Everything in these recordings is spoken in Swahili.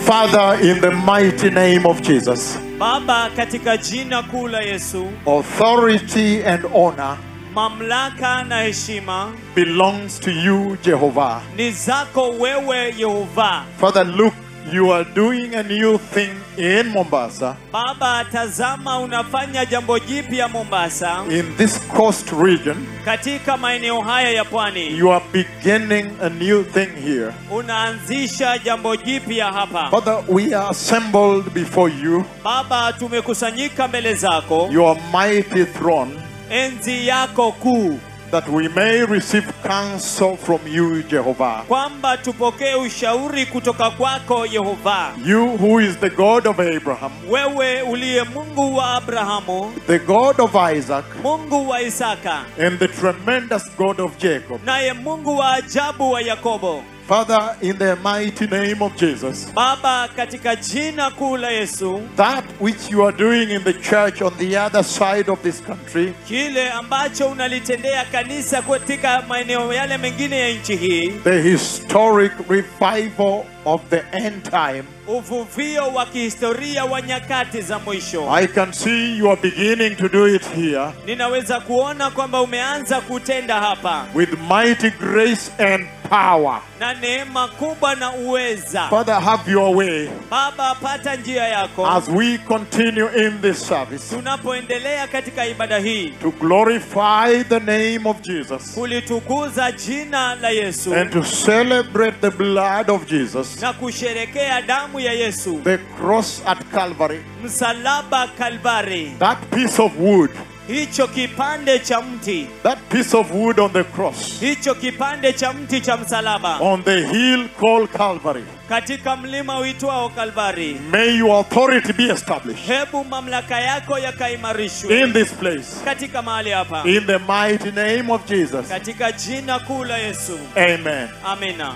Father, in the mighty name of Jesus, Baba, katika jina kuu la Yesu, authority and honor mamlaka na heshima belongs to you, Jehovah. ni zako wewe Yehova. Father, look, you are doing a new thing in Mombasa, Baba, tazama unafanya jambo jipya Mombasa, in this coast region. katika maeneo haya ya pwani. You are beginning a new thing here. Unaanzisha jambo jipya hapa. Father, we are assembled before you, Baba, tumekusanyika mbele zako, your mighty throne, enzi yako kuu, that we may receive counsel from you, Jehovah. kwamba tupokee ushauri kutoka kwako Yehova, You who is the God of Abraham, wewe uliye Mungu wa Abrahamu, the God of Isaac, Mungu wa Isaka, and the tremendous God of Jacob. naye Mungu wa ajabu wa Yakobo. Father, in the mighty name of Jesus, Baba, katika jina kuu la Yesu, that which you are doing in the church on the other side of this country, kile ambacho unalitendea kanisa katika maeneo yale mengine ya nchi hii, the historic revival of the end time, uvuvio wa kihistoria wa nyakati za mwisho, I can see you are beginning to do it here ninaweza kuona kwamba umeanza kutenda hapa with mighty grace and power. na neema kubwa na uweza. Father, have your way Baba, pata njia yako as we continue in this service tunapoendelea katika ibada hii to glorify the name of Jesus kulitukuza jina la Yesu and to celebrate the blood of Jesus, na kusherekea damu ya Yesu, the cross at Calvary, msalaba Kalvari, that piece of wood, hicho kipande cha mti, that piece of wood on the cross, hicho kipande cha mti cha msalaba on the hill called Calvary. katika mlima uitwao Kalvari. May your authority be established Hebu mamlaka yako yakaimarishwe in this place. katika mahali hapa, In the mighty name of Jesus. katika jina kuu la Yesu, Amen. amina.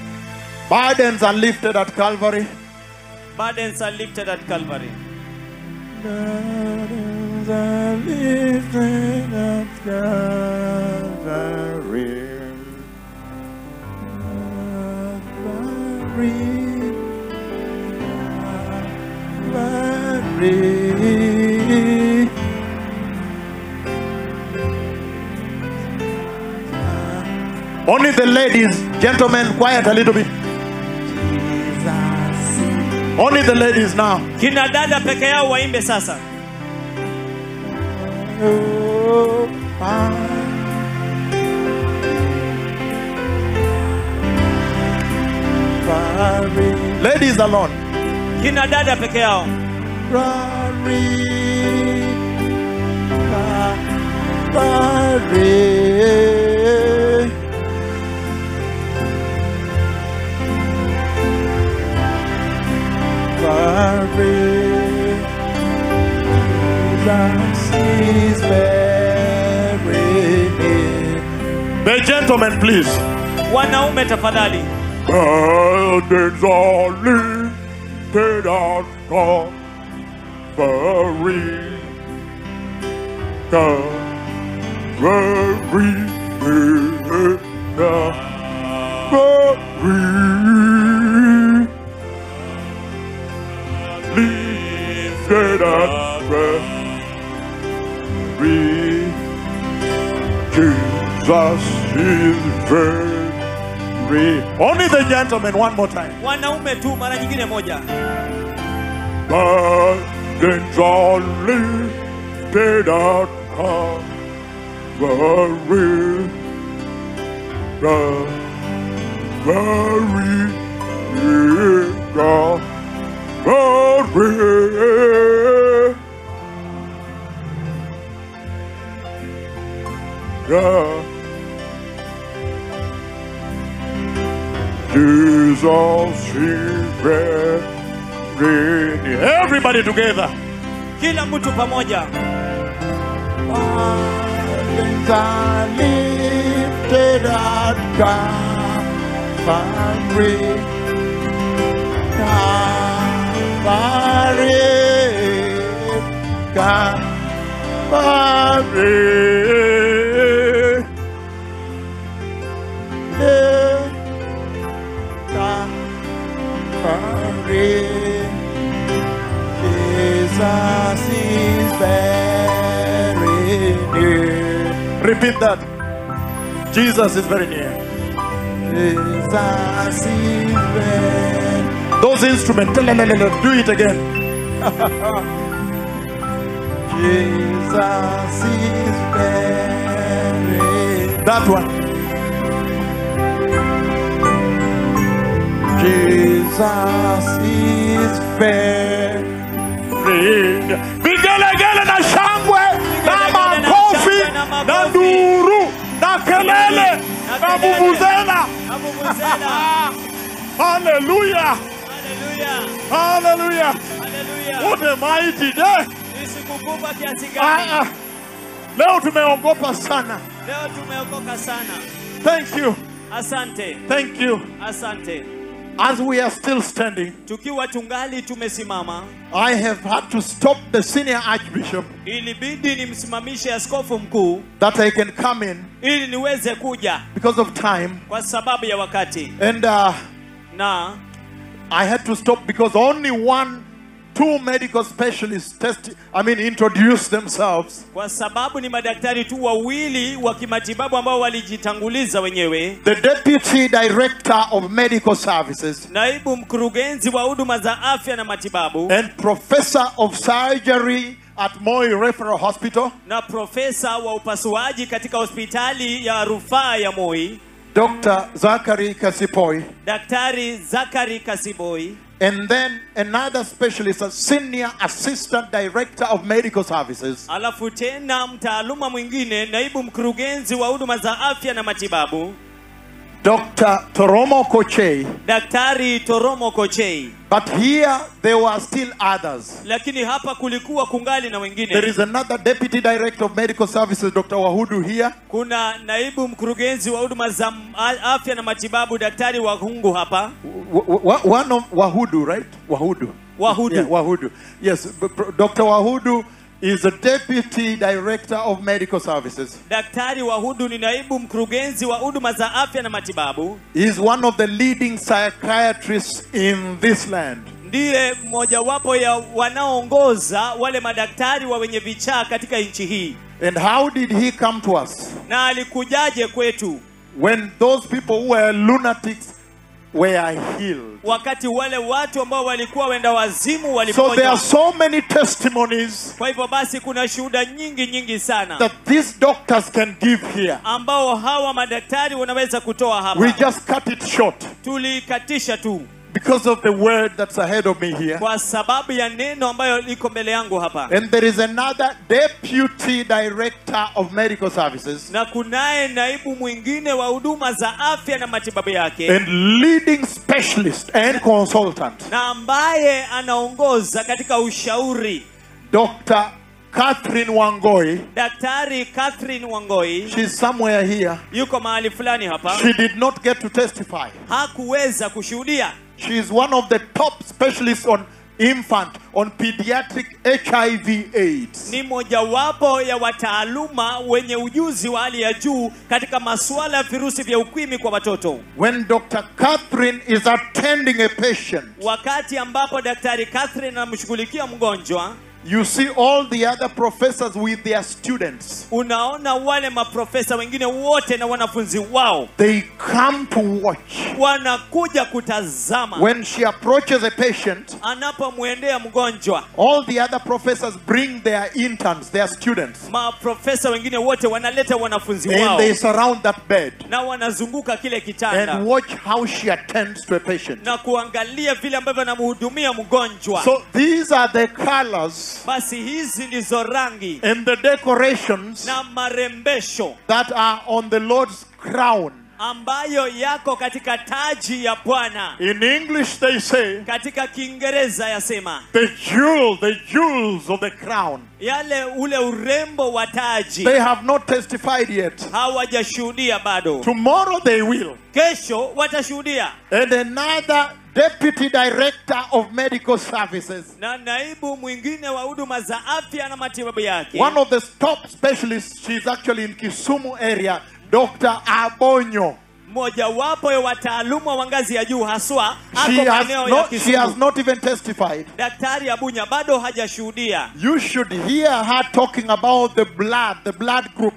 Burdens are lifted at Calvary. Burdens are lifted at Calvary. Burdens are lifted at Calvary. Calvary. Only the ladies, gentlemen, quiet a little bit. Only the ladies now. Kina dada peke yao waimbe sasa. Oh, ah. Ladies alone. Kina dada peke yao. The gentlemen, please. Wanaume tafadhali. Burdens are lifted at Calvary. Calvary. Calvary. Lifted at Calvary. Jesus is very. Only the gentlemen, one more time. Wanaume tu mara nyingine moja. Burdens are lifted at Calvary. Calvary. Calvary. Yeah. Jesus is very Everybody together. Kila mtu pamoja. Burdens are lifted at Calvary. Calvary. Calvary. Yeah. Calvary. Repeat that. Jesus is very near. Jesus is very Those instruments, do it again. Jesus is very That one. Jesus is very Vigelegele na shangwe na Vigelegele na makofi shangwe na na makofi. nduru na kelele Na na kelele. vuvuzela. Na vuvuzela. Hallelujah. Haleluya. Hallelujah. Haleluya. What a mighty day. Ni siku kubwa kiasi Ah, gani? ah. Leo tumeogopa sana. Leo tumeokoka sana. Thank you. Asante. Thank you. Asante. As we are still standing, Tukiwa tungali tumesimama, I have had to stop the senior archbishop ilibidi nimsimamishe askofu mkuu that I can come in ili niweze kuja because of time. kwa sababu ya wakati, And uh, na I had to stop because only one, two medical specialists test, I mean, introduced themselves. kwa sababu ni madaktari tu wawili wa kimatibabu ambao walijitanguliza wenyewe. The deputy director of medical services Naibu mkurugenzi wa huduma za afya na matibabu and professor of surgery at Moi Referral Hospital, na profesa wa upasuaji katika hospitali ya rufaa ya Moi, Dr. Zachary Kasipoi, Daktari Zakari Kasiboi, and then another specialist, a senior assistant director of medical services, alafu tena mtaaluma mwingine, naibu mkurugenzi wa huduma za afya na matibabu, Dr. Toromo Kochei. Daktari Toromo Kochei. But here there were still others. Lakini hapa kulikuwa kungali na There wengine. is another deputy director of medical services, Dr. Wahudu, here. Kuna naibu mkurugenzi wa huduma za m- a- afya na matibabu, Daktari Wahungu hapa, W- w- one of Wahudu, right? Wahudu. Wahudu. Yeah, Wahudu. Yes, b- b- Dr. Wahudu is a deputy director of medical services. Daktari Wahudu ni naibu mkurugenzi wa huduma za afya na matibabu. He is one of the leading psychiatrists in this land. ndiye mmojawapo ya wanaoongoza wale madaktari wa wenye vichaa katika nchi hii. And how did he come to us? Na alikujaje kwetu When those people who were lunatics were healed. wakati wale watu ambao walikuwa wenda wazimu So there are waliponywa? so many testimonies Kwa hivyo basi, kuna shuhuda nyingi nyingi sana that these doctors can give here. ambao hawa madaktari wanaweza kutoa We hapa. just cut it short Tulikatisha tu because of the word that's ahead of me here. kwa sababu ya neno ambayo liko mbele yangu hapa, And there is another deputy director of medical services na kunaye naibu mwingine wa huduma za afya na matibabu yake and leading specialist and consultant, na ambaye anaongoza katika ushauri Dr. Catherine Wangoi. Daktari Catherine Wangoi She's somewhere here. yuko mahali fulani hapa, She did not get to testify. hakuweza kushuhudia. She is one of the top specialists on infant, on pediatric HIV AIDS. Ni mojawapo ya wataaluma wenye ujuzi wa hali ya juu katika masuala ya virusi vya ukimwi kwa watoto. When Dr. Catherine is attending a patient, Wakati ambapo Daktari Catherine anamshughulikia mgonjwa, you see all the other professors with their students. unaona wale maprofesa wengine wote na wanafunzi wao They come to watch. wanakuja kutazama. When she approaches a patient, Anapomwendea mgonjwa, all the other professors bring their interns, their students, maprofesa wengine wote wanaleta wanafunzi wao and they surround that bed na wanazunguka kile kitanda and watch how she attends to a patient. na kuangalia vile ambavyo anamhudumia mgonjwa. So these are the colors Basi hizi ndizo rangi and the decorations na marembesho that are on the Lord's crown. ambayo yako katika taji ya Bwana. In English, they say Katika Kiingereza yasema the jewel, the jewels of the crown. yale ule urembo wa taji They have not testified yet. hawajashuhudia bado, Tomorrow they will. kesho watashuhudia. And another deputy director of medical services, Na naibu mwingine wa huduma za afya na matibabu yake, one of the top specialists, she's actually in Kisumu area, Dr. Abonyo. mojawapo ya wataaluma wa ngazi ya juu haswa She ako has, maeneo ya not, she has Kisumu. not even testified. Daktari Abunya bado hajashuhudia. You should hear her talking about the blood, the blood groups.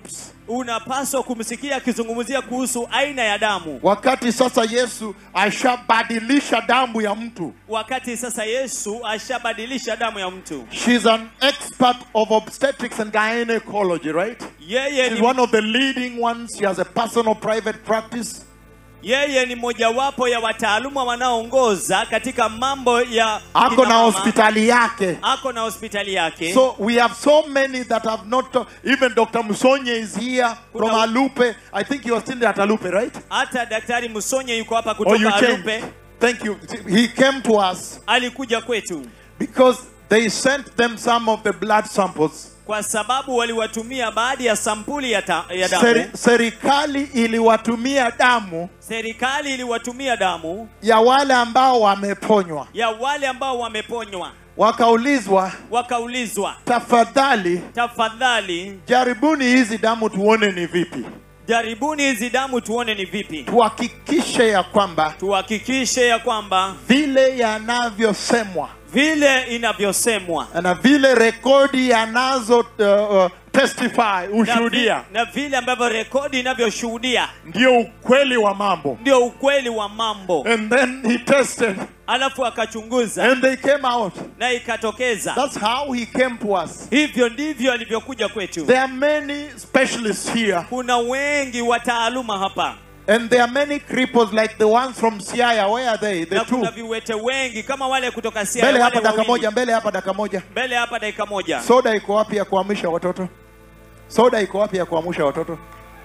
unapaswa kumsikia akizungumzia kuhusu aina ya damu wakati sasa yesu ashabadilisha damu ya mtu wakati sasa yesu ashabadilisha damu ya mtu she's an expert of obstetrics and gynecology right yeye she's ni, one of the leading ones she has a personal private practice yeye ni mojawapo ya wataaluma wanaoongoza katika mambo ya ako kina na mama. hospitali yake ako na hospitali yake So we have so many that have not. even Dr. Musonye is here from Kuna- Alupe. I think you are still at Alupe, right? hata daktari musonye yuko hapa Or you kutoka changed? arupe Thank you. He came to us alikuja kwetu because they sent them some of the blood samples. kwa sababu waliwatumia baadhi ya sampuli ya, ta, ya damu Seri, serikali iliwatumia damu serikali iliwatumia damu ya wale ambao wameponywa, ya wale ambao wameponywa wakaulizwa, wakaulizwa tafadhali tafadhali jaribuni hizi damu tuone ni vipi, jaribuni hizi damu tuone ni vipi tuhakikishe ya kwamba tuhakikishe ya kwamba vile yanavyosemwa vile inavyosemwa na vile rekodi yanazo uh, uh, testify na, vi, ushuhudia na vile ambavyo rekodi inavyoshuhudia ndio ukweli wa mambo ndio ukweli wa mambo and then he tested alafu akachunguza and they came out na ikatokeza that's how he came to us hivyo ndivyo alivyokuja kwetu there are many specialists here kuna wengi wataaluma hapa and there are many cripples like the ones from Siaya where are they the na two kuna viwete wengi kama wale kutoka Siaya, mbele wale hapa dakika wawili. moja mbele hapa dakika moja mbele hapa dakika moja soda iko wapi ya kuamsha watoto soda iko wapi ya kuamsha watoto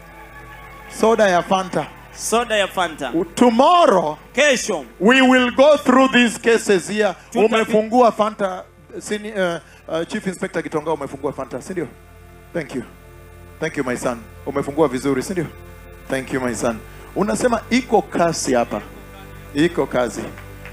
soda ya fanta soda ya fanta tomorrow kesho We will go through these cases here. Tutapi- Umefungua Fanta, sini, uh, uh, Chief Inspector Gitonga umefungua Fanta, si ndio? Thank you. Thank you my son. Umefungua vizuri, si ndio? Thank you my son. Unasema iko kasi hapa. Iko kazi.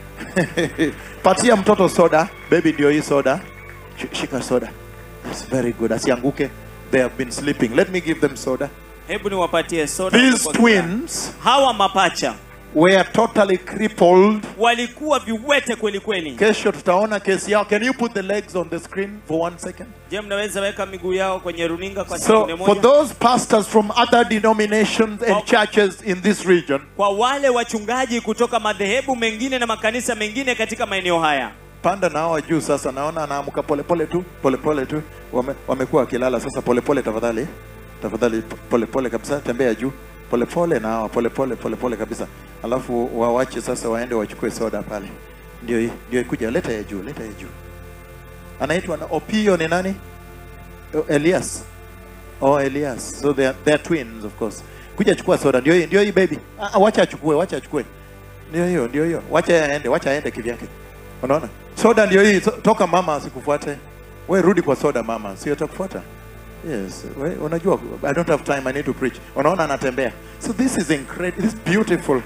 Patia mtoto soda. Baby ndio hii soda. Sh- Shika soda. That's very good. Asianguke. They have been sleeping. Let me give them soda. hebu niwapatie soda These kwa kila. twins hawa mapacha were totally crippled walikuwa viwete kweli kweli kesho tutaona kesi yao can you put the legs on the screen for one second je mnaweza weka miguu yao kwenye runinga kwa sekunde so for moja those pastors from other denominations and Oh. churches in this region kwa wale wachungaji kutoka madhehebu mengine na makanisa mengine katika maeneo haya panda na hawa juu sasa naona anaamka polepole tu polepole tu Wame, wamekuwa wakilala sasa polepole tafadhali tafadhali polepole kabisa tembea juu polepole na hawa polepole polepole kabisa alafu wawache sasa waende wachukue soda pale ndio hii ndio ikuja leta ya juu leta ya juu anaitwa na opio ni nani Oh, elias oh elias so they are, they are twins of course kuja chukua soda ndio hii ndio hii baby ah, ah, wacha achukue wacha achukue ndio hiyo ndio hiyo wacha aende wacha aende kivyake unaona soda ndio hii so, toka mama asikufuate we rudi kwa soda mama sio takufuata yes we, unajua i don't have time i need to preach unaona anatembea so this is incredible this is beautiful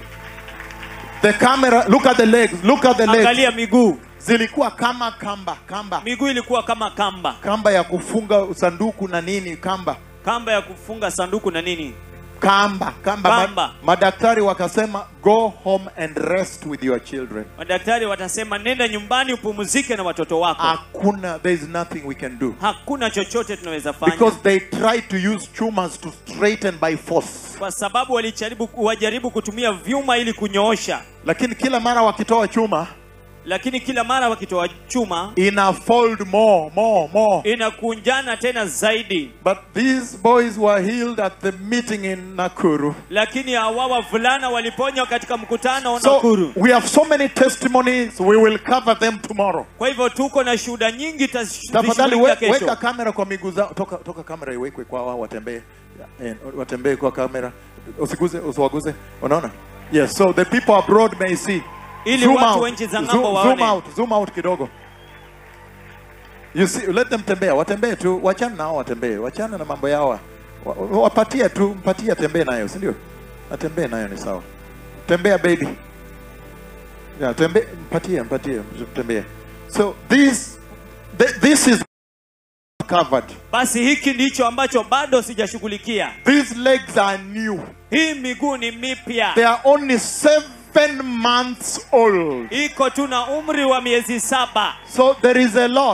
the camera look at the legs look at the legs angalia miguu zilikuwa kama kamba kamba miguu ilikuwa kama kamba kamba ya kufunga sanduku na nini kamba kamba ya kufunga sanduku na nini kamba kamba, Kamba. Ma, madaktari wakasema go home and rest with your children madaktari watasema nenda nyumbani upumzike na watoto wako hakuna there is nothing we can do hakuna chochote tunaweza fanya because they tried to use tumors to straighten by force kwa sababu walijaribu wajaribu kutumia vyuma ili kunyoosha lakini kila mara wakitoa chuma lakini kila mara wakitoa chuma ina fold more more more inakunjana tena zaidi but these boys were healed at the meeting in nakuru lakini hawa wavulana waliponywa katika mkutano wa so Nakuru. we have so many testimonies we will cover them tomorrow Kwa hivyo tuko na shuhuda nyingi tafadhali we, tazishughulikia weka kesho. kamera kwa miguu zao toka, toka kamera iwekwe kwa wao watembee eh, watembee kwa kamera usiguze usiwaguze unaona yes so the people abroad may see Ili Zoom watu out. wa nchi za Zoom- ng'ambo zoom waone. out zoom out kidogo you see let them tembea watembee tu wachana nao watembee wachana na mambo yao Wa- wa- wapatie tu mpatie atembee nayo si ndio atembee nayo ni sawa tembea baby yeah, tembe mpatie mpatie tembea so this th this is covered Basi hiki ndicho ambacho bado sijashughulikia. these legs are new Hii miguu ni mipya, they are only seven months old iko tu na umri wa miezi saba. so there is a lot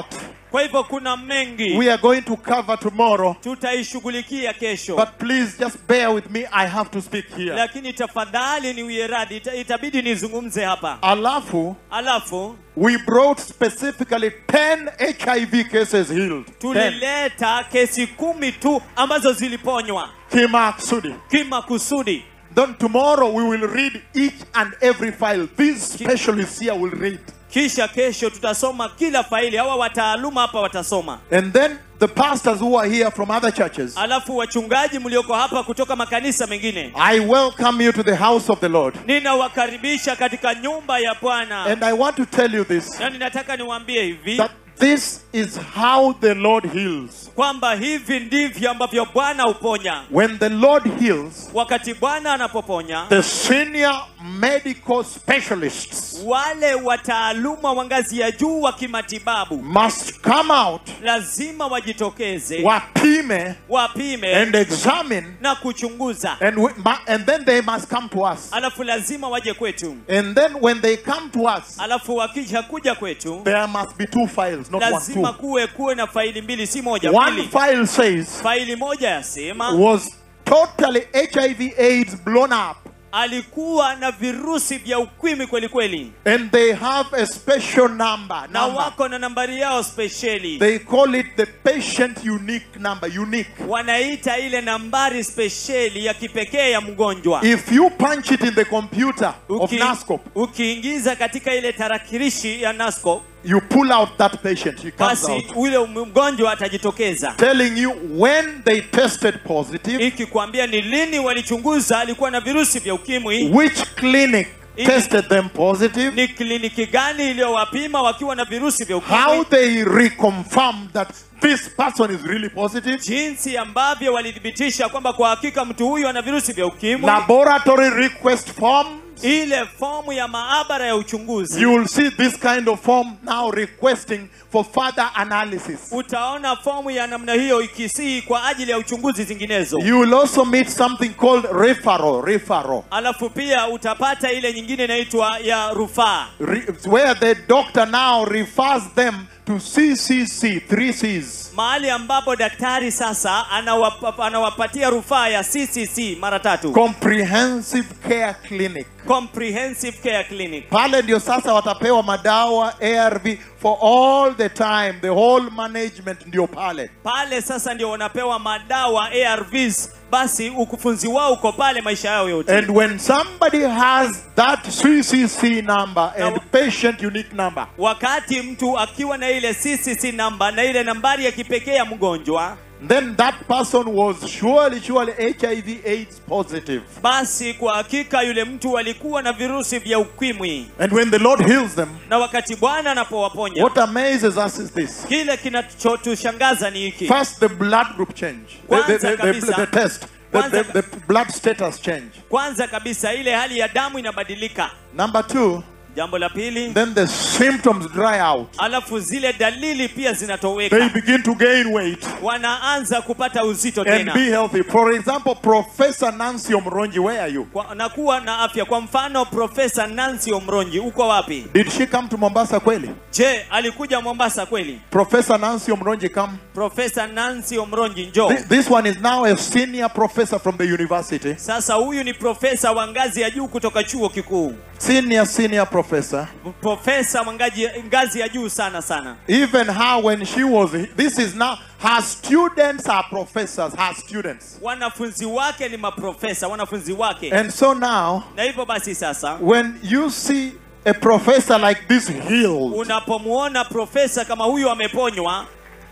kwa hivyo kuna mengi we are going to cover tomorrow. tutaishughulikia kesho But please just bear with me. I have to speak here. lakini tafadhali niwie radhi ita, itabidi nizungumze hapa Alafu, alafu we brought specifically 10 HIV cases healed. 10. tulileta kesi kumi tu ambazo ziliponywa Kimaksudi. kimakusudi Then tomorrow we will read each and every file. These specialists here will read. kisha kesho tutasoma kila faili hawa wataaluma hapa watasoma And then the pastors who are here from other churches, alafu wachungaji mlioko hapa kutoka makanisa mengine I welcome you to the house of the Lord. ninawakaribisha katika nyumba ya bwana And I want to tell you this na ninataka niwaambie hivi that this is how the Lord heals. kwamba hivi ndivyo ambavyo bwana huponya When the Lord heals, wakati bwana anapoponya the senior medical specialists wale wataaluma wa ngazi ya juu wa kimatibabu must come out, lazima wajitokeze wapime, wapime and examine, na kuchunguza and, we, ma- and then they must come to us. alafu lazima waje kwetu And then when they come to us, alafu wakija kuja kwetu there must be two files, not one, lazima two. kuwe kuwe na faili mbili si moja One mbili file says faili moja yasema was totally HIV AIDS blown up, alikuwa na virusi vya ukimwi kweli kweli and they have a special number. na number. wako na nambari yao spesheli They call it the patient unique number. Unique. wanaita ile nambari spesheli ya kipekee ya mgonjwa If you punch it in the computer of Uki- NASCOP, ukiingiza katika ile tarakilishi ya nasco you pull out that patient. He comes basi out. ule mgonjwa atajitokeza Telling you when they tested positive, ikikwambia ni lini walichunguza alikuwa na virusi vya ukimwi which clinic I- tested them positive, ni kliniki gani iliyowapima wakiwa na virusi vya how ukimwi they reconfirmed that this person is really positive, jinsi ambavyo walithibitisha kwamba kwa hakika mtu huyu ana virusi vya ukimwi laboratory request forms. ile fomu ya maabara ya uchunguzi You will see this kind of form now requesting for further analysis. utaona fomu ya namna hiyo ikisii kwa ajili ya uchunguzi zinginezo You will also meet something called referral, referral, alafu pia utapata ile nyingine inaitwa ya rufaa Re- where the doctor now refers them to CCC, three C's. mahali ambapo daktari sasa anawapa, anawapatia rufaa ya ccc mara tatu Comprehensive Care Clinic. comprehensive care clinic Pale ndio sasa watapewa madawa ARV for all the time, the whole management ndio pale. pale sasa ndio wanapewa madawa arvs basi ukufunzi wao uko pale maisha yao yote And when somebody has that CCC number and Now- patient unique number, wakati mtu akiwa na ile ccc namba na ile nambari ya kipekee ya mgonjwa then that person was surely, surely HIV AIDS positive. basi kwa hakika yule mtu alikuwa na virusi vya ukimwi And when the Lord heals them, na wakati bwana anapowaponya what amazes us is this. kile kinachotushangaza ni hiki First, the blood group change, the, the, Kwanza the, the, kabisa. the test, the, the, Kwanza- the blood status change. kwanza kabisa ile hali ya damu inabadilika Number two, jambo la pili then the symptoms dry out. alafu zile dalili pia They zinatoweka begin to gain weight wanaanza kupata uzito and tena be healthy. For example, Professor Nancy Omronji, where are you? Kwa- na kuwa na afya kwa mfano profesa nancy omronji uko wapi Did she come to Mombasa kweli? je alikuja mombasa kweli Professor Nancy Omronji come. profesa nancy omronji njo Thi- This one is now a senior professor from the university. sasa huyu ni profesa wa ngazi ya juu kutoka chuo kikuu Senior, senior professor. profesa wa ngazi, ngazi ya juu sana sana Even her, when she was, this is now, her students are professors, her students. wanafunzi wake ni maprofesa wanafunzi wake And so now, na hivyo basi sasa when you see a professor like this healed, unapomuona profesa kama huyu ameponywa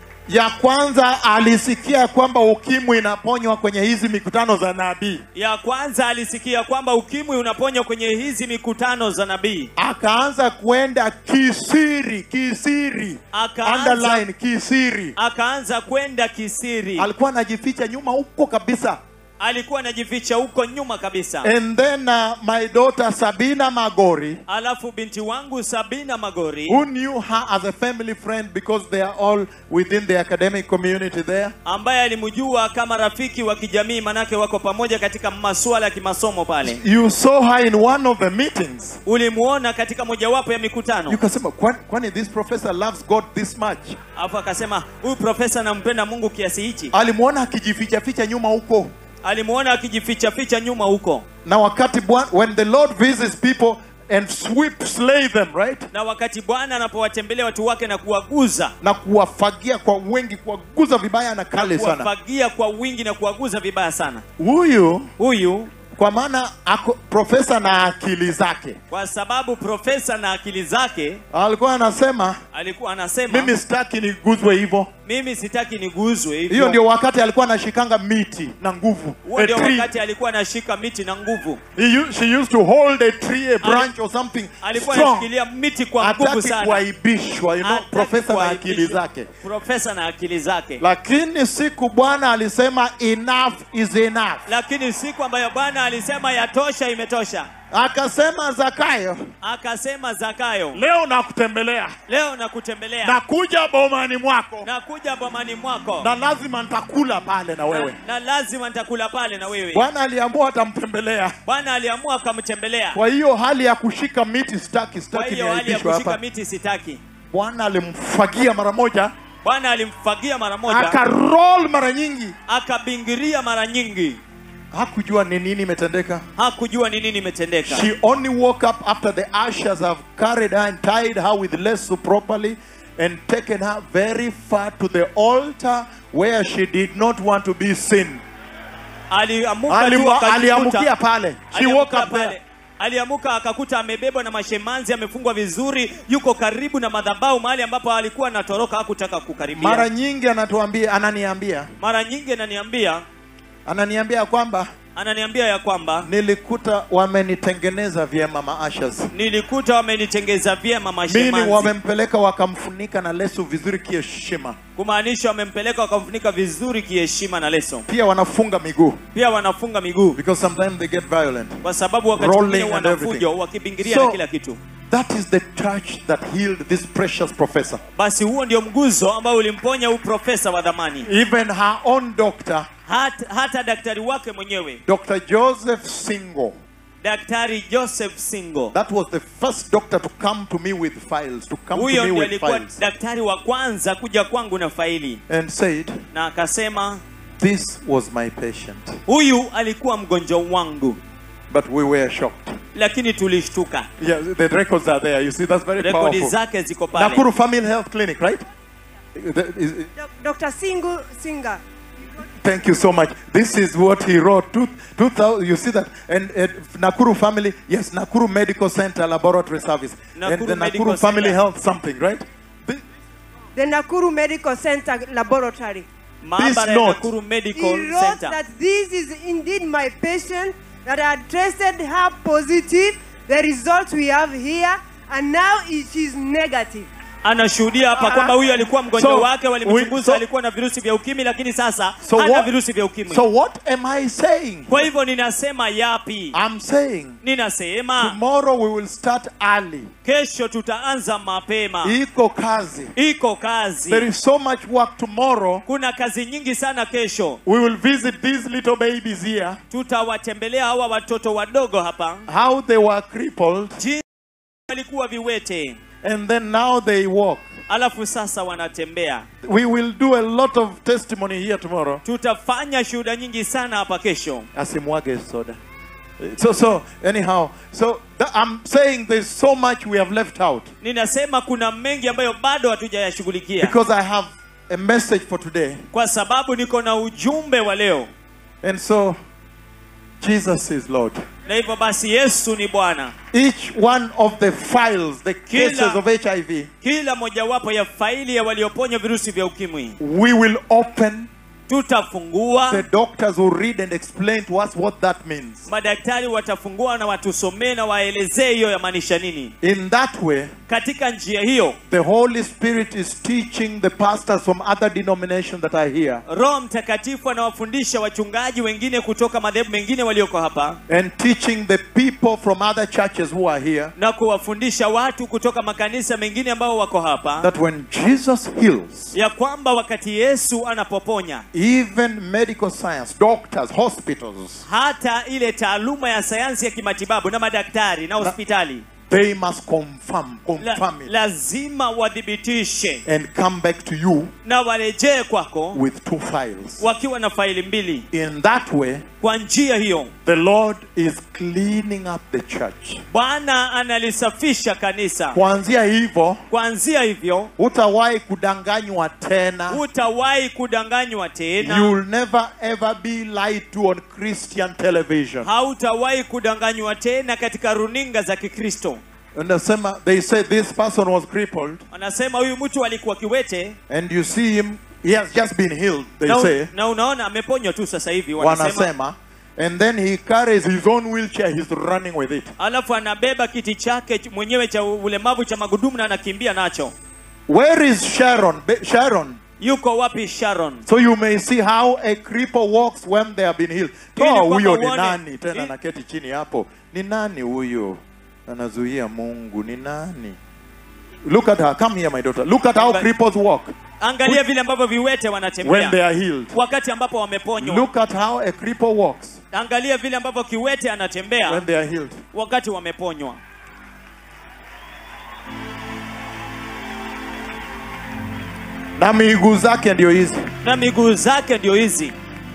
ya kwanza alisikia kwamba ukimwi inaponywa kwenye hizi mikutano za nabii, ya kwanza alisikia kwamba ukimwi unaponywa kwenye hizi mikutano za nabii akaanza kwenda kisiri, kisiri, Akaanza- underline kisiri. akaanza kwenda kisiri Alikuwa anajificha nyuma huko kabisa, alikuwa anajificha huko nyuma kabisa And then uh, my daughter Sabina Magori, alafu binti wangu sabina magori who knew her as a family friend because they are all within the academic community there. ambaye alimjua kama rafiki wa kijamii manake wako pamoja katika masuala ya kimasomo pale You saw her in one of the meetings. ulimuona katika mojawapo ya mikutano Ukasema, "Kwani- kwani this professor loves God this much? alafu akasema huyu profesa anampenda mungu kiasi hichi Alimwona akijificha ficha nyuma huko. alimuona akijificha ficha nyuma huko Na wakati Bwana- when the Lord visits people and sweep slay them, right? na wakati bwana anapowatembelea watu wake na kuwaguza Na kuwafagia kwa wengi, kuwaguza vibaya na kali sana. kuwafagia kwa wingi na kuwaguza vibaya sana Huyu huyu kwa maana ako profesa na akili zake kwa sababu profesa na akili zake alikuwa anasema alikuwa anasema mimi sitaki niguzwe hivyo mimi sitaki niguzwe hiyo hivyo ndio wakati alikuwa anashikanga miti na nguvu huo a ndio tree. wakati alikuwa anashika miti na nguvu He u- she used to hold a tree a branch or something alikuwa strong anashikilia miti kwa nguvu hataki sana kuaibishwa you know, Hataki profesa na kuaibishwa. akili zake profesa na akili zake lakini siku bwana alisema enough is enough lakini siku ambayo bwana alisema yatosha imetosha akasema zakayo akasema zakayo leo nakutembelea leo nakutembelea nakuja bomani mwako nakuja bomani mwako na lazima nitakula pale na wewe na lazima nitakula pale na wewe bwana aliamua atamtembelea bwana aliamua akamtembelea kwa hiyo hali ya kushika miti staki kwa staki hiyo hali ya niaibishwa kushika hapa miti sitaki bwana alimfagia mara moja bwana alimfagia mara moja akarol mara nyingi akabingiria mara nyingi hakujua ni nini imetendeka hakujua ni nini imetendeka she only woke up after the ushers have carried her and tied her with lasso properly and taken her very far to the altar where she did not want to be seen aliamuka tu Alimu- akajikuta- aliamukia pale she woke aliamuka up there pale aliamuka akakuta amebebwa na mashemanzi amefungwa vizuri yuko karibu na madhabahu mahali ambapo alikuwa anatoroka hakutaka kukaribia mara nyingi anatuambia ananiambia mara nyingi ananiambia ananiambia kwamba ananiambia ya kwamba nilikuta wamenitengeneza vyema maashas nilikuta wamenitengeza vyema mini mashemanzi wamempeleka wakamfunika na leso vizuri kiheshima kumaanisha wamempeleka wakamfunika vizuri kiheshima na leso pia wanafunga miguu pia wanafunga miguu because sometimes they get violent kwa sababu wakati Rolling mwingine and wanafujo everything. wakibingiria So- na kila kitu that is the touch that healed this precious professor basi huo ndio mguzo ambao ulimponya huu profesa wa dhamani even her own doctor hata, hata daktari wake mwenyewe dr joseph singo daktari joseph singo that was the first doctor to come to me with files to come to huyo me ndio with alikuwa files daktari wa kwanza kuja kwangu na faili and said na akasema this was my patient huyu alikuwa mgonjwa wangu but we were shocked lakini tulishtuka yeah the records are there you see that's very rekodi powerful zake ziko pale nakuru family health clinic right The- is- Doc- Dr. Singu Singer. Thank you so much. This is what he wrote. Two, 2000, you see that? And, and Nakuru family, yes, Nakuru Medical Center Laboratory Service. and Nakuru the Medical Nakuru Family Center. Health something, right? Thi- The Nakuru Medical Center Laboratory. maabara ya note. nakuru He medical wrote center that this is indeed my patient, that I had tested her positive, the results we have here, and now it is negative. anashuhudia hapa kwamba huyu alikuwa mgonjwa So, wake walimchunguza we- so- alikuwa na virusi vya ukimwi lakini sasa So hana what, virusi vya ukimwi so what am I saying? kwa hivyo ninasema yapi I'm saying ninasema tomorrow we will start early. kesho tutaanza mapema Iko kazi. iko kazi There is so much work tomorrow. kuna kazi nyingi sana kesho We will visit these little babies here, tutawatembelea hawa watoto wadogo hapa how they were crippled, jinsi walikuwa viwete and then now they walk. alafu sasa wanatembea We will do a lot of testimony here tomorrow. tutafanya shuhuda nyingi sana hapa kesho asimwage soda so so anyhow so th- i'm saying there's so much we have left out ninasema kuna mengi ambayo bado hatujayashughulikia because i have a message for today kwa sababu niko na ujumbe wa leo and so jesus is lord na hivyo basi yesu ni bwana each one of the files the cases Kila- of hiv kila mojawapo ya faili ya walioponywa virusi vya ukimwi we will open tutafungua The doctors will read and explain to us what that means. madaktari watafungua na watusomee na waelezee hiyo yamaanisha nini In that way, katika njia hiyo the Holy Spirit is teaching the pastors from other denominations that are here roho mtakatifu anawafundisha wachungaji wengine kutoka madhehebu mengine walioko hapa and teaching the people from other churches who are here na kuwafundisha watu kutoka makanisa mengine ambao wako hapa that when Jesus heals, ya kwamba wakati yesu anapoponya even medical science, doctors, hospitals, hata ile taaluma ya sayansi ya kimatibabu na madaktari na hospitali they must confirm, la, confirm it lazima wathibitishe and come back to you na warejee kwako with two files. wakiwa na faili mbili In that way, kwa njia hiyo the Lord is cleaning up the church. bwana analisafisha kanisa Kuanzia hivyo, kuanzia hivyo hutawahi kudanganywa tena. hutawahi kudanganywa tena You'll never ever be lied to on Christian television. hautawahi kudanganywa tena katika runinga za kikristo Unasema, they say this person was crippled, wanasema huyu mtu alikuwa kiwete and you see him, he has just been healed, they na, say. na unaona ameponywa tu sasa hivi wanasema Wanasema, and then he carries his own wheelchair, he's running with it. alafu anabeba kiti chake ch- mwenyewe cha ulemavu cha magudumu na anakimbia nacho Where is Sharon? Be- Sharon. yuko wapi sharon So you may see how a cripple walks when they have been healed. Ili Toa kwamba huyo ni uone- nani tena ili- naketi chini hapo. Ni nani huyo? Anazuia Mungu. Ni nani? Look at her. Come here my daughter. Look at how But- cripples walk angalia vile ambavyo viwete when wanatembea they are healed. wakati ambapo wameponywa Look at how a cripple walks angalia vile ambavyo kiwete anatembea when they are healed. wakati wameponywa Na miguu zake ndio hizi. na miguu zake ndio hizi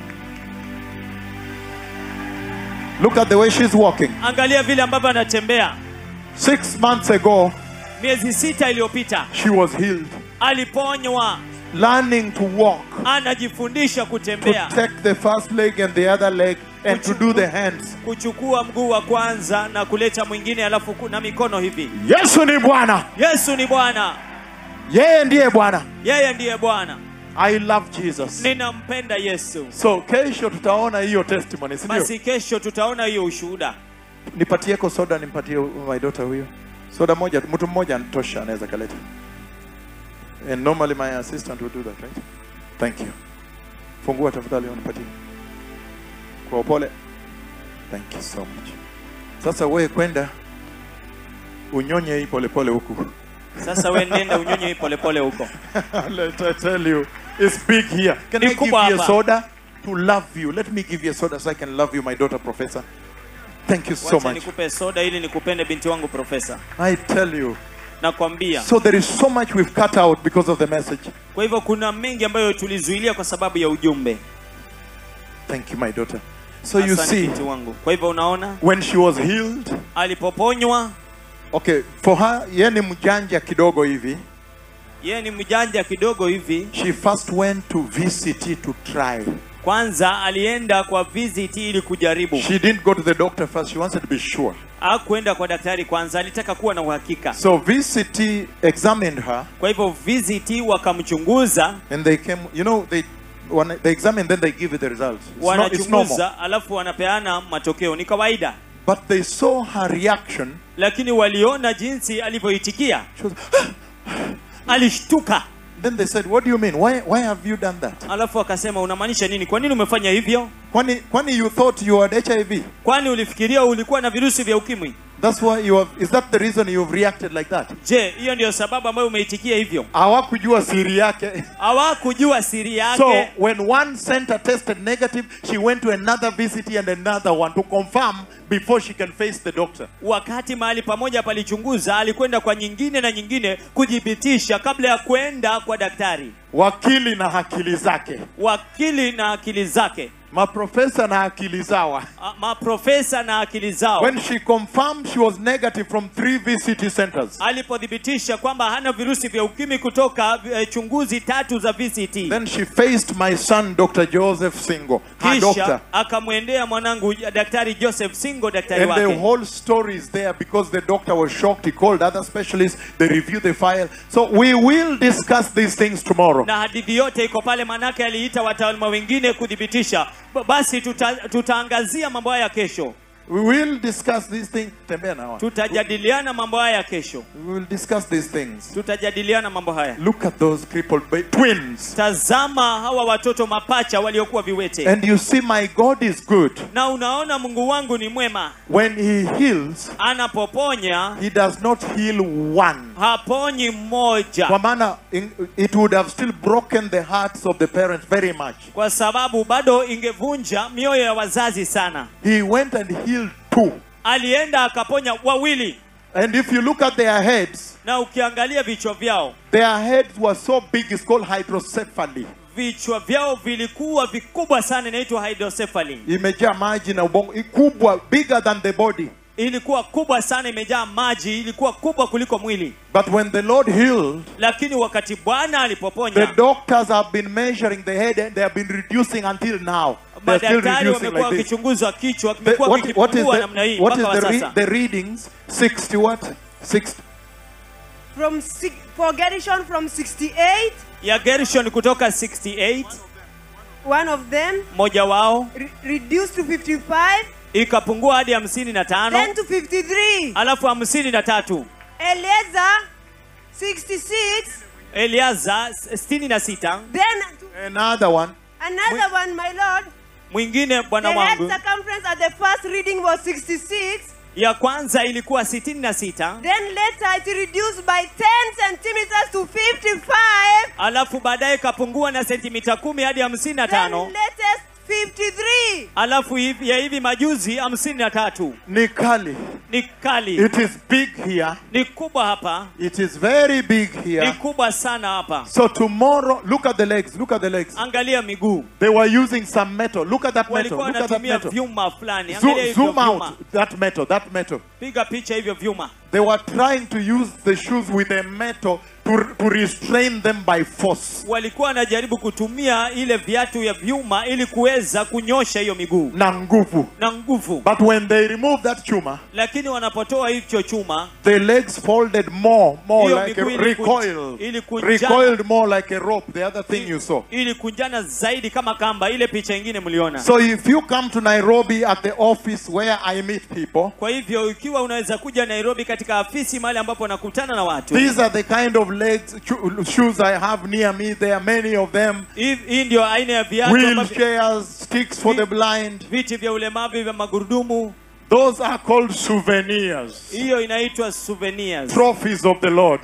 Look at the way she's walking. angalia vile ambavyo anatembea Six months ago, miezi sita iliyopita she was healed. aliponywa Learning to walk, anajifundisha to kutembea take the first leg and the other leg, and to do the hands. kuchukua mguu wa kwanza na kuleta mwingine alafu ku- na mikono hivi Yesu ni Bwana. yesu ni bwana Yeye ndiye Bwana. yeye ndiye bwana I love Jesus. ninampenda yesu So kesho tutaona hiyo testimony, si ndio? basi kesho tutaona hiyo ushuhuda Nipatieko soda, nimpatie my daughter huyo. Soda moja, mtu mmoja tosha anaweza kaleta. And normally my assistant will do that, right? Thank you. Fungua tafadhali unipatie. Kwa upole. Thank you so much. Sasa wewe kwenda unyonye hii polepole huku. sasa we nenda unyonye hii polepole huko Let I tell you, it's big here. Can Ni I give kubwa you a hapa. soda to love you? Let me give you a soda so I can love you, my daughter, Professor. Thank you so wacha much. nikupe soda ili nikupende binti wangu profesa I tell you. nakwambia So there is so much we've cut out because of the message. kwa hivyo kuna mengi ambayo tulizuilia kwa sababu ya ujumbe Thank you, my daughter. So you Asante see, binti wangu kwa hivyo unaona when she was healed, alipoponywa okay, for her, yeye ni mjanja kidogo hivi. yeye ni mjanja kidogo hivi She first went to VCT to try. kwanza alienda kwa visit ili kujaribu She didn't go to the doctor first. She wanted to be sure. hakuenda kwa daktari kwanza alitaka kuwa na uhakika So VCT examined her kwa hivyo visit wakamchunguza and they came, you know, they when they examine, then they give you the results. It's, not, it's normal. wanachunguza alafu wanapeana matokeo ni kawaida But they saw her reaction. lakini waliona jinsi alivyoitikia She was, alishtuka then they said, What do you mean? Why, why have you done that? alafu akasema unamaanisha nini kwa nini umefanya hivyo Kwani, kwani you thought you had HIV? kwani ulifikiria ulikuwa na virusi vya ukimwi That's why you have, is that the reason you've reacted like that? je hiyo ndio sababu ambayo umeitikia hivyo Hawakujua siri yake. hawakujua siri yake So when one center tested negative, she went to another VCT and another one to confirm before she can face the doctor. wakati mahali pamoja palichunguza alikwenda kwa nyingine na nyingine kuthibitisha kabla ya kwenda kwa daktari Wakili na akili zake. wakili na akili zake maprofesa na akili zawa ah, maprofesa na akili zao when she confirmed she was negative from three vct centers alipothibitisha kwamba hana virusi vya ukimwi kutoka eh, chunguzi tatu za VCT then she faced my son dr joseph singo her doctor kisha akamwendea mwanangu daktari Joseph Singo daktari And the wake whole story is there because the doctor was shocked. He called other specialists, they reviewed the file. So we will discuss these things tomorrow. na hadithi yote iko pale, manake aliita wataalamu wengine kuthibitisha. B- Basi tuta, tutaangazia mambo haya kesho, We will discuss these things. Tembea na hawa. tutajadiliana mambo haya kesho, We will discuss these things. tutajadiliana mambo haya. Look at those crippled ba- twins. Tazama hawa watoto mapacha waliokuwa viwete, And you see, my God is good. na unaona Mungu wangu ni mwema, When He heals, anapoponya He does not heal one. haponyi mmoja, Kwa maana in- it would have still broken the hearts of the parents very much. kwa sababu bado ingevunja mioyo ya wazazi sana. He went and healed two. Alienda akaponya wawili, And if you look at their heads, na ukiangalia vichwa vyao their heads were so big, it's called hydrocephaly. vichwa vyao vilikuwa vikubwa sana, inaitwa hydrocephaly. imejaa maji na ubongo kubwa bigger than the body Ilikuwa kubwa sana, imejaa maji, ilikuwa kubwa kuliko mwili. but when the lord healed Lakini wakati Bwana the alipoponya, doctors have been measuring the head and they have been reducing until now they're still madaktari reducing wamekuwa like this wakichunguzwa kichwa, the, kimekuwa what, what is kikipungua the, namna hii what is mpaka wa the, re, sasa. the readings 60 what 60 From six, for Gershon from 68, Ya Gershon kutoka 68 one of them mmoja wao re- reduced to 55, ikapungua hadi hamsini na tano then to 53. alafu hamsini na tatu Eliezer 66, Eliaza sitini na sita then to another one another one, my lord. mwingine The bwana head wangu circumference at the first reading was 66. ya kwanza ilikuwa sitini na sita Then later it reduced by 10 centimeters to 55. alafu baadaye ikapungua na sentimita kumi hadi hamsini na Then tano latest 53. alafu hivi, ya hivi majuzi hamsini na tatu ni kali ni kali it is big here ni kubwa hapa it is very big ni here kubwa sana hapa so tomorrow look at the legs look at the legs angalia miguu they were using some metal look at that metal walikuwa look at that wanatumia metal vyuma fulani angalia Zo- hivyo zoom out vyuma that metal that metal piga picha hivyo vyuma They were trying to use the shoes with a metal to, to restrain them by force. walikuwa wanajaribu kutumia ile viatu ya vyuma ili kuweza kunyosha hiyo miguu Na nguvu. na nguvu But when they removed that chuma, lakini wanapotoa hicho chuma the legs folded more, more Hiyo like a miguu iliku- recoiled. ilikunjana. Recoiled more like a rope, the other thing you saw. ili kunjana zaidi kama kamba ile picha ingine mliona So if you come to Nairobi at the office where I meet people, kwa hivyo ikiwa unaweza kuja nairobi katika afisi mahali ambapo nakutana na watu these are the kind of legs, cho- shoes I have near me. There are many of them. hii hii ndio aina ya viatu ambavyo- Wheelchairs, sticks for the blind. viti vya ulemavu vya magurudumu Those are called souvenirs. hiyo inaitwa souvenirs Trophies of the Lord.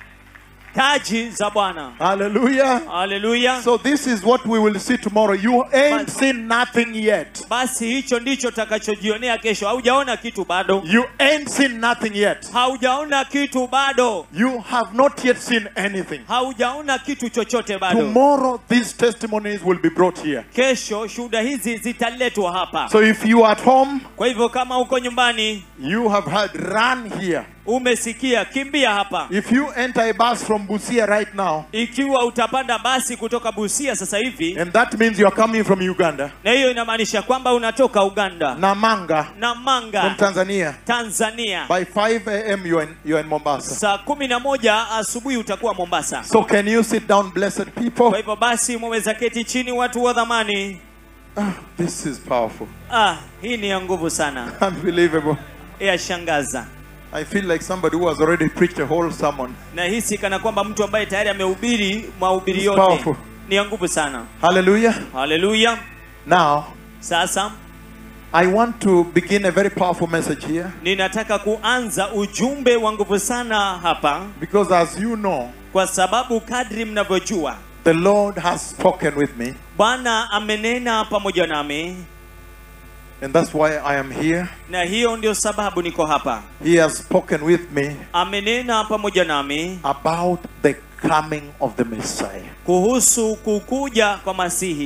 taji za bwana Hallelujah. haleluya So this is what we will see tomorrow. You ain't But- seen nothing yet. basi hicho ndicho takachojionea kesho haujaona kitu bado You ain't seen nothing yet. haujaona kitu bado You have not yet seen anything. haujaona kitu chochote bado Tomorrow these testimonies will be brought here. kesho shuhuda hizi zitaletwa hapa So if you are at home, kwa hivyo kama uko nyumbani you have heard run here. umesikia kimbia hapa If you enter a bus from Busia right now, ikiwa utapanda basi kutoka busia sasa hivi and that means you are coming from Uganda, na hiyo inamaanisha kwamba unatoka uganda Namanga na from manga Tanzania, tanzania by 5 a.m. you are in, you are in Mombasa. saa kumi na moja asubuhi utakuwa mombasa So can you sit down, blessed people? kwa hivyo basi mwaweza keti chini watu wa dhamani Ah, this is powerful. ah, hii ni ya nguvu sana Unbelievable. yashangaza I feel like somebody who has already preached a whole sermon. na hisi kana kwamba mtu ambaye tayari amehubiri mahubiri It's yote powerful. ni ya nguvu sana Hallelujah. haleluya Now, sasa I want to begin a very powerful message here ninataka kuanza ujumbe wa nguvu sana hapa because, as you know, kwa sababu kadri mnavyojua the Lord has spoken with me, bwana amenena pamoja nami and that's why I am here. na hiyo ndio sababu niko hapa He has spoken with me amenena pamoja nami about the coming of the Messiah. kuhusu kukuja kwa masihi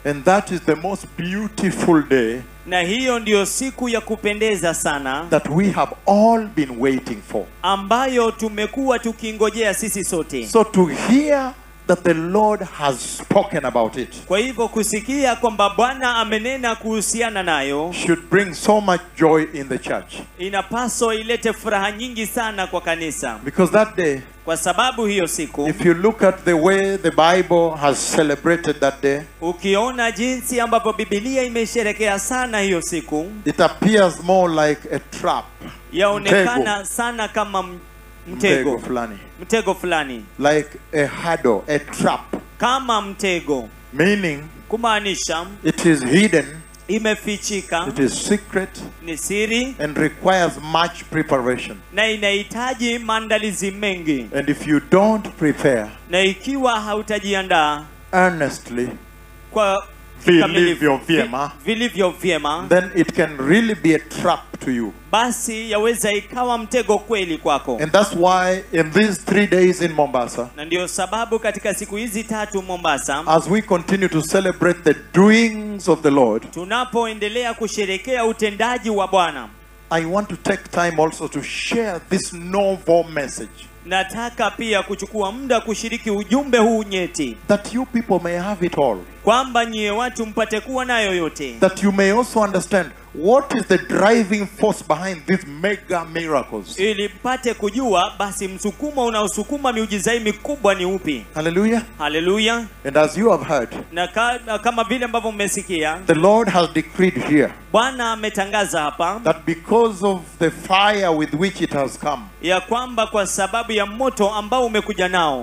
And that is the most beautiful day na hiyo ndiyo siku ya kupendeza sana that we have all been waiting for. ambayo tumekuwa tukingojea sisi sote So to hear that the Lord has spoken about it kwa hivyo kusikia kwamba bwana amenena kuhusiana nayo should bring so much joy in the church. inapaswa ilete furaha nyingi sana kwa kanisa Because that day, kwa sababu hiyo siku if you look at the way the Bible has celebrated that day, ukiona jinsi ambavyo bibilia imesherekea sana hiyo siku it appears more like a trap. yaonekana sana kama m- Mtego mtego fulani. mtego fulani Like a hurdle, a trap. kama mtego Meaning kumaanisha it is hidden, imefichika it is secret, ni siri and requires much preparation. na inahitaji maandalizi mengi And if you don't prepare na ikiwa hautajiandaa earnestly, kwa vilivyo kikamilifu- vyema, vi- vilivyo vyema then it can really be a trap to you. basi yaweza ikawa mtego kweli kwako And that's why in these three days in Mombasa, na ndio sababu katika siku hizi tatu mombasa as we continue to celebrate the doings of the Lord, tunapoendelea kusherekea utendaji wa bwana I want to take time also to share this novel message nataka pia kuchukua muda kushiriki ujumbe huu nyeti that you people may have it all. kwamba nyie watu mpate kuwa nayo yote That you may also understand what is the driving force behind these mega miracles. ili mpate kujua basi msukumo unaosukuma miujiza hii mikubwa ni upi Hallelujah. haleluya And as you have heard, na, ka, na kama vile ambavyo mmesikia the Lord has decreed here bwana ametangaza hapa that because of the fire with which it has come, ya kwamba kwa sababu ya moto ambao umekuja nao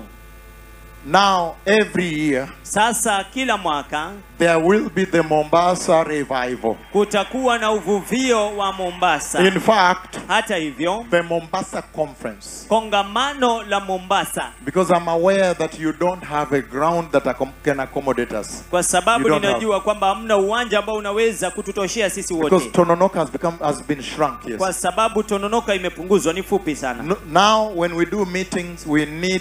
now every year sasa kila mwaka there will be the Mombasa revival. kutakuwa na uvuvio wa mombasa In fact, hata hivyo the Mombasa conference. kongamano la mombasa Because I'm aware that you don't have a ground that accom- can accommodate us. kwa sababu You don't ninajua kwamba hamna uwanja ambao unaweza kututoshea sisi Because wote Tononoka has become has been shrunk. Yes. kwa sababu tononoka imepunguzwa ni fupi sana No- Now, when we do meetings, we need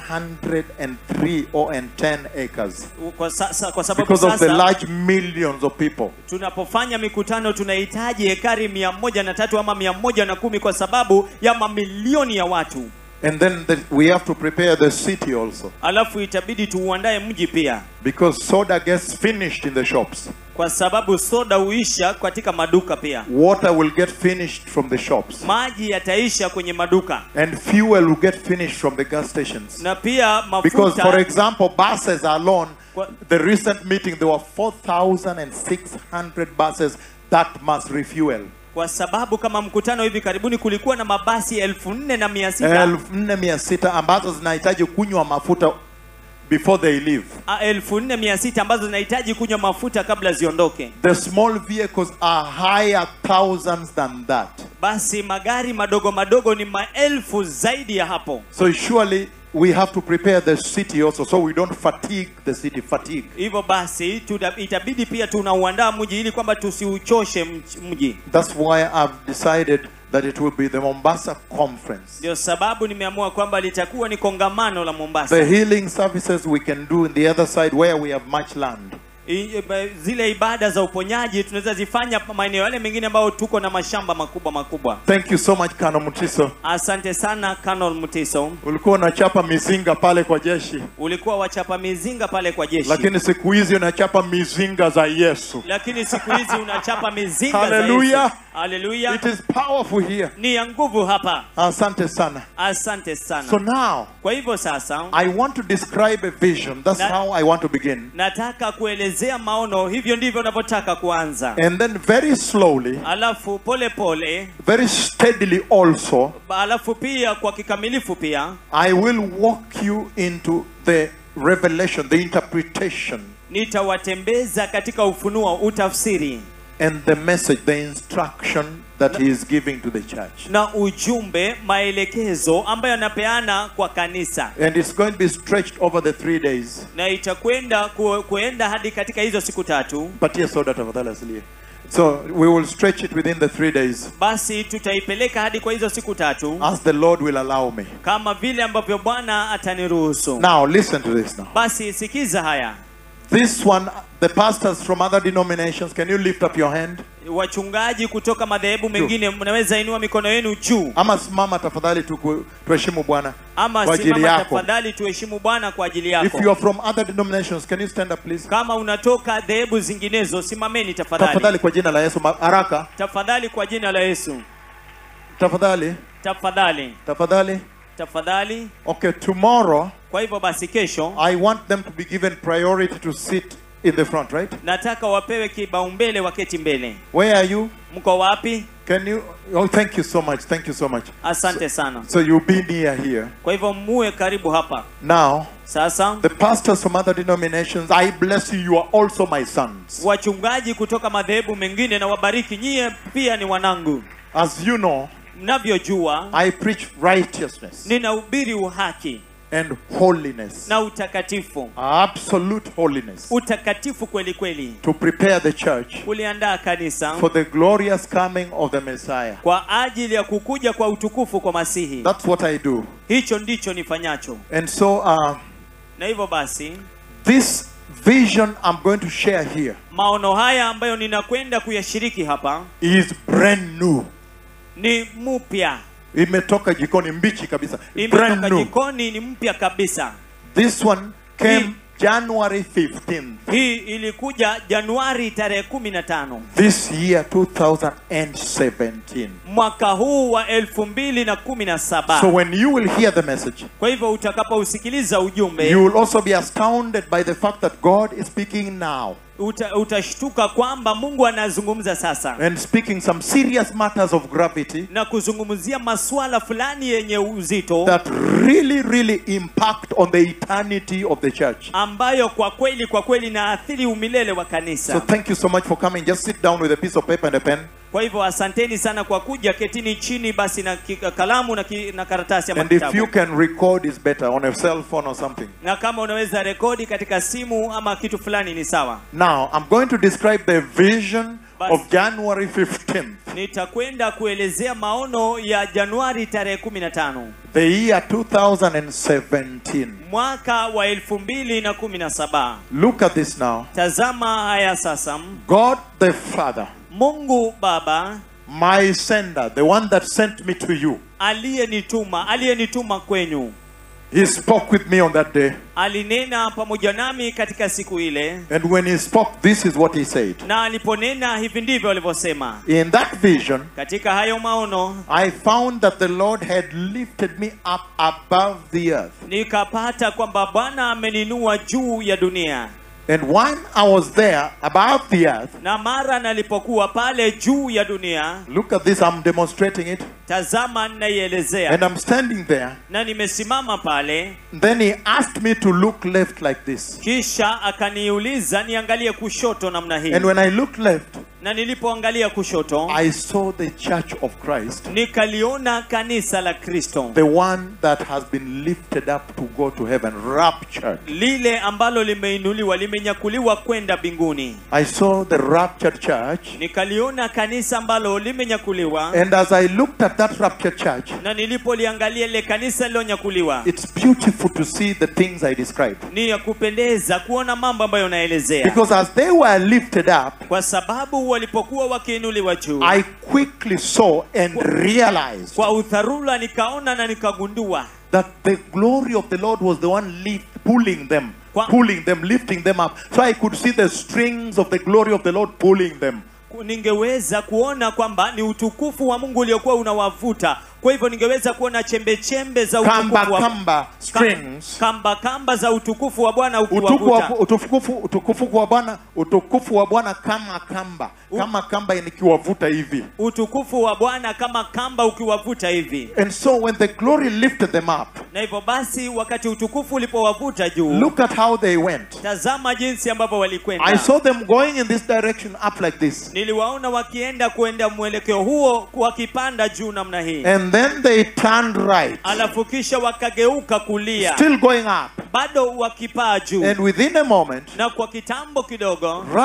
103 or and 10 acres kwa, sasa, kwa sababu because of the sasa large millions of people. tunapofanya mikutano tunahitaji hekari mia moja na tatu ama mia moja na kumi kwa sababu ya mamilioni ya watu And then the, we have to prepare the city also alafu itabidi tuuandae mji pia because soda gets finished in the shops. kwa sababu soda huisha katika maduka pia Water will get finished from the shops. maji yataisha kwenye maduka And fuel will get finished from the gas stations. na pia Because, for mafuta example, buses alone, What? the recent meeting, there were 4,600 buses that must refuel. kwa sababu kama mkutano hivi karibuni kulikuwa na mabasi elfu nne na mia sita elfu nne mia sita ambazo zinahitaji kunywa mafuta before they leave. a- elfu nne mia sita ambazo zinahitaji kunywa mafuta kabla ziondoke The small vehicles are higher thousands than that. basi magari madogo madogo ni maelfu zaidi ya hapo So surely we have to prepare the city also so we don't fatigue the city. Fatigue. hivyo basi tuta, itabidi pia tunauandaa mji ili kwamba tusiuchoshe mj- mji That's why I've decided that it will be the Mombasa conference. ndio sababu nimeamua kwamba litakuwa ni kongamano la mombasa The healing services we can do in the other side where we have much land. I- ba- zile ibada za uponyaji tunaweza zifanya maeneo yale mengine ambayo tuko na mashamba makubwa makubwa Thank you so much Kano Mutiso. asante sana Colonel mutiso Ulikuwa unachapa mizinga pale kwa jeshi, ulikuwa wachapa mizinga pale kwa jeshi lakini siku hizi unachapa mizinga za Yesu. lakini siku hizi unachapa mizinga za Hallelujah. Yesu. Hallelujah. It is powerful here. ni ya nguvu hapa Asante sana. asante sana So now kwa hivyo sasa I want to describe a vision. That's Na- how I want to begin. nataka kuelezea maono hivyo ndivyo unavyotaka kuanza And then very slowly, alafu pole pole very steadily also, alafu pia kwa kikamilifu pia I will walk you into the revelation, the interpretation, nitawatembeza katika ufunuo utafsiri and the message, the instruction that He is giving to the church. na ujumbe maelekezo ambayo anapeana kwa kanisa And it's going to be stretched over the three days. na itakwenda ku, kuenda hadi katika hizo siku tatu Patia soda tafadhali asilie. So we will stretch it within the three days basi tutaipeleka hadi kwa hizo siku tatu as the Lord will allow me. kama vile ambavyo bwana ataniruhusu Now listen to this now. basi sikiza haya This one, the pastors from other denominations, can you lift up your hand? wachungaji kutoka madhehebu mengine mnaweza inua mikono yenu juu Ama simama tafadhali tu tuheshimu Bwana ama kwa ajili simama yako. tafadhali tuheshimu bwana kwa ajili If yako you are from other denominations, can you stand up please? kama unatoka dhehebu zinginezo simameni tafadhali Tafadhali kwa jina la Yesu, ma- haraka. tafadhali kwa jina la yesu Tafadhali, tafadhali tafadhali. tafadhali Okay, tomorrow kwa hivyo basi kesho I want them to be given priority to sit in the front, right? nataka wapewe kibaumbele waketi mbele Where are you? mko wapi Can you? Oh, thank you so much. Thank you so much. asante sana So you'll be near here. kwa hivyo muwe karibu hapa Now, sasa the pastors from other denominations, I bless you. You are also my sons. wachungaji kutoka madhehebu mengine na wabariki nyie pia ni wanangu As you know, mnavyojua I preach righteousness ninahubiri uhaki and holiness, na utakatifu absolute holiness, utakatifu kweli kweli to prepare the church kuliandaa kanisa for the glorious coming of the Messiah. kwa ajili ya kukuja kwa utukufu kwa masihi That's what I do. hicho ndicho nifanyacho And so, uh, na hivyo basi this vision I'm going to share here maono haya ambayo ninakwenda kuyashiriki hapa is brand new. ni mpya Imetoka jikoni mbichi kabisa. Brand imetoka new. jikoni ni mpya kabisa This one came Hii- January 15th. hii ilikuja januari tarehe kumi na tano This year 2017. mwaka huu wa elfu mbili na kumi na saba So when you will hear the message, kwa hivyo utakapousikiliza ujumbe you will also be astounded by the fact that God is speaking now uta, utashtuka kwamba mungu anazungumza sasa and speaking some serious matters of gravity na kuzungumzia masuala fulani yenye uzito that really, really impact on the eternity of the church. ambayo kwa kweli kwa kweli naathiri umilele wa So kanisa thank you so much for coming. Just sit down with a piece of paper and a pen. kwa hivyo asanteni sana kwa kuja ketini chini basi na ki, kalamu na, ki, na karatasi ama And if you kitabu can record, is better on a cell phone or something. na kama unaweza rekodi katika simu ama kitu fulani ni sawa Now, I'm going to describe the vision Bas- of January 15th, nitakwenda kuelezea maono ya januari tarehe 15 the year 2017. mwaka wa 2017 Look at this now. tazama haya sasa God the Father, mungu baba my sender, the one that sent me to you, aliyenituma aliyenituma kwenyu he spoke with me on that day. alinena pamoja nami katika siku ile And when he spoke, this is what he said. na aliponena hivi ndivyo alivyosema In that vision, katika hayo maono I found that the Lord had lifted me up above the earth. nikapata kwamba bwana ameninua juu ya dunia And when I was there above the earth, na mara nalipokuwa pale juu ya dunia look at this, I'm demonstrating it. tazama ninaielezea And I'm standing there. na nimesimama pale Then he asked me to look left like this. kisha akaniuliza niangalie kushoto namna hii And when I looked left, na nilipoangalia kushoto I saw the church of Christ, nikaliona kanisa la kristo the one that has been lifted up to go to heaven, raptured. lile ambalo limeinuliwa limenyakuliwa kwenda mbinguni I saw the raptured church. nikaliona kanisa ambalo limenyakuliwa And as I looked at that raptured church, na nilipoliangalia ile kanisa lilonyakuliwa it's beautiful to see the things I described. ni ya kupendeza kuona mambo ambayo naelezea Because as they were lifted up, kwa sababu walipokuwa wakiinuliwa juu I quickly saw and realized kwa udharura nikaona na nikagundua that the glory of the Lord was the one lift, pulling them, Kwa- pulling them, lifting them up. So I could see the strings of the glory of the Lord pulling them. ningeweza kuona kwamba ni utukufu wa mungu uliokuwa unawavuta kwa hivyo ningeweza kuona chembe chembe za Kamba utukufu wa, kamba strings. kamba kamba za utukufu wa bwana Utukufu ukiwavuta wa, utukufu, utukufu wa Bwana, utukufu wa Bwana kama kamba, kama kamba nikiwavuta hivi. utukufu wa bwana kama kamba ukiwavuta hivi And so when the glory lifted them up, na hivyo basi wakati utukufu ulipowavuta juu look at how they went. tazama jinsi ambavyo I walikwenda saw them going in this direction up like this. niliwaona wakienda kuenda mwelekeo huo wakipanda juu namna hii And then they turned right, alafu kisha wakageuka kulia still going up. bado wakipaa juu And within a moment, na kwa kitambo kidogo right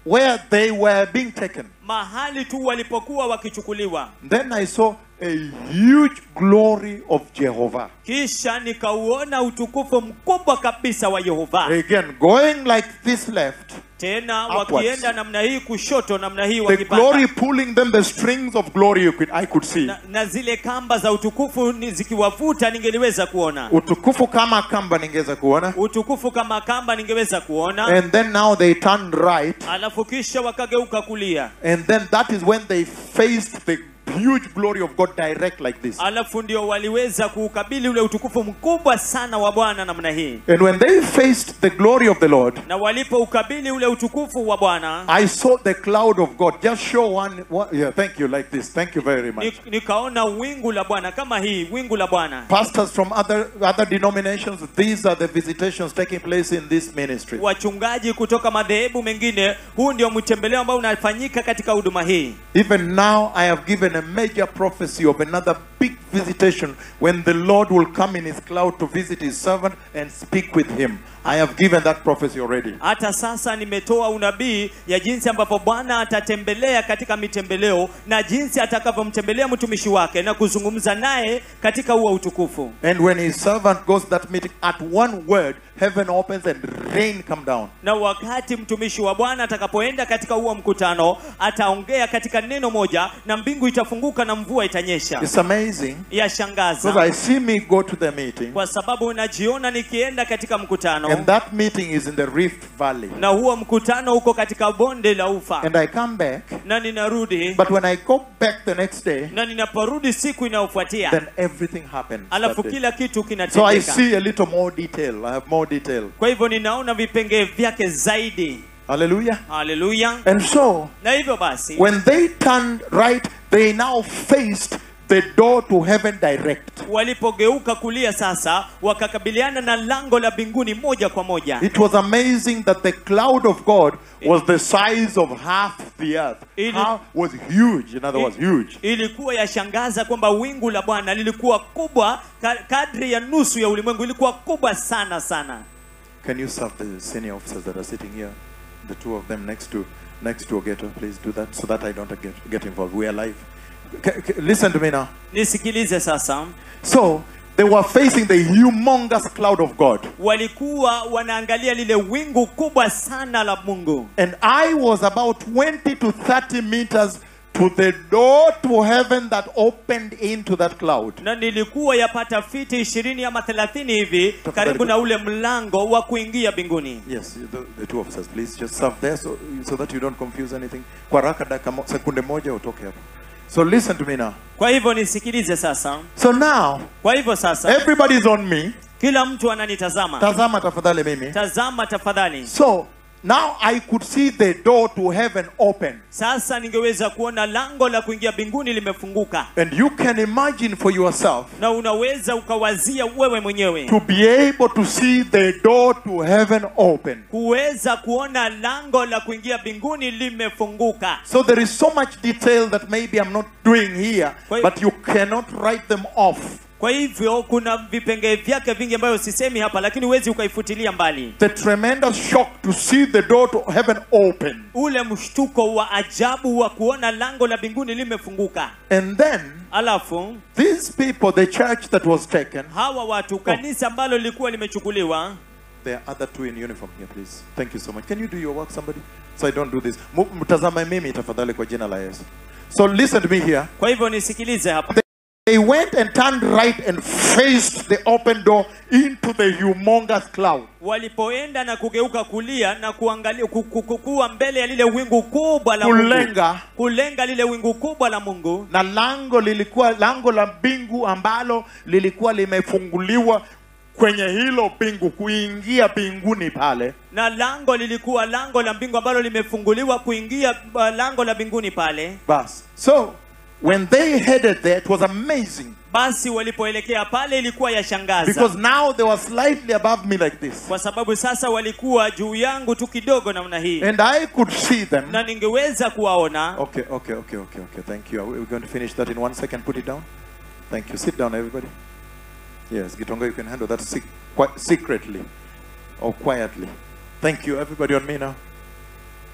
where they were being taken. mahali tu walipokuwa wakichukuliwa Then I saw a huge glory of Jehovah. kisha nikauona utukufu mkubwa kabisa wa yehova Again, going like this left, tena Upwards. wakienda namna hii kushoto namna hii the wakipanda glory pulling them, the strings of glory you could, I could see. na, na zile kamba za utukufu ni zikiwavuta ningeliweza kuona Utukufu kama kamba ningeweza kuona. utukufu kama kamba ningeweza kuona And then now they turned right. alafu kisha wakageuka kulia And then that is when they faced the huge glory of God direct like this. alafu ndio waliweza kuukabili ule utukufu mkubwa sana wa bwana namna hii And when they faced the glory of the Lord, na walipoukabili ule utukufu wa bwana I saw the cloud of God. Just show one, one yeah, thank you, like this. Thank you very much. ni- nikaona wingu la bwana kama hii wingu la bwana Pastors from other other denominations, these are the visitations taking place in this ministry. wachungaji kutoka madhehebu mengine huu ndio mtembeleo ambao unafanyika katika huduma hii Even now, I have given a major prophecy of another big visitation when the Lord will come in his cloud to visit his servant and speak with him. I have given that prophecy already. hata sasa nimetoa unabii ya jinsi ambavyo bwana atatembelea katika mitembeleo na jinsi atakavyomtembelea mtumishi wake na kuzungumza naye katika huo utukufu And when his servant goes that meeting, at one word, heaven opens and rain come down. na wakati mtumishi wa bwana atakapoenda katika huo mkutano ataongea katika neno moja na mbingu itafunguka na mvua itanyesha It's amazing because yashangaza I see me go to the meeting, kwa sababu najiona nikienda katika mkutano and that meeting is in the Rift Valley. na huo mkutano uko katika bonde la ufa And I come back, na ninarudi but when I go back the next day, na ninaporudi siku inayofuatia then everything happens. that alafu day. kila kitu So I kinatendeka see a little more detail. I have more detail. kwa hivyo ninaona vipengee vyake zaidi Hallelujah. haleluya And so, na hivyo basi when they turned right, they now faced the door to heaven direct. walipogeuka kulia sasa wakakabiliana na lango la mbinguni moja kwa moja It was amazing that the cloud of God was the size of half the earth. It- Half was huge, in other words, huge. ilikuwa yashangaza kwamba wingu la bwana lilikuwa kubwa ka- kadri ya nusu ya ulimwengu ilikuwa kubwa sana sana Can you serve the senior officers that are sitting here? The two of them next to next to Ogeto, please do that so that I don't get, get involved. We are live. C- c- listen to me now. nisikilize sasa So they were facing the humongous cloud of God. walikuwa wanaangalia lile wingu kubwa sana la mungu And I was about 20 to 30 meters to the door to heaven that opened into that cloud. na nilikuwa yapata fiti ishirini ama thelathini hivi karibu na ule mlango wa kuingia mbinguni Yes, the, the two officers, please just serve there so, so that you don't confuse anything. Kwa haraka dakika mo- sekunde moja utoke hapo. So listen to me now. kwa hivyo nisikilize sasa So now, kwa hivyo sasa everybody's on me. kila mtu ananitazama Tazama tafadhali mimi. tazama tafadhali So now I could see the door to heaven open. sasa ningeweza kuona lango la kuingia mbinguni limefunguka And you can imagine for yourself na unaweza ukawazia wewe mwenyewe to be able to see the door to heaven open. kuweza kuona lango la kuingia mbinguni limefunguka So there is so much detail that maybe I'm not doing here, Wait. but you cannot write them off. kwa hivyo kuna vipengee vyake vingi ambayo sisemi hapa lakini huwezi ukaifutilia mbali The tremendous shock to see the door to heaven open. ule mshtuko wa ajabu wa kuona lango la mbinguni limefunguka And then alafu these people, the church that was taken, hawa watu kanisa ambalo lilikuwa limechukuliwa there are other two in uniform here, please. Thank you so much. Can you do your work, somebody? So I don't do this. Mu- Mtazame mimi tafadhali kwa jina la Yesu. So listen to me here. kwa hivyo nisikilize hapa They went and turned right and faced the open door into the humongous cloud. walipoenda na kugeuka kulia na kuangalia ku- ku- ku- kuwa mbele ya lile wingu kubwa la Mungu. Kulenga kulenga lile wingu kubwa la Mungu na lango lilikuwa lango la mbingu ambalo lilikuwa limefunguliwa kwenye hilo mbingu kuingia mbinguni pale na lango lilikuwa lango la mbingu ambalo limefunguliwa kuingia uh, lango la mbinguni pale bas so when they headed there it was amazing basi walipoelekea pale ilikuwa yashangaza because now they were slightly above me like this kwa sababu sasa walikuwa juu yangu tu kidogo namna hii and i could see them na ningeweza kuwaona okay okay okay okay okay thank you we're going to finish that in one second put it down thank you sit down everybody yes gitonga you can handle that sec- qui- secretly or quietly thank you everybody on me now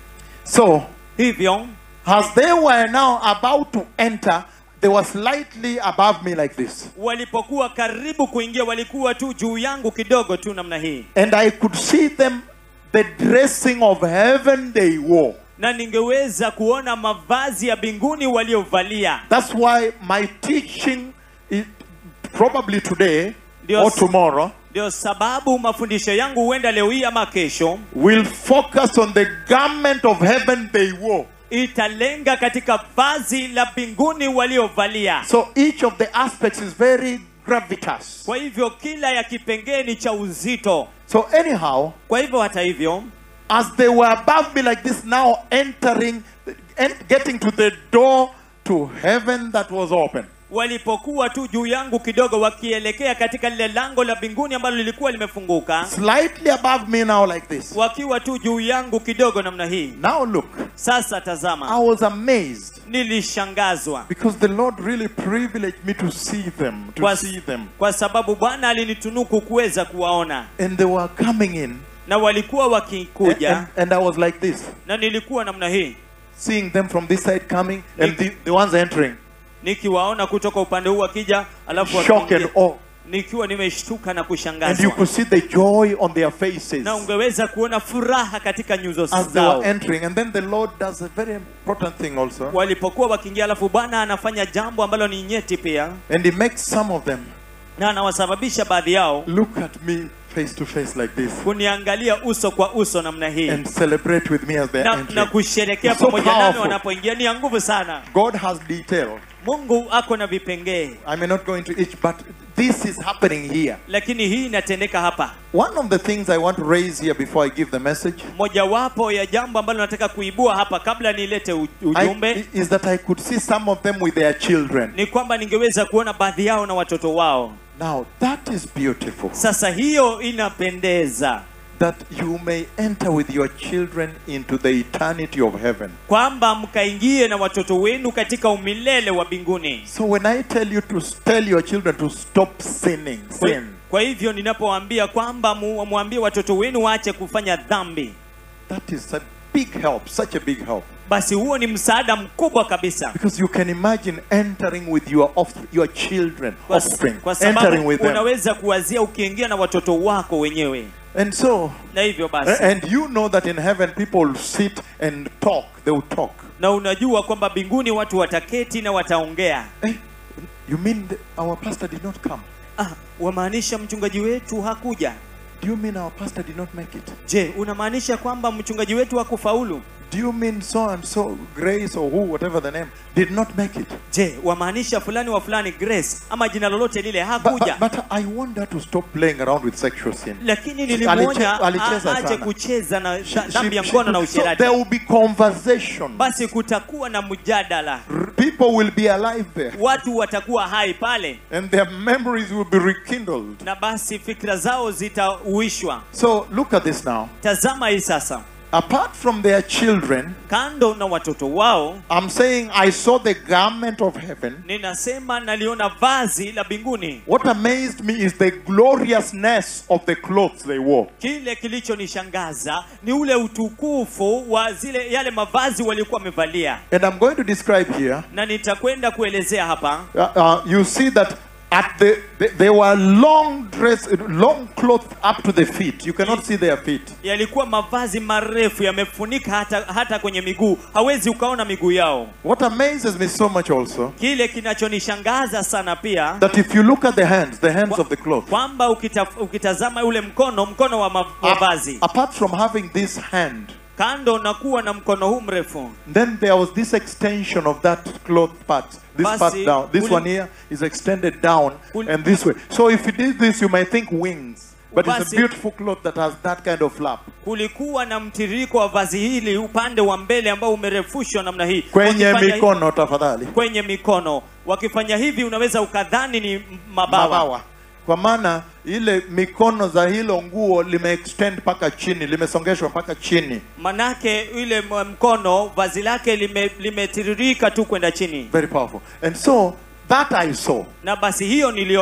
So, hivyo as they were now about to enter, they were slightly above me like this. walipokuwa karibu kuingia walikuwa tu juu yangu kidogo tu namna hii And I could see them, the dressing of heaven they wore. na ningeweza kuona mavazi ya mbinguni waliovalia That's why my teaching, is probably today Dios. or tomorrow, ndio sababu mafundisho yangu huenda leo hii ama kesho will focus on the garment of heaven they wore. italenga katika vazi la mbinguni waliovalia So each of the aspects is very gravitas. kwa hivyo kila ya kipengee ni cha uzito So anyhow, kwa hivyo hata hivyo as they were above me like this, now entering, and getting to the door to heaven that was open. walipokuwa tu juu yangu kidogo wakielekea katika lile lango la mbinguni ambalo lilikuwa limefunguka Slightly above me now like this. wakiwa tu juu yangu kidogo namna hii Now look, sasa I tazama was amazed nilishangazwa because the Lord really privileged me to see them, to kwa, see them. kwa sababu bwana alinitunuku kuweza kuwaona And they were coming in. na walikuwa And, wakikuja and, and I was like this, na nilikuwa namna hii seeing them from this side coming and the, the ones entering. nikiwaona kutoka upande huu wakija alafu Shock and wakiingia. awe. nikiwa nimeshtuka na And you kushangazwa could see the joy on their faces na ungeweza kuona furaha katika nyuso as they were zao entering. And then the Lord does a very important thing also. walipokuwa wakiingia alafu bwana anafanya jambo ambalo ni nyeti pia And He makes some of them na anawasababisha baadhi yao look at me face to face like this kuniangalia uso kwa uso namna hii and celebrate with me as they're na, na entering. kusherekea It's so pamoja nami powerful. wanapoingia ni ya nguvu sana God has detail. mungu ako na vipengee I may not go into each, but this is happening here. lakini hii inatendeka hapa One of the things I want to raise here before I give the message mojawapo ya jambo ambalo nataka kuibua hapa kabla nilete u- ujumbe I, is that I could see some of them with their children. ni kwamba ningeweza kuona baadhi yao na watoto wao Now, that is beautiful. sasa hiyo inapendeza That you may enter with your children into the eternity of heaven. kwamba mkaingie na watoto wenu katika umilele wa mbinguni So when I tell you to tell your children to stop sinning, kwa, sin, kwa hivyo ninapowaambia kwamba mu- mwambie watoto wenu waache kufanya dhambi that is a big help, such a big help. basi huo ni msaada mkubwa kabisa Because you can imagine entering with your off, your children, kwa, offspring, kwa entering sababu with them. unaweza kuwazia ukiingia na watoto wako wenyewe And so, na hivyo basi and you know that in heaven people will sit and talk. They will talk. na unajua kwamba mbinguni watu wataketi na wataongea Eh, you mean the, our pastor did not come? ah, wamaanisha mchungaji wetu hakuja Do you mean our pastor did not make it? je unamaanisha kwamba mchungaji wetu hakufaulu Do you mean so and so, Grace or who, whatever the name, did not make it? je wamaanisha fulani wa fulani grace ama jina lolote lile But, hakuja but, but I want her to stop playing around with sexual sin. lakini Aliche- nilimwonya alicheza a- aje sana. kucheza na She- dha- dhambi ya she- mkono na so usherati there will be conversation. basi kutakuwa na mjadala R- People will be alive there. watu watakuwa hai pale And their memories will be rekindled. na basi fikra zao zitauishwa So look at this now. tazama hii sasa Apart from their children, kando na watoto wao I'm saying I saw the garment of heaven. ninasema naliona vazi la mbinguni What amazed me is the gloriousness of the clothes they wore. kile kilichonishangaza ni ule utukufu wa zile yale mavazi waliokuwa wamevalia And I'm going to describe here. na nitakwenda kuelezea hapa Uh, uh, you see that at the, they, they were long dress, long clothes up to the feet. You cannot see their feet. yalikuwa mavazi marefu yamefunika hata, hata kwenye miguu hawezi ukaona miguu yao What amazes me so much also kile kinachonishangaza sana pia that if you look at the hands, the hands of the cloth, kwamba ukita, ukitazama ule mkono mkono wa ma- mavazi apart from having this hand, kando na kuwa na mkono huu mrefu then there was this extension of that cloth part. This Basi, part down. This ule- one here is extended down Ule- and this way. So if you did this, you might think wings. But it's a Basi- beautiful cloth that has that kind of flap. kulikuwa na mtiririko wa vazi hili upande wa mbele ambao umerefushwa namna hii Kwenye Wakifanya hi- mikono tafadhali. kwenye mikono wakifanya hivi unaweza ukadhani ni mabawa, mabawa kwa maana ile mikono za hilo nguo limeextend mpaka chini limesongeshwa mpaka chini manake ile m- mkono vazi lake lime- limetiririka tu kwenda chini very powerful and so that i saw na basi hiyo niliona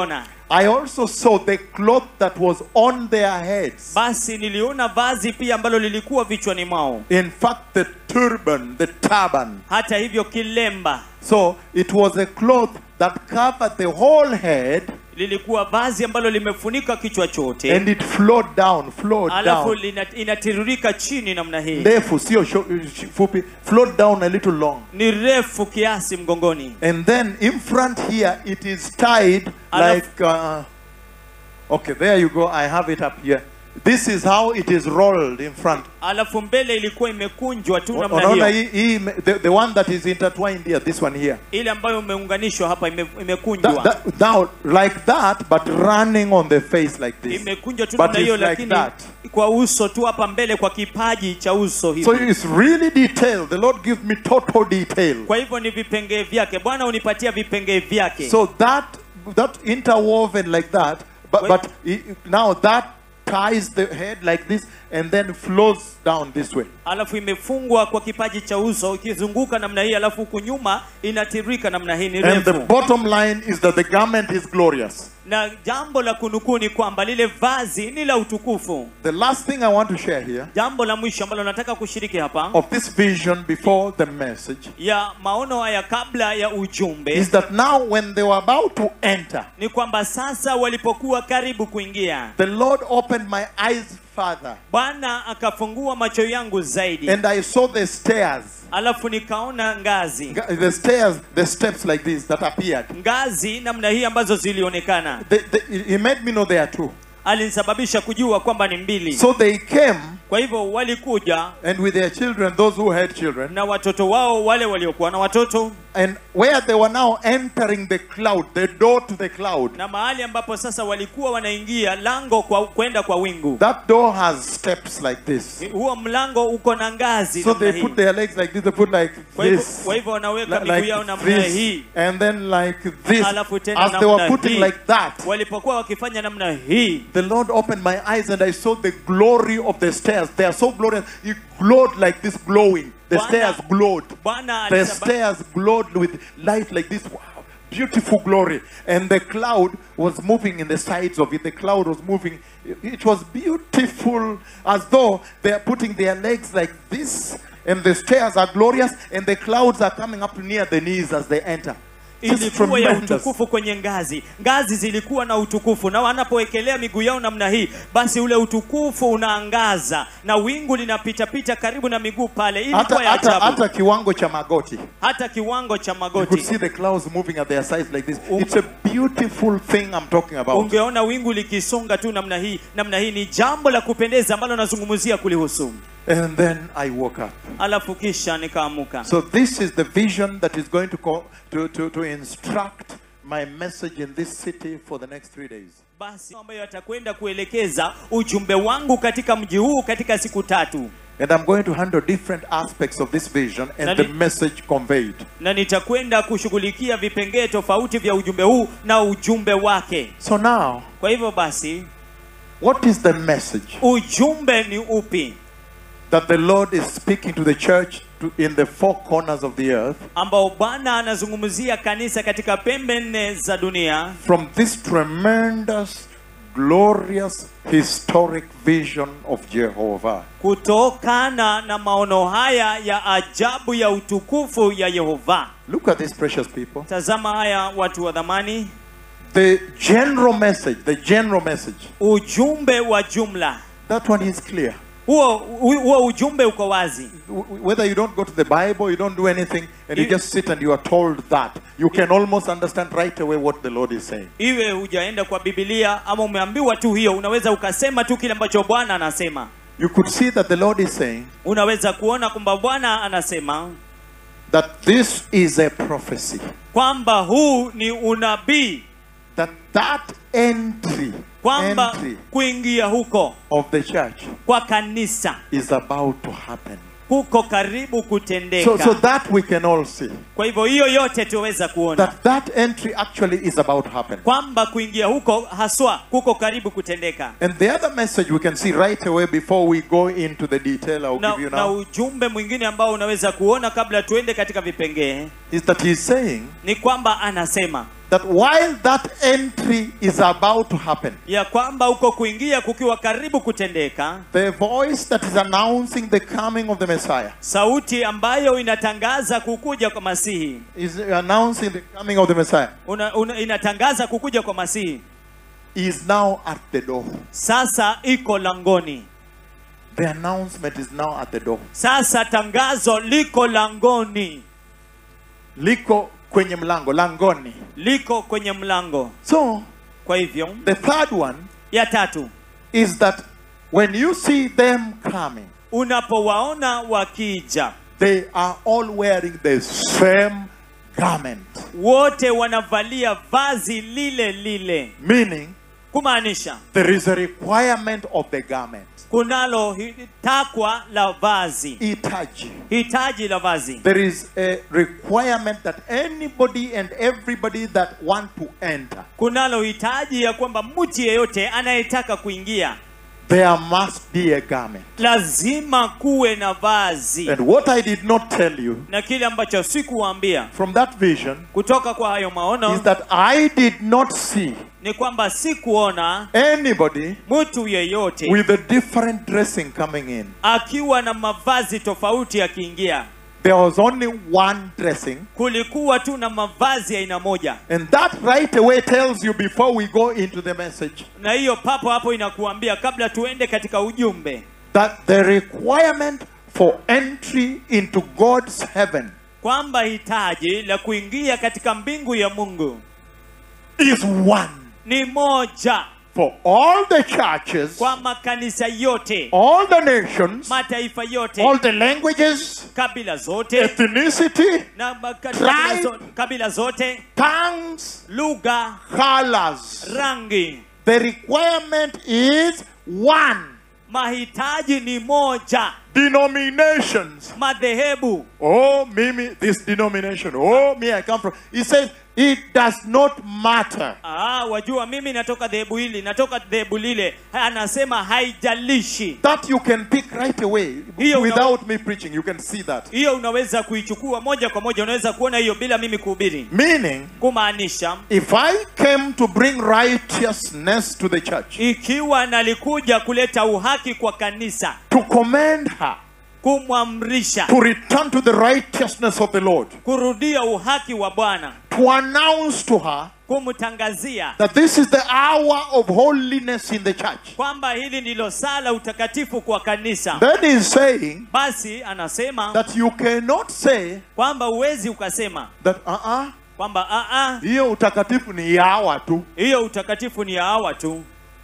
I also saw the cloth that was on their heads. basi niliona vazi pia ambalo lilikuwa vichwani mwao In fact, the turban, the turban. hata hivyo kilemba So it was a cloth that covered the whole head lilikuwa vazi ambalo limefunika kichwa chote and it flowed down, flowed alafu down. lina- inatiririka chini namna hii Ndefu, sio sho- fupi, flowed down a little long. ni refu kiasi mgongoni And then in front here, it is tied Alaf- like. Uh, okay, there you go. I have it up here. This is how it is rolled in front. alafu mbele ilikuwa imekunjwa tu namna Unaona hiyo hii- hii ime- the, the one that is intertwined here, this one here. ile ambayo imeunganishwa hapa ime, That, imekunjwa that, now, like that, but running on the face like this. imekunjwa tu But namna hiyo it's like lakini that. kwa uso tu hapa mbele kwa kipaji cha uso hivi So it's really detailed. The Lord gives me total detail. kwa hivyo ni vipengee vyake bwana unipatia vipengee vyake So that that interwoven like that, but Wait. but i- now that ties the head like this and then flows down this way. alafu imefungwa kwa kipaji cha uso ikizunguka namna hii alafu huku nyuma inatirika namna hii ni And the refu bottom line is that the garment is glorious. na jambo la kunukuu ni kwamba lile vazi ni la utukufu The last thing I want to share here jambo la mwisho ambalo nataka kushiriki hapa of this vision before the message ya maono haya kabla ya ujumbe is that now when they were about to enter, ni kwamba sasa walipokuwa karibu kuingia the Lord opened my eyes further bwana akafungua macho yangu zaidi and I saw the stairs. alafu nikaona ngazi The stairs, the steps like this that appeared. ngazi namna hii ambazo zilionekana They, they, he made me know there are two. alinisababisha kujua kwamba ni mbili So they came kwa hivyo walikuja and with their children, those who had children, na watoto wao wale waliokuwa na watoto and where they were now entering the cloud, the door to the cloud, na mahali ambapo sasa walikuwa wanaingia lango kwa kwenda kwa wingu that door has steps like this. huo mlango uko na ngazi So namna they hii. put their legs like this, they put like kwa hivyo this, kwa hivyo wanaweka li- miguu yao like namna this, hii and then like this. alafu tena As they were namna putting hii. like that, walipokuwa wakifanya namna hii the Lord opened my eyes and I saw the glory of the stairs. They are so glorious. It glowed like this, glowing. The Bwana- stairs glowed. bwana The alisaba- stairs glowed with light like this. Wow, beautiful glory. And the cloud was moving in the sides of it. The cloud was moving. It was beautiful, as though they are putting their legs like this. And the stairs are glorious, and the clouds are coming up near the knees as they enter. Just ilikuwa ya tremendous. utukufu kwenye ngazi ngazi zilikuwa na utukufu na wanapowekelea miguu yao namna hii basi ule utukufu unaangaza na wingu linapitapita karibu na miguu pale Hata, ilikuwa ya hata, ajabu hata kiwango cha magoti. hata kiwango cha You could magoti see the clouds moving at their sides like this. Um- It's a beautiful thing I'm talking about. ungeona wingu likisonga tu namna hii namna hii ni jambo la kupendeza ambalo nazungumzia kulihusu And then I woke up. alafu kisha nikaamuka So this is the vision that is going to, co- to, to, to instruct my message in this city for the next three days. basi ambayo atakwenda kuelekeza ujumbe wangu katika mji huu katika siku tatu And I'm going to handle different aspects of this vision and Nani- the message conveyed. na nitakwenda kushughulikia vipengee tofauti vya ujumbe huu na ujumbe wake So now, kwa hivyo basi what is the message ujumbe ni upi that the Lord is speaking to the church to, in the four corners of the earth ambao bwana anazungumzia kanisa katika pembe nne za dunia from this tremendous, glorious, historic vision of Jehovah? kutokana na maono haya ya ajabu ya utukufu ya yehova Look at these precious people. tazama haya watu wa dhamani The general message, the general message, ujumbe wa jumla that one is clear. huo hu- huo ujumbe uko wazi W- Whether you don't go to the Bible, you don't do anything, and you You- just sit and you are told that, you can almost understand right away what the Lord is saying. iwe hujaenda kwa bibilia ama umeambiwa tu hiyo unaweza ukasema tu kile ambacho bwana anasema You could see that the Lord is saying unaweza kuona kwamba bwana anasema that this is a prophecy. kwamba huu ni unabii That that entry, kwamba entry kuingia huko of the church kwa kanisa is about to happen. kuko karibu So, kutendeka so that we can all see kwa hivyo hiyo yote tuweza kuona that that entry actually is about to happen. kwamba kuingia huko haswa kuko karibu kutendeka And the other message we can see right away before we go into the detail I'll na, give you na now ujumbe mwingine ambao unaweza kuona kabla tuende katika vipengee is that he's saying ni kwamba anasema that while that entry is about to happen, ya kwamba uko kuingia kukiwa karibu kutendeka the voice that is announcing the coming of the Messiah sauti ambayo inatangaza kukuja kwa masihi is announcing the coming of the Messiah una, una, inatangaza kukuja kwa masihi is now at the door. sasa iko langoni The announcement is now at the door. sasa tangazo liko langoni Liko kwenye mlango, langoni. liko kwenye mlango So, kwa hivyo the third one ya tatu is that when you see them coming, unapowaona wakija they are all wearing the same garment. wote wanavalia vazi lile lile Meaning, kumaanisha there is a requirement of the garment. kunalo hi- takwa la vazi Itaji. hitaji la vazi There is a requirement that anybody and everybody that want to enter, kunalo hitaji ya kwamba mtu yeyote anayetaka kuingia there must be a garment. lazima kuwe na vazi And what I did not tell you na kile ambacho sikuwaambia from that vision kutoka kwa hayo is maono that I did not see ni kwamba sikuona anybody mtu yeyote with a different dressing coming in. akiwa na mavazi tofauti akiingia There was only one dressing. kulikuwa tu na mavazi ya aina moja And that right away tells you before we go into the message na hiyo papo hapo inakuambia kabla tuende katika ujumbe that the requirement for entry into God's heaven kwamba hitaji la kuingia katika mbingu ya mungu is one ni moja for all the churches, kwa makanisa yote all the nations, mataifa yote all the languages, kabila zote ethnicity, na ma- kabila, Tribe. zo, kabila zote tongues, lugha colors. rangi The requirement is one. mahitaji ni moja Denominations. madhehebu Oh, Mimi, this denomination. Oh, me, I come from. He says it does not matter. ah, wajua mimi natoka dhehebu hili natoka dhehebu lile anasema haijalishi That you can pick right away Hiyo una- without me preaching. You can see that. hiyo unaweza kuichukua moja kwa moja unaweza kuona hiyo bila mimi kuhubiri Meaning, kumaanisha if I came to bring righteousness to the church, ikiwa nalikuja kuleta uhaki kwa kanisa to commend her, kumwamrisha to return to the righteousness of the Lord, kurudia uhaki wa bwana to announce to her kumtangazia that this is the hour of holiness in the church. kwamba hili ndilo saa la utakatifu kwa kanisa Then he's saying basi anasema that you cannot say kwamba huwezi ukasema that uh-uh, kwamba "Ah, ah, hiyo utakatifu ni yawa tu. hiyo utakatifu ni ya hawa tu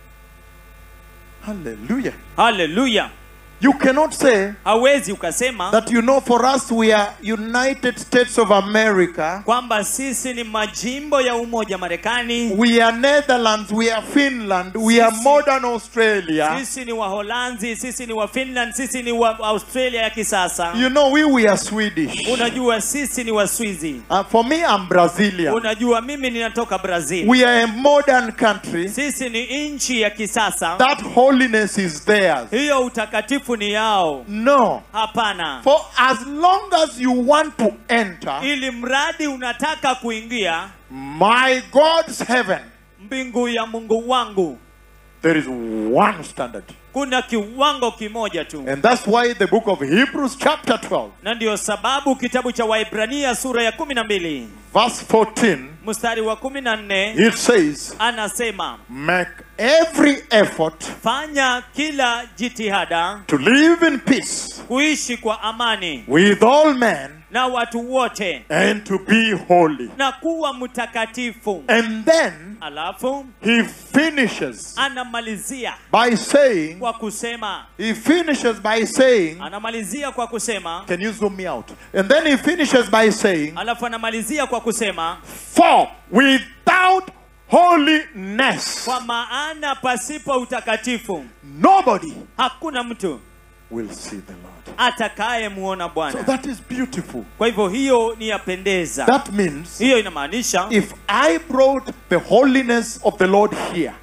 Hallelujah. haleluya You cannot say hawezi ukasema that you know for us we are United States of America, kwamba sisi ni majimbo ya umoja marekani we are Netherlands, we are Finland, we are Sisi- modern Australia. sisi ni waholanzi sisi ni wa finland sisi ni wa australia ya kisasa You know we we are Swedish. unajua sisi ni waswizi Uh, for me I'm Brazilian. unajua mimi ninatoka brazil We are a modern country. sisi ni nchi ya kisasa That holiness is theirs. hiyo utakatifu ni yao No. hapana For as long as you want to enter ili mradi unataka kuingia my God's heaven, mbingu ya mungu wangu there is one standard. kuna kiwango kimoja tu And that's why the book of Hebrews, chapter 12, na ndiyo sababu kitabu cha waibrania sura ya kumi na mbili verse 14, mstari wa kumi na nne it says, anasema Make every effort fanya kila jitihada to live in peace kuishi kwa amani with all men na watu wote and to be holy. na kuwa mtakatifu And then alafu he finishes anamalizia by saying, kwa kusema he finishes by saying, anamalizia kwa kusema can you zoom me out? And then he finishes by saying, alafu anamalizia kwa kusema For without holiness, kwa maana pasipo utakatifu nobody hakuna mtu will see the Lord. atakayemuona So bwana that is beautiful. kwa hivyo hiyo ni yapendeza That means hiyo inamaanisha if I brought the holiness of the Lord here,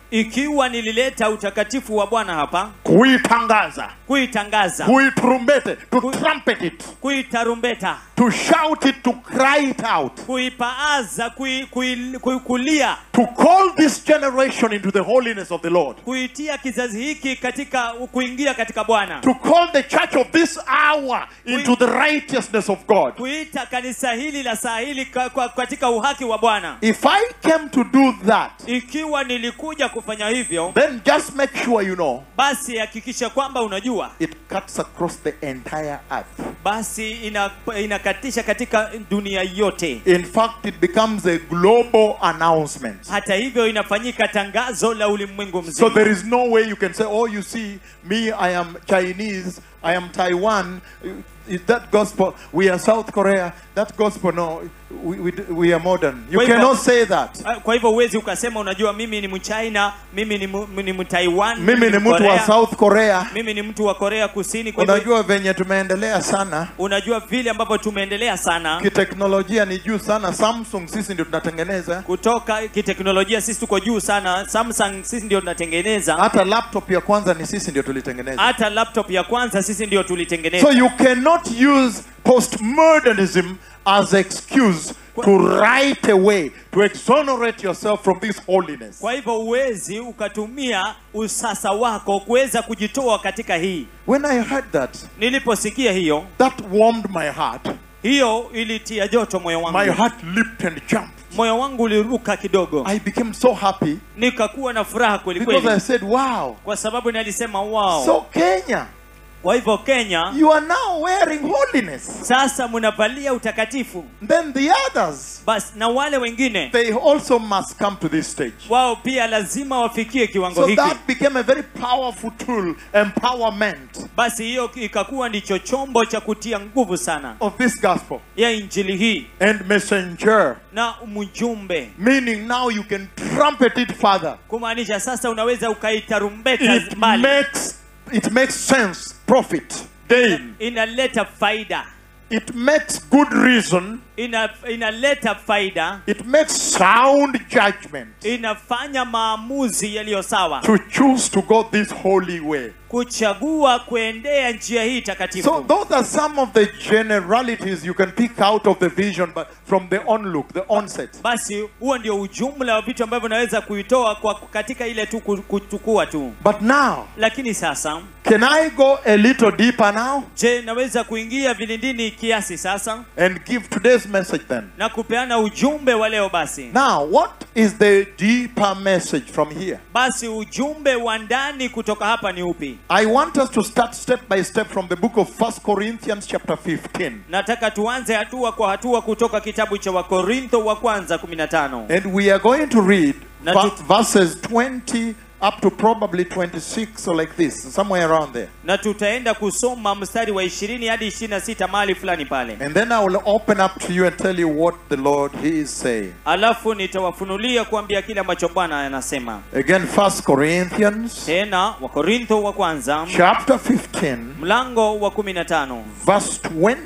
ikiwa nilileta utakatifu wa bwana hapa kuitangaza kuitangaza kuitrumbete to trumpet it kuitarumbeta to shout it to cry it out kuipaaza kui, kui, kui, kulia to call this generation into the holiness of the lord kuitia kizazi hiki katika kuingia katika bwana to call the church of this hour into the righteousness of god kuita kanisa hili la saa hili ka- kwa- katika uhaki wa bwana if i came to do that ikiwa nilikuja kufanya hivyo then just make sure you know basi hakikisha kwamba unajua it cuts across the entire earth basi ina, inakatisha katika dunia yote in fact it becomes a global announcement hata hivyo inafanyika tangazo la ulimwengu So mzima there is no way you can say, oh, you see, me, I am Chinese, I am Taiwan. Is that gospel? We are South Korea. That gospel, no, we, we, we are modern. You Wait, cannot but- say that. Ah, kwa hivyo huwezi ukasema unajua mimi ni mchina mimi ni, mu- ni mtaiwan Mimi ni mtu wa Mkorea, South Korea. mimi ni mtu wa korea kusini kwa hivyo Unajua venye tumeendelea sana unajua vile ambavyo tumeendelea sana kiteknolojia ni juu sana. Samsung sisi ndio tunatengeneza kutoka kiteknolojia sisi tuko juu sana samsung sisi ndio tunatengeneza hata laptop ya kwanza ni sisi ndio tulitengeneza. hata laptop ya kwanza sisi ndio tulitengeneza So you cannot use postmodernism as excuse to right away to exonerate yourself from this holiness. kwa hivyo huwezi ukatumia usasa wako kuweza kujitoa katika hii When I heard that, niliposikia hiyo that warmed my heart. hiyo ilitia joto moyo My wangu heart leaped and jumped. moyo wangu uliruka kidogo I became so happy nikakuwa na furaha kweli because I kweli said, wow. kwa sababu nalisema wow So Kenya, kwa hivyo kenya you are now wearing holiness. sasa mnavalia utakatifu Then the others, basi na wale wengine they also must come to this stage. wao pia lazima wafikie kiwango So hiki that became a very powerful tool, empowerment basi hiyo ikakuwa ndicho chombo cha kutia nguvu sana of this gospel ya injili hii and messenger. na mjumbe Meaning now you can trumpet it further. kumaanisha sasa unaweza ukaitarumbeta It mbali makes it makes sense, profit, gain. inaleta faida It makes good reason. ina, inaleta faida It makes sound judgment inafanya maamuzi yaliyo sawa to choose to go this holy way. kuchagua kuendea njia hii takatifu So those are some of the generalities you can pick out of the vision, but from the onlook, the onset. basi huo ndio ujumla wa vitu ambavyo naweza kuitoa kwa katika ile tu ku- kuchukua tu But now, lakini sasa can I go a little deeper now je naweza kuingia vilindini kiasi sasa and give today's message then? na kupeana ujumbe wa leo basi Now, what is the deeper message from here? basi ujumbe wa ndani kutoka hapa ni upi I want us to start step by step from the book of 1 Corinthians chapter 15. nataka tuanze hatua kwa hatua kutoka kitabu cha wakorintho wa kwanza 15 And we are going to read Na va- tut- verses 20 up to probably 26 or like this, somewhere around there. na tutaenda kusoma mstari wa 20 hadi 26 mahali fulani pale And then I will open up to you and tell you what the Lord He is saying. alafu nitawafunulia kuambia kile ambacho bwana anasema Again, 1 Corinthians tena wakorintho wa kwanza chapter 15, mlango wa 15 verse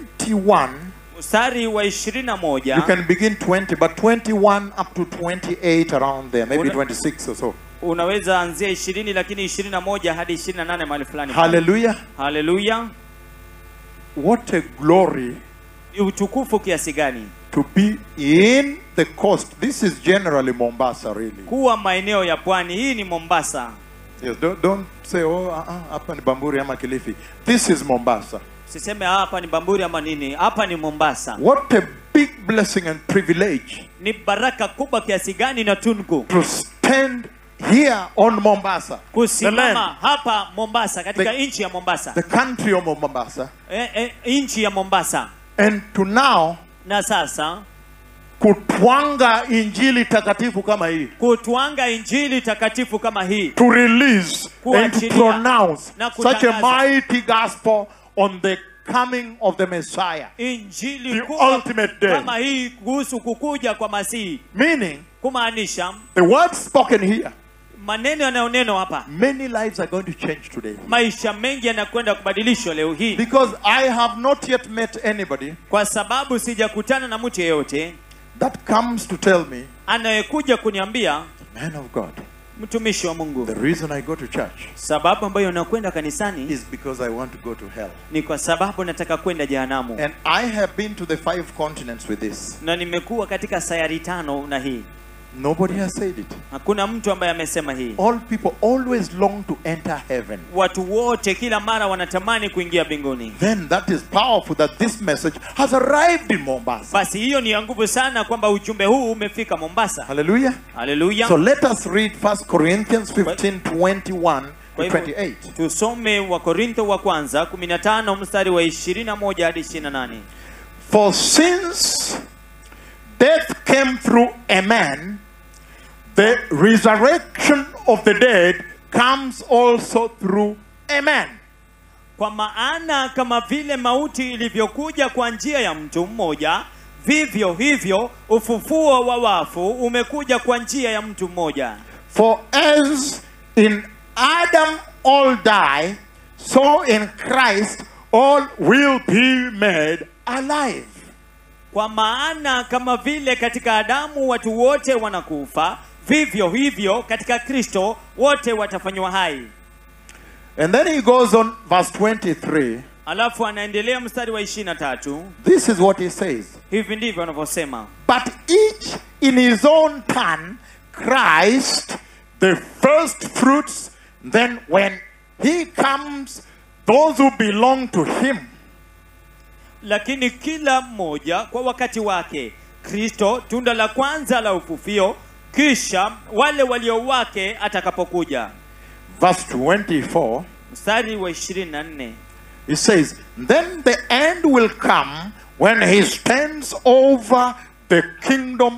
21. mstari wa You 21 can begin 20, but 21 up to 28 around there, maybe Una- 26 or so. unaweza anzia 20 lakini 21 hadi 28 mahali fulani Hallelujah. haleluya What a glory Ni utukufu kiasi gani to be in the coast. This is generally Mombasa, really. kuwa maeneo ya pwani hii ni mombasa Yes, don't, don't say, oh, uh, uh, hapa ni Bamburi ama Kilifi. This is Mombasa. siseme hapa ni bamburi ama nini hapa ni mombasa What a big blessing and privilege ni baraka kubwa kiasi gani na tungu to stand here on Mombasa, the kusimama land, hapa mombasa katika The- nchi ya mombasa the country of Mombasa, e, e, nchi ya mombasa and to now na sasa kutwanga injili takatifu kama hii kutwanga injili takatifu kama hii to release and to Kuachilia pronounce na such a kutangaza. mighty gospel on the coming of the Messiah. injili The kubwa ultimate day. kama hii kuhusu kukuja kwa masihi Meaning, kumaanisha the word spoken here, maneno yanayonenwa hapa many lives are going to change today. maisha mengi yanakwenda kubadilishwa leo hii Because I have not yet met anybody kwa sababu sijakutana na mtu yeyote that comes to tell me, anayekuja kuniambia man of God, mtumishi wa mungu The reason I go to church sababu ambayo nakwenda kanisani is because I want to go to hell. ni kwa sababu nataka kwenda jehanamu And I have been to the five continents with this. na nimekuwa katika sayari tano na hii Nobody has said it. hakuna mtu ambaye amesema hii All people always long to enter heaven. watu wote kila mara wanatamani kuingia mbinguni Then that is powerful that this message has arrived in Mombasa. basi hiyo ni ya nguvu sana kwamba ujumbe huu umefika mombasa Hallelujah. haleluya So let us read 1 Corinthians 15 21 Kwa to hivyo, 28. tusome wa korintho wa kwanza 15 mstari wa 21 hadi 28 For since death came through a man, the resurrection of the dead comes also through a man. kwa maana kama vile mauti ilivyokuja kwa njia ya mtu mmoja vivyo hivyo ufufuo wa wafu umekuja kwa njia ya mtu mmoja For as in Adam all die, so in Christ all will be made alive. kwa maana kama vile katika adamu watu wote wanakufa vivyo hivyo katika kristo wote watafanywa hai And then he goes on, verse 23. alafu anaendelea mstari wa 23 This is what he says. hivi ndivyo anavyosema But each in his own turn, Christ, the first fruits, then when he comes, those who belong to him. lakini kila mmoja kwa wakati wake kristo tunda la kwanza la ufufio kisha wale walio wake atakapokuja Verse 24, mstari wa 24 he says, Then the end will come when he stands over the kingdom.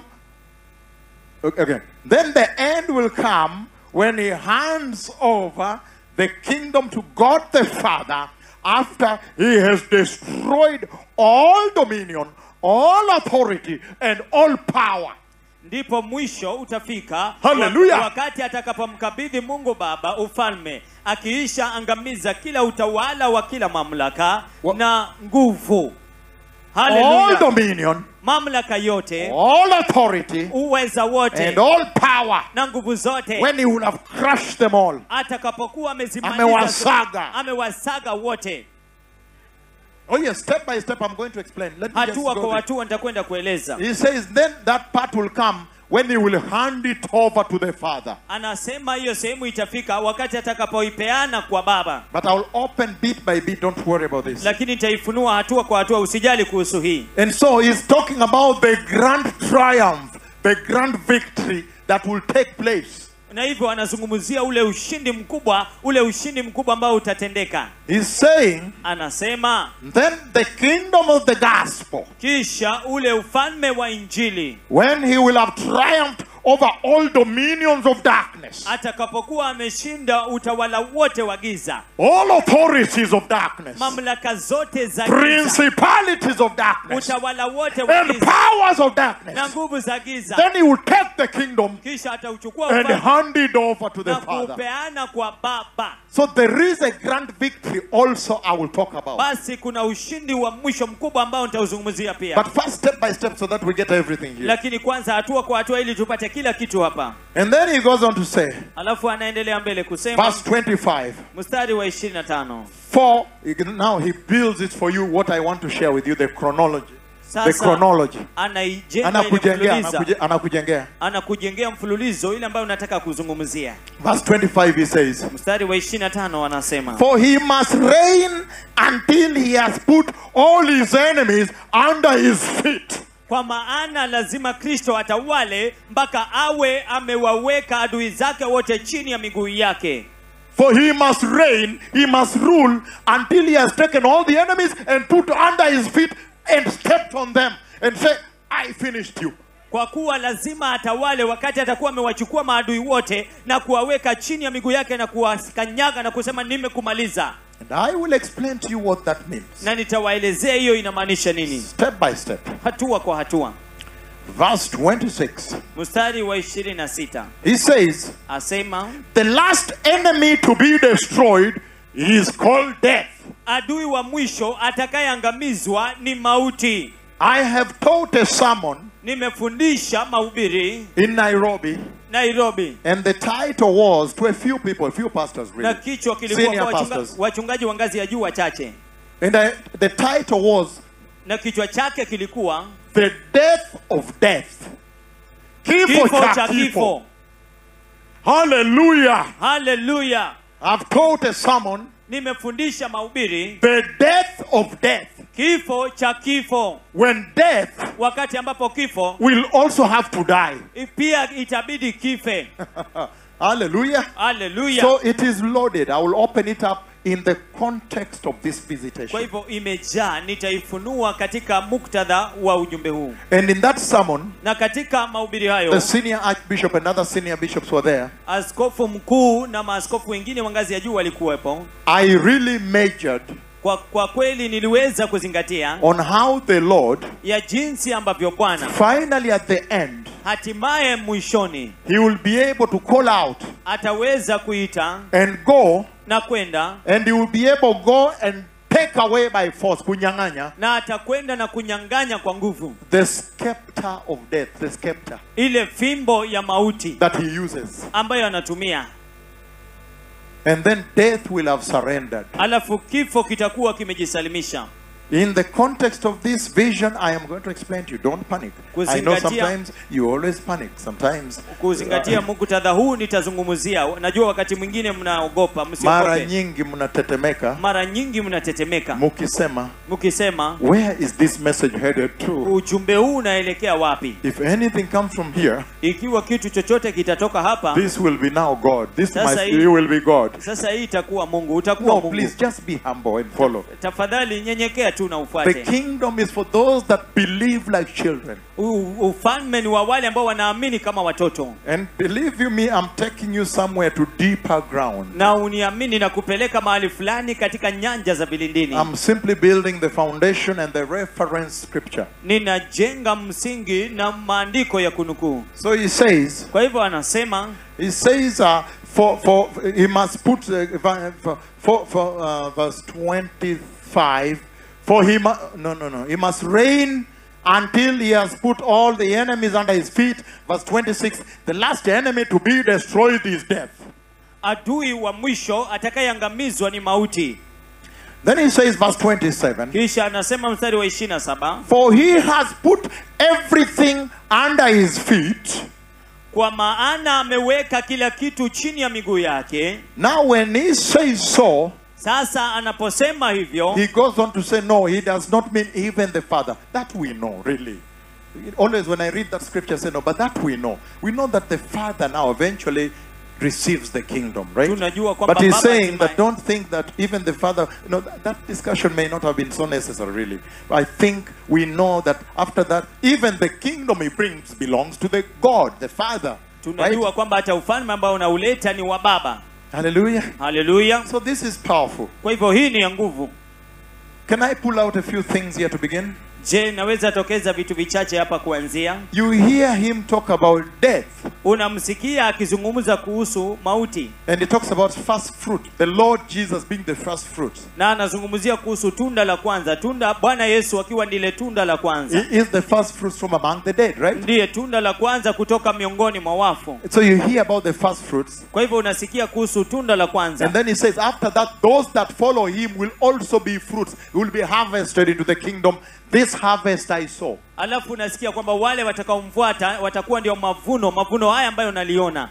Okay. Then the end will come when he hands over the kingdom to God the Father after he has destroyed all dominion, all authority, and all power. ndipo mwisho utafika Hallelujah. wa- wakati atakapomkabidhi mungu baba ufalme akiisha angamiza kila utawala wa kila mamlaka Wa- na nguvu All Hallelujah. dominion, mamlaka yote all authority, uweza wote and all power. na nguvu zote When he will have crushed them all. atakapokuwa amezimaliza Amewasaga. amewasaga wote Oh, yes, step by step, I'm going to explain. Let me just hatua go kwa there. hatua nitakwenda kueleza He says, then that part will come when he will hand it over to the Father. anasema hiyo sehemu itafika wakati atakapoipeana kwa baba But I'll open bit by bit, don't worry about this. lakini nitaifunua hatua kwa hatua usijali kuhusu hii And so he's talking about the grand triumph, the grand victory that will take place. na hivyo anazungumzia ule ushindi mkubwa ule ushindi mkubwa ambao utatendeka He's saying, anasema then the kingdom of the gospel, kisha ule ufalme wa injili when he will have triumphed over all dominions of darkness, atakapokuwa ameshinda utawala wote wa giza all authorities of darkness, mamlaka zote za giza principalities of darkness, utawala wote wa and giza powers of na darkness, nguvu za giza then he will take the kingdom kisha atauchukua and ufalme hand it over to the na Father. kuupeana kwa baba So there is a grand victory also I will talk about. basi kuna ushindi wa mwisho mkubwa ambao nitauzungumzia pia But first, step by step, so that we get everything here. lakini kwanza hatua kwa hatua ili tupate kila kitu hapa And then he goes on to say, alafu anaendelea mbele kusema verse 25, mstari wa 25 for now he builds it for you what I want to share with you the chronology. The sasa chronology. anaijenga ile Anakujengea, mfululiza anakuje- anakujengea. anakujengea mfululizo ile ambayo unataka kuzungumzia Verse 25 he says, mstari wa 25 anasema For he must reign until he has put all his enemies under his feet. kwa maana lazima kristo atawale mpaka awe amewaweka adui zake wote chini ya miguu yake For he must reign, he must rule until he has taken all the enemies and put under his feet and stepped on them and say, I finished you. kwa kuwa lazima atawale wakati atakuwa amewachukua maadui wote na kuwaweka chini ya miguu yake na kuwakanyaga na kusema nimekumaliza And I will explain to you what that means. na nitawaelezea hiyo inamaanisha nini Step by step. hatua kwa hatua Verse 26. mstari wa 26 He says, asema The last enemy to be destroyed is called death. adui wa mwisho atakayeangamizwa ni mauti I have taught a sermon nimefundisha mahubiri in Nairobi, nairobi and the title was to a few people, a few pastors na really. kichwa kilikuwa Senior kwa wachunga, pastors. wachungaji wa ngazi ya juu wachache And I, the title was na kichwa chake kilikuwa The Death of Death. Kifo kifo cha cha kifo. kifo Hallelujah. haleluya I've taught a sermon, nimefundisha mahubiri The Death of Death. kifo cha kifo When death wakati ambapo kifo will also have to die. pia itabidi kife Hallelujah. haleluya So it is loaded. I will open it up in the context of this kwa visitation. hivyo imejaa nitaifunua katika muktadha wa ujumbe huu And in that sermon, na katika mahubiri hayo the senior archbishop and other senior bishops were there. askofu mkuu na maaskofu wengine wa ngazi ya juu walikuwepo I really majored kwa, kwa kweli niliweza kuzingatia on how the Lord, ya jinsi ambavyo bwana finally at the end, hatimaye mwishoni He will be able to call out ataweza kuita and go, na kwenda and He will be able to go and take away by force, kunyang'anya, na atakwenda na kunyang'anya kwa nguvu the scepter of death, the scepter ile fimbo ya mauti that He uses. ambayo anatumia And then death will have surrendered. alafu kifo kitakuwa kimejisalimisha In the context of this vision, I am going to explain to you. Don't panic. I know Kuzingatia- sometimes you always panic. Sometimes kuzingatia muktadha huu nitazungumzia najua wakati mwingine mnaogopa mara msiogope nyingi mnatetemeka mara nyingi mnatetemeka mukisema, mkisema where is this message headed to? ujumbe huu unaelekea wapi If anything comes from here, ikiwa kitu chochote kitatoka hapa this will be now God. This Sasa must, hii- you will be God. sasa hii itakuwa mungu utakuwa No, mungu please just be humble and follow. tafadhali nyenyekea tu na The ufuate kingdom is for those that believe like children. U- ufalme ni wa wale ambao wanaamini kama watoto And believe you me, I'm taking you somewhere to deeper ground. na uniamini na kupeleka mahali fulani katika nyanja za vilindini I'm simply building the foundation and the reference scripture. ninajenga msingi na maandiko ya kunukuu So he says, kwa hivyo anasema he says, uh, for, for, he must put, uh, for, for, for uh, verse 25, for he mu- no, no, no, he must reign until he has put all the enemies under his feet. Verse 26, the last enemy to be destroyed is death. adui wa mwisho atakayeangamizwa ni mauti Then he says, verse 27, kisha anasema mstari wa 27 for he has put everything under his feet. kwa maana ameweka kila kitu chini ya miguu yake Now, when he says so, sasa anaposema hivyo he goes on to say, no, he does not mean even the Father. That we know, really. Always when I read that scripture, I say, no, but that we know. We know that the Father now eventually receives the kingdom, right? Tunajua kwamba But he's Baba saying hatimaye- that don't think that even the Father, you know, that, that discussion may not have been so necessary, really. I think we know that after that, even the kingdom he brings belongs to the God, the Father. Right? tunajua kwamba hata ufalme ambao unauleta ni wa baba Hallelujah. haleluya So this is powerful. kwa hivyo hii ni ya nguvu Can I pull out a few things here to begin? je naweza tokeza vitu vichache hapa kuanzia You hear him talk about death, unamsikia akizungumza kuhusu mauti and he talks about first fruit, the Lord Jesus being the first fruit. na anazungumzia kuhusu tunda la kwanza tunda bwana yesu akiwa ndile tunda la kwanza He is the first fruits from among the dead, right? ndiye tunda la kwanza kutoka miongoni mwa wafu So you hear about the first fruits, kwa hivyo unasikia kuhusu tunda la kwanza and then he says, after that, those that follow him will also be fruits, will be harvested into the kingdom. This harvest I saw. alafu unasikia kwamba wale watakaomfuata watakuwa ndio mavuno mavuno haya ambayo unaliona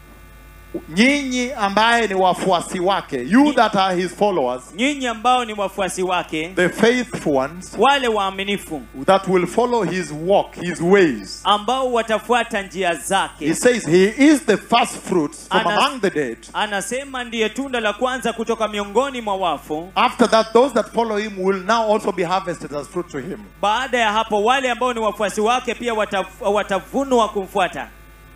Nyinyi ambaye ni wafuasi wake, you that are his followers, nyinyi ambao ni wafuasi wake the faithful ones wale waaminifu that will follow his walk, his ways. ambao watafuata njia He zake says he is the first fruits from Anas- among the dead. anasema ndiye tunda la kwanza kutoka miongoni mwa wafu After that, those that follow him will now also be harvested as fruit to him. baada ya hapo wale ambao ni wafuasi wake pia watav- watavunwa kumfuata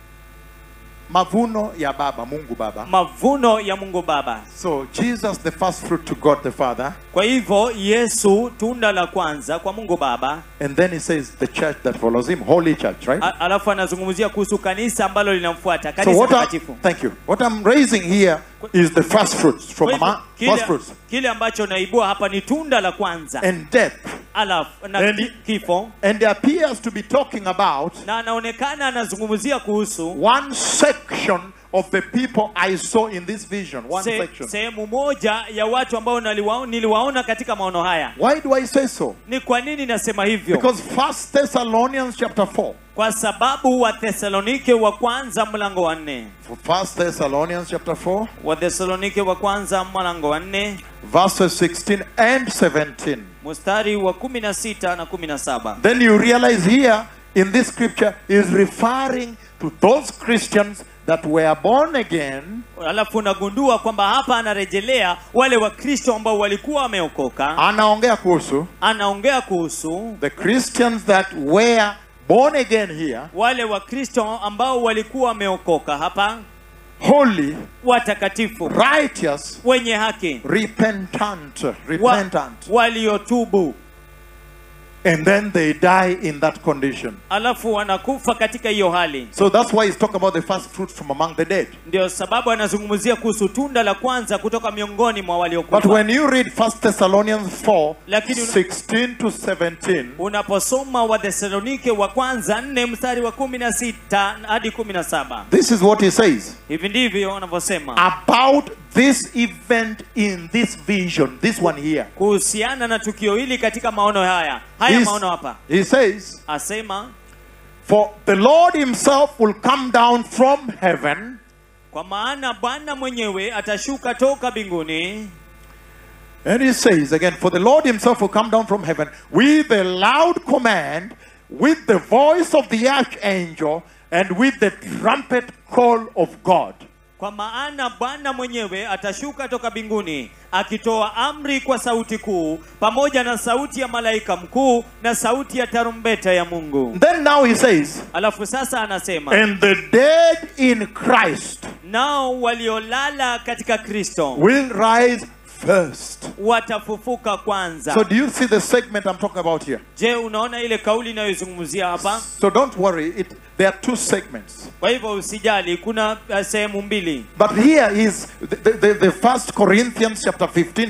Mavuno ya Baba, Mungu Baba. mavuno ya mungu baba So Jesus, the first fruit to God the Father, kwa hivyo yesu tunda la kwanza kwa mungu baba and then he says the church that follows him, Holy Church, right? A- alafu anazungumzia kuhusu kanisa ambalo linamfuata So kanisa what I, takatifu thank you. What I'm raising here is the first fruits from Kwa hivyo, among first kile, fruits. kile ambacho naibua hapa ni tunda la kwanza And death. alafu na And- ki- kifo And he appears to be talking about na anaonekana anazungumzia kuhusu one section of the people I saw in this vision. One se, section. sehemu moja ya watu ambao naliwa, niliwaona katika maono haya Why do I say so? ni kwa nini nasema hivyo Because First Thessalonians chapter 4. kwa sababu wathesalonike wa kwanza mlango wa nne First Thessalonians chapter 4, wathesalonike wa kwanza mlango wa nne verses 16 and 17. mstari wa kumi na sita na kumi na saba Then you realize here in this scripture is referring to those Christians that were born again alafu unagundua kwamba hapa anarejelea wale wakristo ambao walikuwa wameokoka anaongea kuhusu anaongea kuhusu the Christians that were born again here wale wakristo ambao walikuwa wameokoka hapa holy watakatifu righteous wenye haki repentant wa, repentant waliotubu and then they die in that condition alafu wanakufa katika hiyo hali so that's why he's talking about the first fruit from among the dead ndio sababu anazungumzia kuhusu tunda la kwanza kutoka miongoni mwa but waliokufa when you read First Thessalonians 4 Lakini una- 16 to 17 unaposoma wathesalonike wa kwanza nne mstari wa kumi na sita hadi kumi na saba this is what he says hivi ndivyo wanavyosema about this event in this vision, this one here. kuhusiana na tukio hili katika maono haya haya He's- maono hapa he says, asema For the Lord himself will come down from heaven kwa maana bwana mwenyewe atashuka toka mbinguni And he says again, For the Lord himself will come down from heaven with a loud command, with the voice of the archangel, and with the trumpet call of God. kwa maana bwana mwenyewe atashuka toka mbinguni akitoa amri kwa sauti kuu pamoja na sauti ya malaika mkuu na sauti ya tarumbeta ya mungu Then now he says, alafu sasa anasema And the dead in Christ nao waliolala katika kristo will rise first. watafufuka kwanza So do you see the segment I'm talking about here? je unaona ile kauli inayozungumzia hapa So don't worry, it, there are two segments. kwa hivyo usijali kuna uh, sehemu mbili But here is the, the, the, the first Corinthians chapter 15,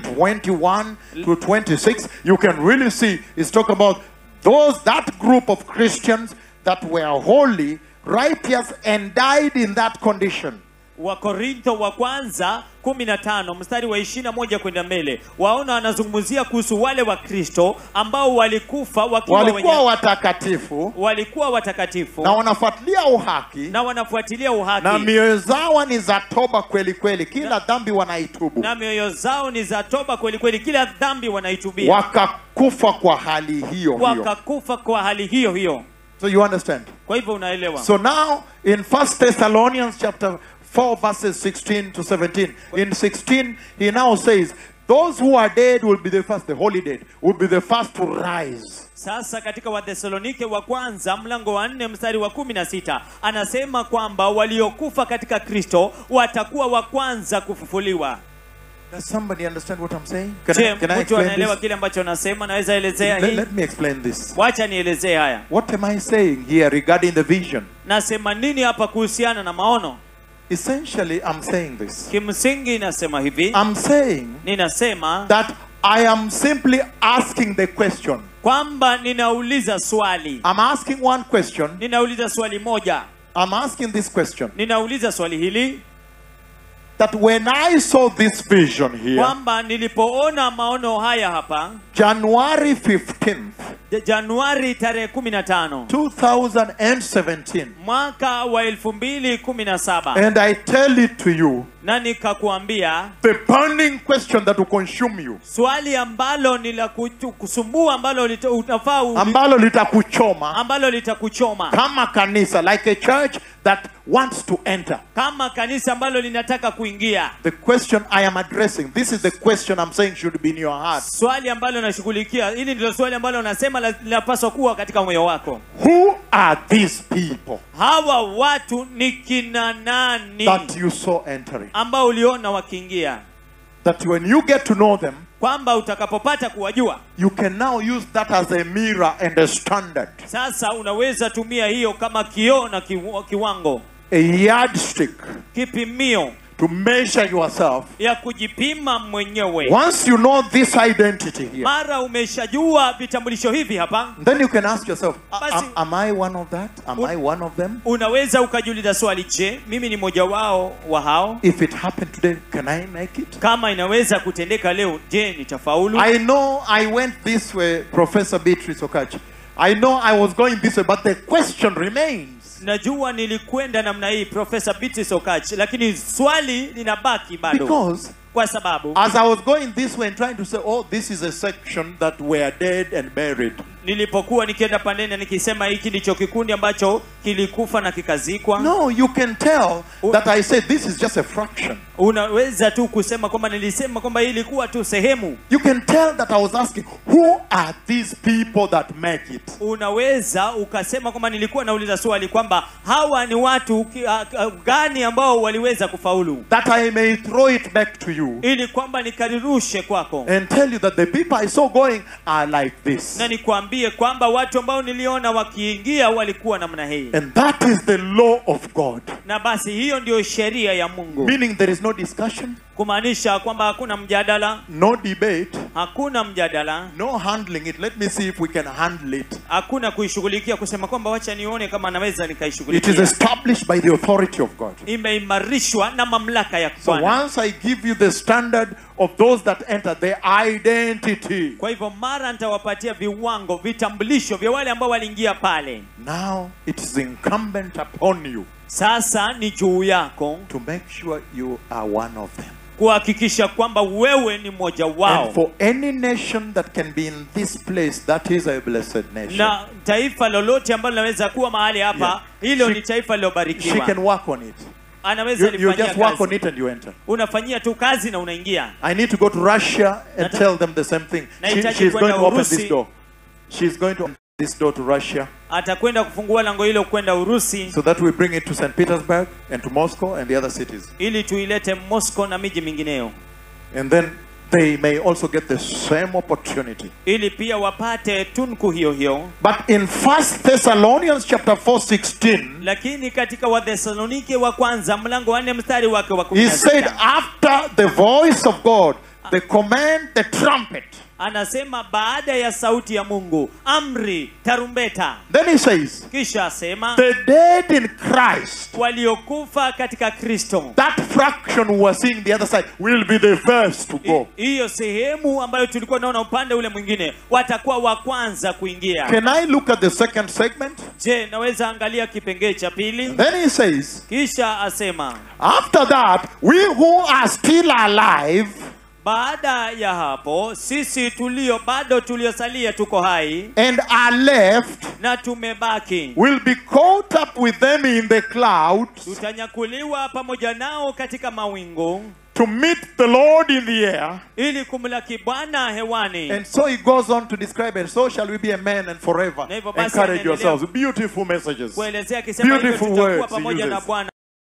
21 to 26. You can really see it's talking about those that group of Christians that were holy, righteous, and died in that condition. wakorintho wa kwanza 15 mstari wa 21 kwenda mbele waona wanazungumzia kuhusu wale wa kristo ambao walikufa wakiwa Walikuwa wenye, watakatifu walikuwa watakatifu na wanafuatilia uhaki na wanafuatilia na uhaki mioyo zao ni za toba kweli kweli, kila dhambi wanaitubu, na mioyo zao ni za toba kweli kweli kila dhambi wanaitubia wakakufa kwa hali hiyo hiyo. wakakufa kwa hali hiyo hiyo So you understand? kwa hivyo unaelewa So now in First Thessalonians chapter 4 verses 16 to 17. In 16 he now says those who are dead will be the first the holy dead will be the first to rise. sasa katika wathesalonike wa kwanza mlango wa nne mstari wa kumi na sita anasema kwamba waliokufa katika kristo watakuwa wa kwanza kufufuliwa Does somebody understand what I'm saying? Can, je I, can I mtu explain anaelewa this? kile ambacho nasema naweza elezea Let, hii let me explain this. wacha nielezee haya What am I saying here regarding the vision? nasema nini hapa kuhusiana na maono Essentially, I'm saying this. kimsingi nasema hivi I'm saying ninasema that I am simply asking the question. kwamba ninauliza swali I'm asking one question. ninauliza swali moja I'm asking this question. ninauliza swali hili That when I saw this vision here, kwamba nilipoona maono haya hapa January 15th, Ja- januari tarehe 15 2017, mwaka wa 2017 and I tell it to you, na nikakuambia the burning question that will consume you, swali ambalo ni la kutu- kusumbua ambalo lita- utafaa u- ambalo litakuchoma ambalo litakuchoma kama kanisa, like a church that wants to enter. kama kanisa ambalo linataka kuingia The question I am addressing, this is the question I'm saying should be in your heart. swali ambalo nashughulikia hili ndilo swali ambalo nasema la- linapaswa kuwa katika moyo wako Who are these people hawa watu ni kina nani that you saw entering? ambao uliona wakiingia That when you get to know them, kwamba utakapopata kuwajua you can now use that as a mirror and a standard, sasa unaweza tumia hiyo kama kioo na kiwa- kiwango a yardstick kipimio to measure yourself. ya kujipima mwenyewe Once you know this identity here, mara umeshajua vitambulisho hivi hapa then you can ask yourself, "A- Basi- am, am I one of that? Am I one of them? unaweza ukajiuliza swali je mimi ni mmoja wao wa hao If it happened today, can I make it? kama inaweza kutendeka leo je nitafaulu I know I went this way, Professor Beatrice Okachi. I know I was going this way, but the question remains. najua nilikwenda namna hii profesa Beatrice Okach lakini swali linabaki bado Because kwa sababu as I was going this way and trying to say, oh, this is a section that were dead and buried. nilipokuwa nikienda pandeni nikisema hiki ndicho kikundi ambacho kilikufa na kikazikwa No, you can tell Oh. that I said this is just a fraction. unaweza tu kusema kwamba nilisema kwamba hii ilikuwa tu sehemu You can tell that I was asking, who are these people that make it? unaweza ukasema kwamba nilikuwa nauliza swali kwamba hawa ni watu ki- a- a- gani ambao waliweza kufaulu That I may throw it back to you ili kwamba nikarirushe kwako and tell you that the people I saw going are like this. na nikwambie kwamba watu ambao niliona wakiingia walikuwa namna hii And that is the law of God. na basi hiyo ndio sheria ya mungu Meaning there is no discussion, kumaanisha kwamba hakuna mjadala no debate, hakuna mjadala no handling it. Let me see if we can handle it. hakuna kuishughulikia kusema kwamba wacha nione kama naweza It is nikaishughulikia established by the authority of God. imeimarishwa na mamlaka ya So Bwana. once I give you the standard of those that enter, their identity, kwa hivyo mara nitawapatia viwango vitambulisho vya wale ambao waliingia pale now it is incumbent upon you sasa ni juu yako to make sure you are one of them. kuhakikisha kwamba wewe ni mmoja wao And for any nation that can be in this place, that is a blessed nation. na taifa lolote ambalo linaweza kuwa mahali hapa Yeah. hilo She- ni taifa She lilobarikiwa can work on it. anaweza You, you lifanyia just work on kazi it and you enter. unafanyia tu kazi na unaingia I need to go to Russia and Nata- tell them the same thing. She, Nahitaji she's going kwenda to open Urusi. this door. She's going to open this door to Russia atakwenda kufungua lango hilo kwenda urusi so that we bring it to St. Petersburg and to Moscow and the other cities. ili tuilete moscow na miji mingineyo And then they may also get the same opportunity. ili pia wapate tunku hiyo hiyo But in First Thessalonians chapter 4, 16, lakini katika wathesalonike wa kwanza mlango wa nne mstari wake wa kumi he na said, sita after the voice of God, the command, the trumpet. anasema baada ya sauti ya mungu amri tarumbeta Then he says, kisha asema the dead in Christ, waliokufa katika kristo that fraction we were seeing the other side, will be the first to go. I- hiyo sehemu ambayo tulikuwa naona upande ule mwingine watakuwa wa kwanza kuingia Can I look at the second segment? je naweza angalia kipengee cha pili Then he says, kisha asema after that, we who are still alive baada ya hapo sisi tulio bado tuliosalia tuko hai and are left na tumebaki will be caught up with them in the clouds tutanyakuliwa pamoja nao katika mawingu to meet the Lord in the air. ili kumlaki bwana hewani And so he goes on to describe, and so shall we be a man and forever. Na hivyo basi Encourage anaendelea yourselves. Beautiful messages. kuelezea akisema hivyo Beautiful tutakuwa words he pamoja na uses. bwana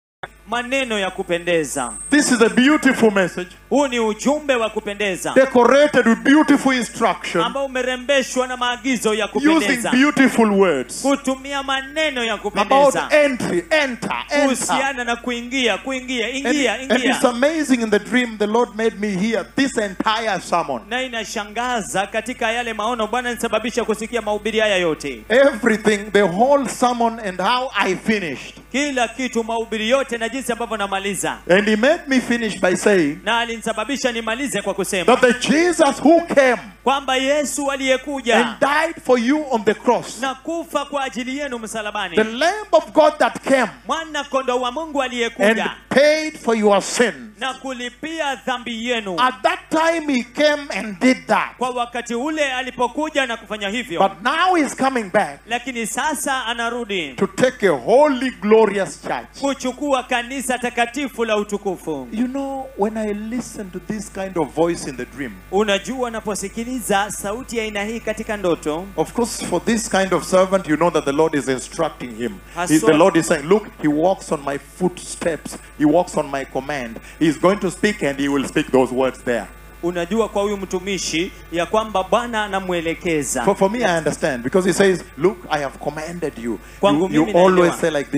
maneno ya kupendeza This is a beautiful message, huu ni ujumbe wa kupendeza decorated with beautiful instruction, ambao umerembeshwa na maagizo ya using kupendeza beautiful words kutumia maneno ya about kupendeza entry, enter, enter. kuhusiana na kuingia kuingia And, ingia and it's ingia amazing in the dream the Lord made me hear this entire sermon. na inashangaza katika yale maono bwana nisababisha kusikia mahubiri haya yote Everything, the whole sermon, and how I finished. kila kitu mahubiri yote na jinsi ambavyo namaliza And He made me finish by saying na alinisababisha nimalize kwa kusema that the Jesus who came kwamba yesu and aliyekuja died for you on the cross, na kufa kwa ajili yenu msalabani the Lamb of God that came mwana kondo wa mungu and aliyekuja paid for your sins. na kulipia dhambi yenu At that time, He came and did that. kwa wakati ule alipokuja na kufanya hivyo But now He's coming back lakini sasa anarudi to take a holy, glorious church. kuchukua kanisa takatifu la utukufu You know, when I listen to this kind of voice in the dream, unajua unaposikiliza sauti ya aina hii katika ndoto Of course, for this kind of servant, you know that the Lord is instructing him. Has He- so- the Lord is saying, Look, he walks on my footsteps, he walks on my command. He's going to speak and he will speak those words there. unajua kwa huyu mtumishi ya kwamba bwana anamwelekeza For, for me, I understand because he says, Look, I have commanded you. Kwangu You, you mimi always naelewa. say like this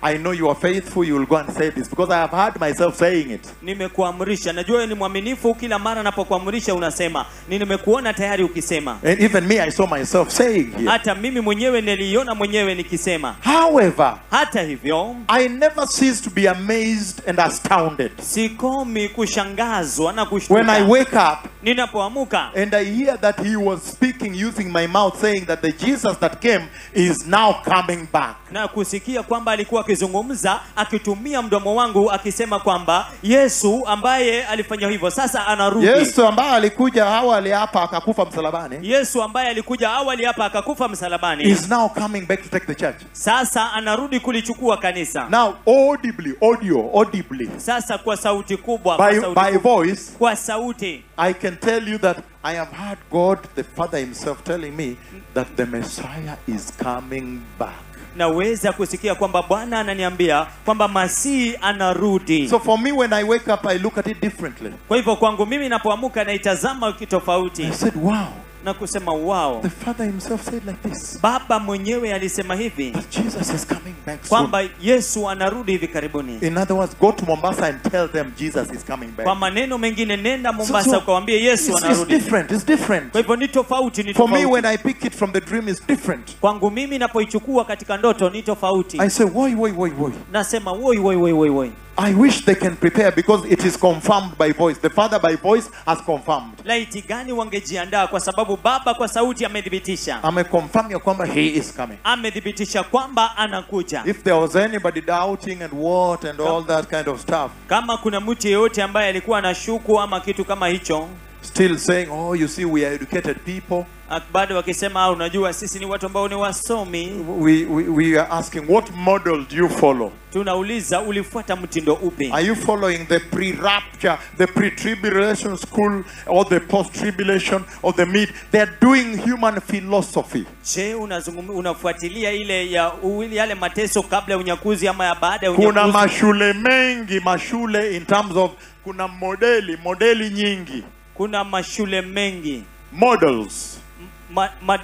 I know you are faithful, you will go and say this because I have heard myself saying it. nimekuamrisha najua wewe ni mwaminifu kila mara napokuamrisha unasema ni nimekuona tayari ukisema And even me, I saw myself saying here. hata mimi mwenyewe niliiona mwenyewe nikisema However, hata hivyo I never cease to be amazed and astounded sikomi kushangazwa na when I kushtuka wake up ninapoamuka and I hear that he was speaking using my mouth, saying that the Jesus that came is now coming back. na kusikia kwamba alikuwa akizungumza akitumia mdomo wangu akisema kwamba yesu ambaye alifanya hivyo sasa anarudi Yesu ambaye alikuja awali hapa akakufa msalabani yesu ambaye alikuja awali hapa akakufa msalabani is now coming back to take the church. sasa anarudi kulichukua kanisa Now, audibly, audio, audibly, sasa kwa sauti kubwa kwa by, sauti, by kubwa, voice, kwa sauti I can tell you that I have heard God, the Father Himself, telling me that the Messiah is coming back. naweza kusikia kwamba bwana ananiambia kwamba masihi anarudi So for me, when I wake up, I look at it differently. kwa hivyo kwangu mimi napoamuka naitazama kitofauti I said, wow, na kusema wow the Father Himself said like this baba mwenyewe alisema hivi that Jesus is coming back soon. kwamba yesu anarudi hivi karibuni In other words, go to Mombasa and tell them Jesus is coming back. kwa maneno mengine nenda So- mombasa so ukawambie yesu it's, it's anarudi different. It's different. kwa hivyo ni tofauti ni For me, tofauti when I pick it from the dream, it's different. kwangu mimi napoichukua katika ndoto ni tofauti I say, woi, woi, woi, woi. nasema woi woi woi woi woi I wish they can prepare because it is confirmed by voice. The Father by voice has confirmed. laiti gani wangejiandaa kwa sababu baba kwa sauti amethibitisha ameconfirm ya kwamba he is coming amethibitisha kwamba anakuja if there was anybody doubting and what and all that kind of stuff kama kuna mtu yeyote ambaye alikuwa anashuku ama kitu kama hicho still saying oh you see we are educated people ak- bado wakisema "Ah, unajua sisi ni watu ambao ni wasomi we, we, we are asking what model do you follow tunauliza ulifuata mtindo upi are you following the pre-rapture the pre-tribulation school or the post-tribulation or the mid they're doing human philosophy je unazungum, unafuatilia ile ya u- yale mateso kabla ya unyakuzi ama ya baada ya kuna unyakuzi mashule mengi mashule in terms of kuna modeli modeli nyingi kuna mashule mengi models ma, ma,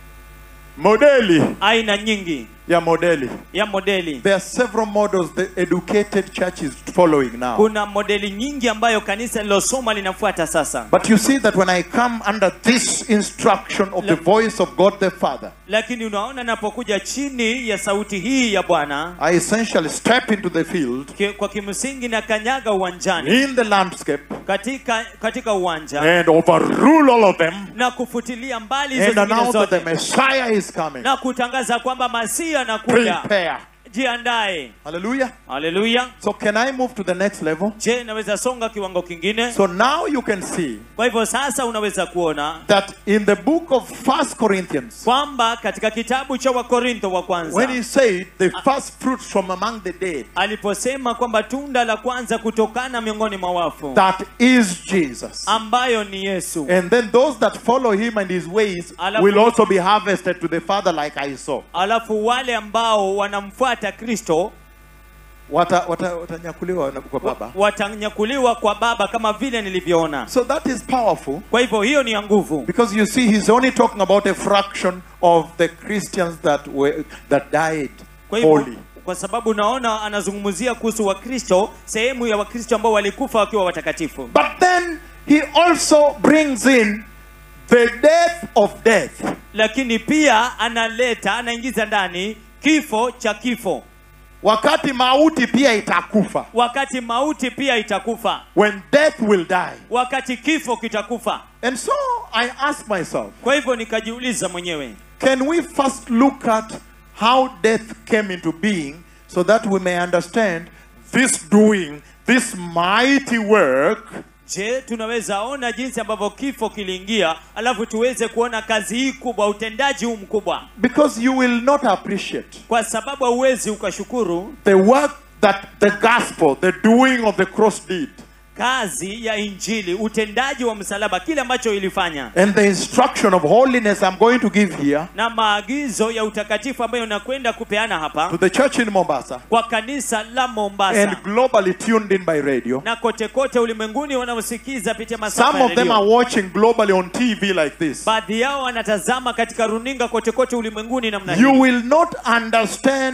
modeli aina nyingi ya modeli ya modeli There are several models the educated church is following now. kuna modeli nyingi ambayo kanisa lilosoma linafuata sasa But you see that when I come under this instruction of the voice of God the Father, lakini unaona napokuja chini ya sauti hii ya bwana I essentially step into the field ki- kwa kimsingi na kanyaga uwanjani in the landscape katika katika uwanja and overrule all of them na kufutilia mbali hizo and zingine announce that the zote Messiah is coming. na kutangaza kwamba masihi anakuja Prepare. jiandae Hallelujah. haleluya So can I move to the next level? je naweza songa kiwango kingine So now you can see kwa hivyo sasa unaweza kuona that in the book of First Corinthians, kwamba katika kitabu cha wakorintho wa when kwanza he said the first fruits from among the dead, aliposema kwamba tunda la kwanza kutokana miongoni mwa wafu that is Jesus. ambayo ni yesu And then those that follow him and his ways Alafu- will also be harvested to the Father, like I saw. alafu wale ambao wanamfuata kristo Wata- wata- Watanyakuliwa na- kwa Baba. watanyakuliwa kwa baba kama vile nilivyoona So that is powerful kwa hivyo hiyo ni ya nguvu because you see, he's only talking about a fraction of the Christians that were that died kwa hivyo holy. kwa sababu unaona anazungumzia kuhusu wakristo sehemu ya wakristo ambao walikufa wakiwa watakatifu But then he also brings in the death of death. lakini pia analeta anaingiza ndani kifo cha kifo Wakati mauti pia itakufa. wakati mauti pia itakufa When death will die. wakati kifo kitakufa And so I ask myself, kwa hivyo nikajiuliza mwenyewe Can we first look at how death came into being so that we may understand this doing, this mighty work je tunaweza ona jinsi ambavyo kifo kiliingia alafu tuweze kuona kazi hii kubwa utendaji huu mkubwa because you will not appreciate kwa sababu hauwezi ukashukuru the work that the gospel, the doing of the cross did, kazi ya injili utendaji wa msalaba kile ambacho ilifanya and the instruction of holiness I'm going to give here na maagizo ya utakatifu ambayo nakwenda kupeana hapa to the church in Mombasa kwa kanisa la mombasa and globally tuned in by radio. na kote kote ulimwenguni wanaosikiza pitia masafa Some ya of them are redio. watching globally on TV like this. baadhi yao wanatazama katika runinga kote kote ulimwenguni namna You hii will not understand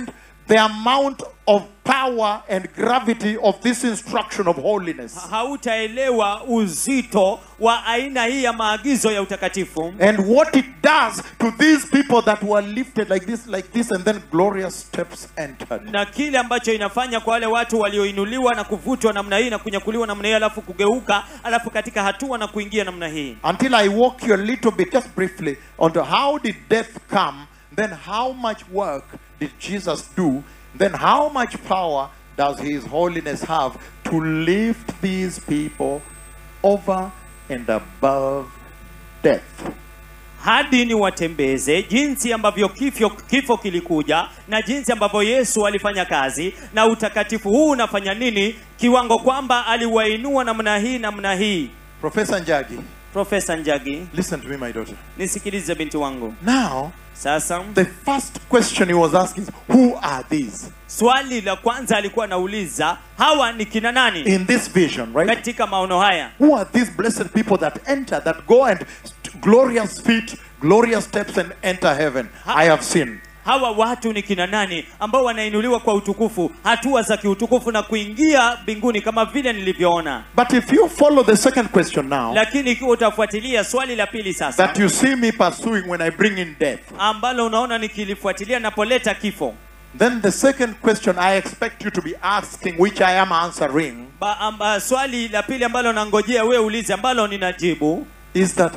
the amount of power and gravity of this instruction of holiness. hautaelewa uzito wa aina hii ya maagizo ya utakatifu And what it does to these people that were lifted like this, like this, and then glorious steps entered. na kile ambacho inafanya kwa wale watu walioinuliwa na kuvutwa namna hii na kunyakuliwa namna hii alafu kugeuka alafu katika hatua na kuingia namna hii Until I walk you a little bit, just briefly, onto how did death come, then how much work did Jesus do, then how much power does His holiness have to lift these people over and above death. hadi ni watembeze jinsi ambavyo kifo, kifo kilikuja na jinsi ambavyo yesu alifanya kazi na utakatifu huu unafanya nini kiwango kwamba aliwainua namna hii namna hii Professor Njagi, profesa njagi listen to me, my daughter. nisikilize binti wangu Now, sasa the first question he was asking is, Who are these swali la kwanza alikuwa anauliza hawa ni kina nani in this vision, right? katika maono haya Who are these blessed people that enter, that go and st- glorious feet, glorious steps and enter heaven? I have seen. hawa watu ni kina nani ambao wanainuliwa kwa utukufu hatua za kiutukufu na kuingia mbinguni kama vile nilivyoona But if you follow the second question now, lakini ikiwa utafuatilia swali la pili sasa that you see me pursuing when I bring in death, ambalo unaona nikilifuatilia napoleta kifo then the second question I expect you to be asking, which I am answering, ba, amba, swali la pili ambalo nangojea wewe ulize ambalo ninajibu is that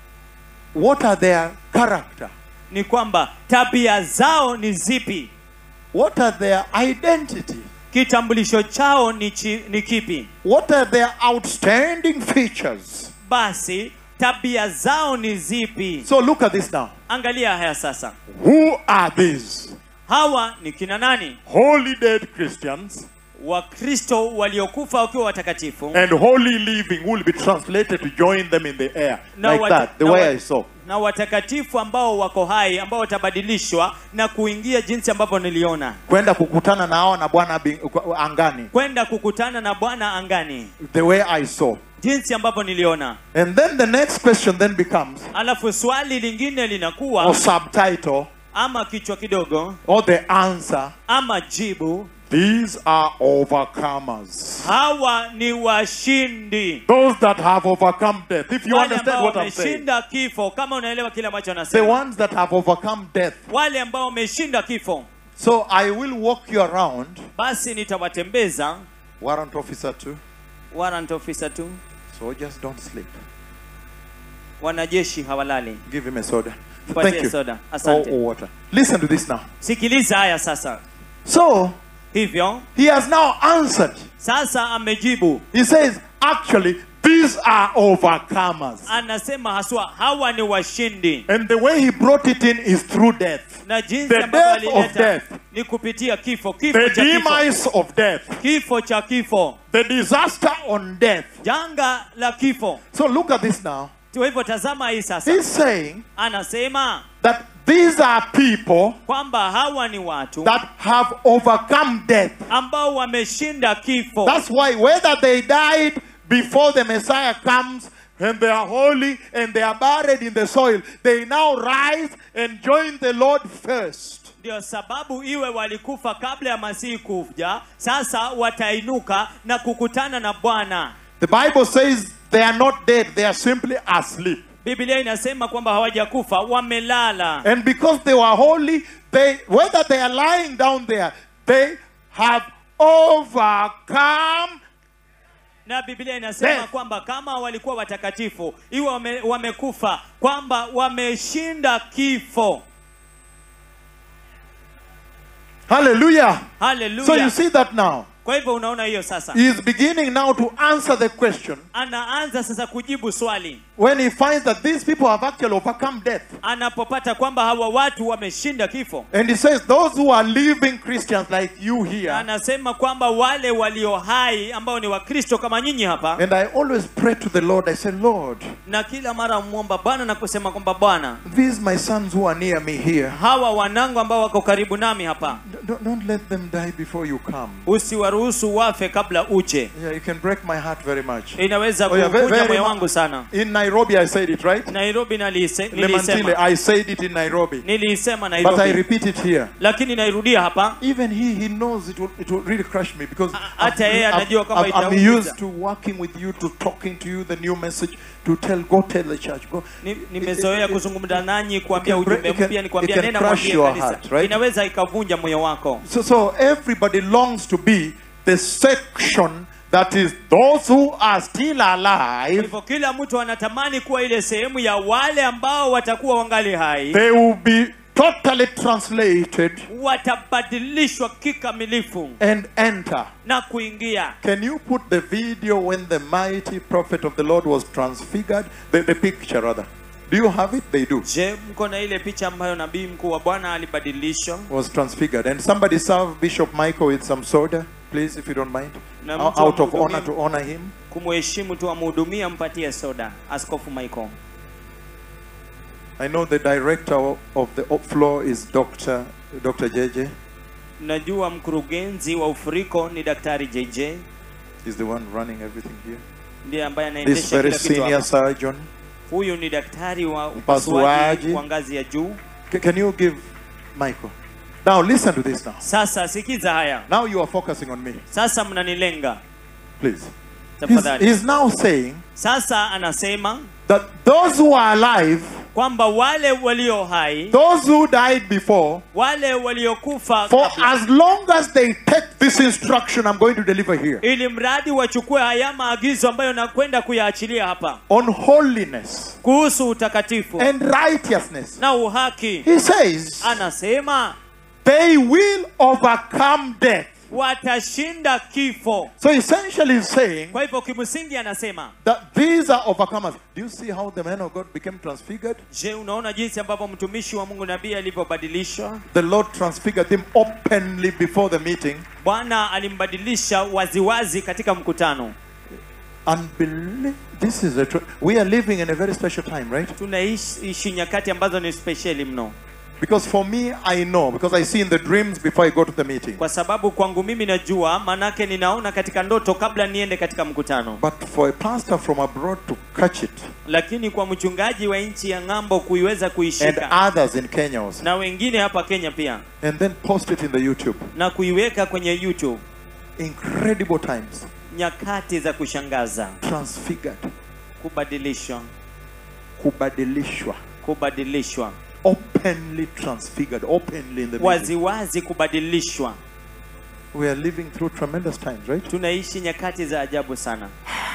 what are their character? ni kwamba tabia zao ni zipi What are their identity? kitambulisho chao ni, chi, ni kipi What are their outstanding features? basi tabia zao ni zipi So look at this now. angalia haya sasa Who are these? hawa ni kina nani Holy dead Christians wakristo waliokufa wakiwa watakatifu and holy living will be translated to join them in the air. Na like wata- that, the na way wa- I saw. na watakatifu ambao wako hai ambao watabadilishwa na kuingia jinsi ambavyo niliona Kwenda kukutana na hao na Bwana bing- kwa- angani. kwenda kukutana na bwana angani The way I saw. jinsi ambavyo niliona And then the next question then becomes, alafu swali lingine or linakuwa subtitle, ama kichwa kidogo or the answer, ama jibu these are overcomers. hawa ni washindi Those that have overcome death. If you wale understand ambao what I'm saying. wameshinda kifo kama unaelewa kile ambacho The anasema ones that have overcome death. wale ambao wameshinda kifo So I will walk you around. basi nitawatembeza Warrant officer too. warrant officer tu Soldiers don't sleep. wanajeshi hawalali Give him a soda. Tupatie Thank you. soda. Or, Asante. or water. Listen to this now. sikiliza haya sasa So hivyo he has now answered. sasa amejibu He says, actually, these are overcomers. anasema haswa hawa ni washindi And the way he brought it in is through death. na jinsi The ambavyo death of alileta death. ni kupitia kifo kifo The cha kifo demise of death. kifo cha kifo The disaster on death. janga la kifo So look at this now. kwa hivyo tazama hii sasa He's saying anasema that these are people kwamba hawa ni watu that have overcome death. ambao wameshinda kifo That's why whether they died before the Messiah comes and they are holy and they are buried in the soil, they now rise and join the Lord first. ndio sababu iwe walikufa kabla ya masihi kuja sasa watainuka na kukutana na bwana The Bible says they are not dead, they are simply asleep. biblia inasema kwamba hawajakufa wamelala And because they were holy, they whether they are lying down there, they have overcome na biblia inasema Death. kwamba kama walikuwa watakatifu iwe wame, wamekufa kwamba wameshinda kifo Hallelujah. So haleluya you see that now. kwa hivyo unaona hiyo sasa He is beginning now to answer the question anaanza sasa kujibu swali when he finds that these people have actually overcome death. anapopata kwamba hawa watu wameshinda kifo And he says, Those who are living Christians like you Na here, anasema kwamba wale walio hai ambao ni wakristo kama nyinyi hapa and I always pray to the Lord, I say, Lord, na kila mara mwomba bwana na kusema kwamba bwana these my sons who are near me here, hawa wanangu ambao wako karibu nami hapa don't, don't let them die before you come. usiwaruhusu wafe kabla uje Yeah, you can break my heart very much. inaweza Oh, yeah, very, kuvunja very moyo mu- wangu sana In Nairobi, I said it, right? nairobi nalise, Lemantile, nilisema I said it in Nairobi. nilisema But I nairobi repeat it here. lakini nairudia hapa Even he, he knows it will, it will really crush me because hata yeye anajua kwamba I'm, I'm itaumiza. used to working with you, to talking to you, the new message, to tell, go tell the church. Go. Ni- nimezoea kuzungumza nanyi kuambia It can break- ujumbe it can- mpya ni it kuambia can nenda crush mwambie your kanisa heart, right? inaweza ikavunja moyo wako So, so everybody longs to be the section that is those who are still Kwa alive. hivyo kila mtu anatamani kuwa ile sehemu ya wale ambao watakuwa wangali hai They will be totally translated watabadilishwa kikamilifu and enter. na kuingia Can you put the video when the mighty prophet of the Lord was transfigured? The, the picture, rather. Do you have it? They do. je mko na ile picha ambayo nabii mkuu wa bwana alibadilishwa Was transfigured. And somebody serve Bishop Michael with some soda, please, if you don't mind. Na Out mtu out of amhudumie. honor to honor him. kumheshimu tu amhudumia mpatie soda askofu michael I know the director of the floor is Dr. Dr. JJ. najua mkurugenzi wa ufuriko ni daktari jj He's the one running everything here. ndiye ambaye This anaendesha very kila kitu senior hapa. surgeon. huyu ni daktari wa Upasuaji. upasuaji wa ngazi ya juu C- can you give Michael? Now listen to this now. sasa sikiza haya Now you are focusing on me. sasa mnanilenga Please. He's, tafadhali he's now saying sasa anasema that those who are alive, kwamba wale walio hai those who died before, wale waliokufa for kabla, as long as they take this instruction I'm going to deliver here ili mradi wachukue haya maagizo ambayo nakwenda kuyaachilia hapa on holiness kuhusu utakatifu and righteousness, na uhaki he says anasema they will overcome death. watashinda kifo So essentially, he's saying kwa hivyo kimsingi anasema that these are overcomers. Do you see how the man of God became transfigured? je unaona jinsi ambavyo mtumishi wa mungu nabii alivyobadilishwa The Lord transfigured him openly before the meeting. bwana alimbadilisha waziwazi katika mkutano Unbelievable. This is a. Tr- we are living in a very special time, right? tunaishi nyakati ambazo ni spesheli mno Because for me, I know because I see in the dreams before I go to the meeting. kwa sababu kwangu mimi najua manake ninaona katika ndoto kabla niende katika mkutano But for a pastor from abroad to catch it, lakini kwa mchungaji wa nchi ya ng'ambo kuiweza and kuishika others in Kenya also, na wengine hapa kenya pia and then post it in the YouTube. na kuiweka kwenye youtube Incredible times. nyakati za kushangaza Transfigured. kubadilishwa Kubadilishwa. kubadilishwa Openly transfigured. Openly in the meeting. waziwazi kubadilishwa We are living through tremendous times, right? tunaishi nyakati za ajabu sana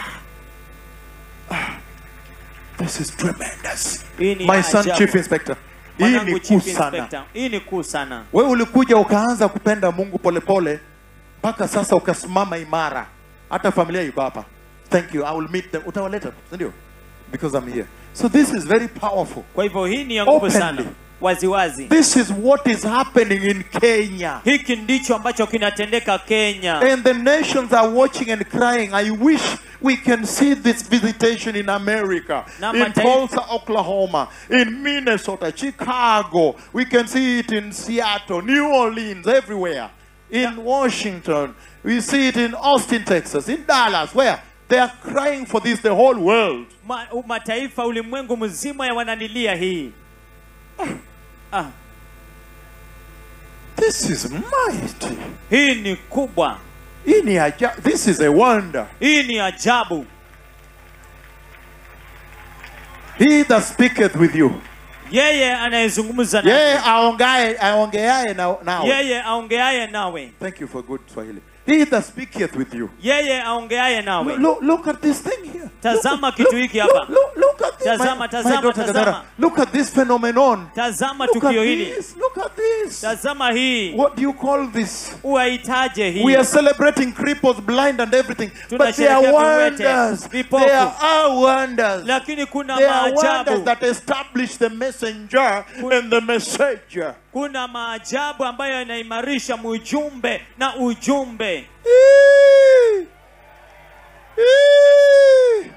This is tremendous. hii ni My son, ajabu. Chief Inspector. Hii Mwanangu ni Chief kuu sana. Inspector, hii ni kuu sana Wewe ulikuja ukaanza kupenda Mungu polepole mpaka sasa ukasimama imara. Hata familia iko hapa. Thank you. I will meet them. Utawaleta, si ndio? Because I'm here. So this is very powerful. kwa hivyo hii ni ya nguvu Openly. sana waziwazi This is what is happening in Kenya. hiki ndicho ambacho kinatendeka kenya And the nations are watching and crying. I wish we can see this visitation in America, Na in mataifa- Tulsa, Oklahoma, in Minnesota, Chicago. We can see it in Seattle, New Orleans, everywhere. In Washington. We see it in Austin, Texas, in Dallas, where they are crying for this, the whole world. Ma, u- mataifa ulimwengu mzima ya wananilia hii ah, This is mighty. hii ni kubwa Hii ni aja- This is a wonder. hii ni ajabu He that speaketh with you. yeye anayezungumza na Yeye aongaye aongeaye na nawe. yeye aongeaye nawe Thank you for good Swahili. He that speaketh with you. yeye aongeaye nawe Look, look, look at this thing here. Tazama look, kitu look, hiki hapa. Look, look, look at this. Tazama, my, tazama, my daughter tazama. Gadara. Look at this phenomenon. tazama Look at tukio hili this. Look at this. tazama hii What do you call this? uaitaje hii We are celebrating cripples, blind, and everything. But they are Tunasherehekea viwete, wonders. vipofu. There are wonders. lakini kuna There are wonders maajabu that establish the messenger and the messenger. kuna maajabu ambayo yanaimarisha mujumbe na ujumbe Eee! Eee!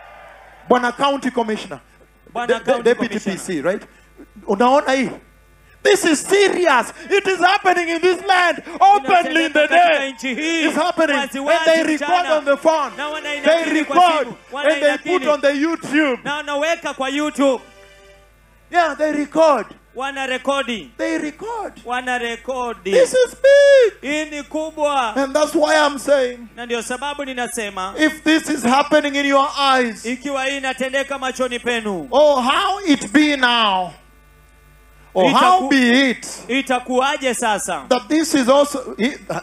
Bwana County Commissioner. Bwana De- de- County Deputy Commissioner. PC, right? Unaona hii? This is serious. It is happening in this land openly in the Inatendeka katika day. nchi hii It's happening. wazi And wazi they record mchana. on the phone. Na They wanainakili kwa record simu. and they put Wanainakili. on the YouTube. na wanaweka kwa youtube Yeah, they record. wana rekodi They record. wana rekodi This is big. hii ni kubwa And that's why I'm saying na ndio sababu ninasema if this is happening in your eyes, ikiwa hii inatendeka machoni penu oh, how it be now, or Itaku- how be it itakuwaje sasa that this is also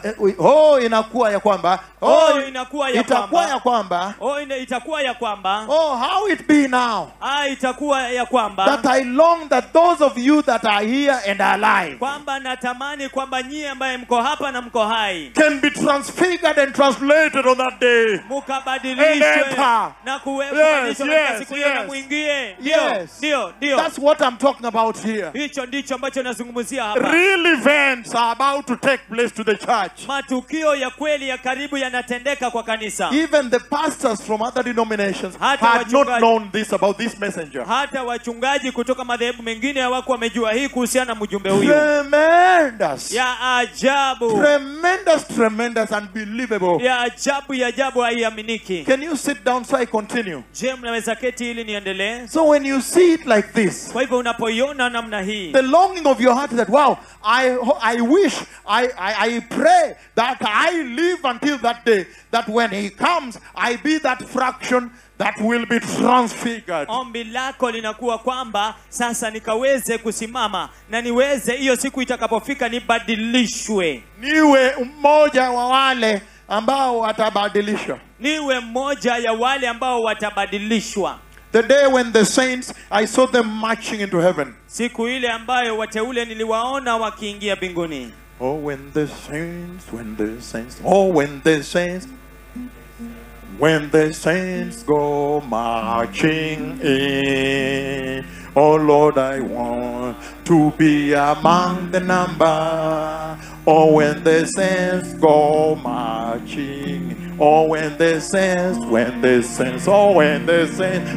oh inakuwa ya kwamba Oh, inakuwa ya itakuwa kwamba. ya kwamba oh, ina, itakuwa ya kwamba oh how it be now ah, itakuwa ya kwamba that I long that those of you that are here and are alive kwamba natamani kwamba nyie ambaye mko hapa na mko hai can be transfigured and translated on that day. mukabadilishwe Enter. na kuwe- Yes, kubadilishwa katika yes, siku hiyo na yes. mwingie ndio Yes. ndio ndio That's what I'm talking about here. hicho ndicho ambacho nazungumzia hapa Real events are about to take place to the church. matukio ya kweli ya karibu yanatendeka kwa kanisa Even the pastors from other denominations Hata had not wachungaji. known this about this messenger. hata wachungaji kutoka madhehebu mengine hawako wamejua hii kuhusiana na mjumbe huyu Tremendous. ya ajabu Tremendous, tremendous, unbelievable. ya ajabu ya ajabu haiaminiki Can you sit down so I continue? je mnaweza keti ili niendelee So when you see it like this, kwa hivyo unapoiona namna hii the longing of your heart is that wow, I I wish, I, I I pray that I live until that day, that when he comes, I be that fraction that will be transfigured. ombi lako linakuwa kwamba sasa nikaweze kusimama na niweze hiyo siku itakapofika nibadilishwe Niwe mmoja wa wale ambao watabadilishwa. niwe mmoja ya wale ambao watabadilishwa The day when the saints, I saw them marching into heaven. siku ile ambayo wateule niliwaona wakiingia mbinguni Oh, when the saints, when the saints, oh, when the saints, when the saints go marching in. Oh Lord, I want to be among the number. Oh, when the saints go marching. in. Oh, when the saints, when the saints, oh, when the saints,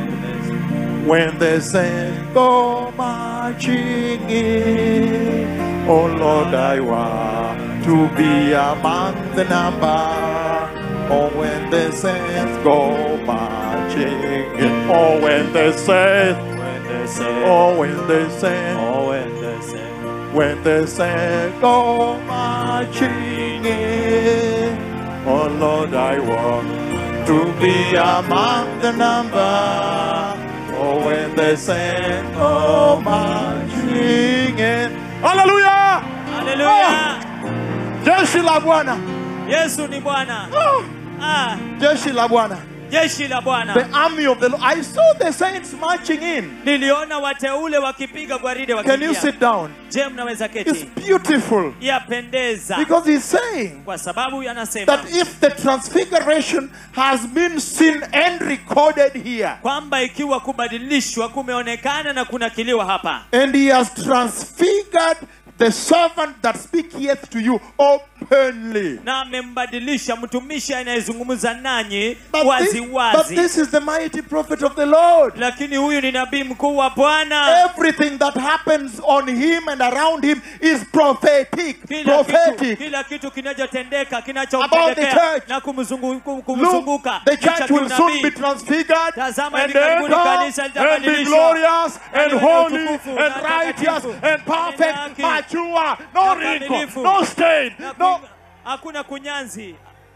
when the saints go marching in. Oh Lord, I want to be among the number. Oh, when the saints go marching in. Oh, when the saints, when the saints, oh, when the saints, oh, when the saints, when the saints go marching in. Oh Lord, I want to be among the number. Oh, when the saints go marching in. Hallelujah! haleluya Jeshi la Bwana. yesu ni bwana Oh, ah, Jeshi la Bwana. jeshi la The bwana army of the Lord. I saw the saints marching in. niliona wateule wakipiga gwaride Can you wakiingia sit down? je mnaweza It's keti beautiful yapendeza because he's saying kwa sababu yanasema that if the transfiguration has been seen and recorded here, kwamba ikiwa kubadilishwa kumeonekana na kunakiliwa hapa and he has transfigured the servant that speaketh to you openly. na amembadilisha mtumishi anayezungumza nanyi But wazi this, but wazi this is the mighty prophet of the Lord. lakini huyu ni nabii mkuu wa bwana Everything that happens on him and around him is prophetic. kila kitu, Prophetic. kila kitu kinachotendeka About the kinachomtendekea church. na kumzungu- kum- Look, kumzunguka the ni cha church will soon kinabii. be transfigured Tazama and hivi karibuni kanisa enter and be litabadilishwa. glorious and Na holy utukufu, and na righteous utakatifu, and na perfect, haki, mature, no na wrinkle, ukamilifu, no stain, na no. ku- hakuna kunyanzi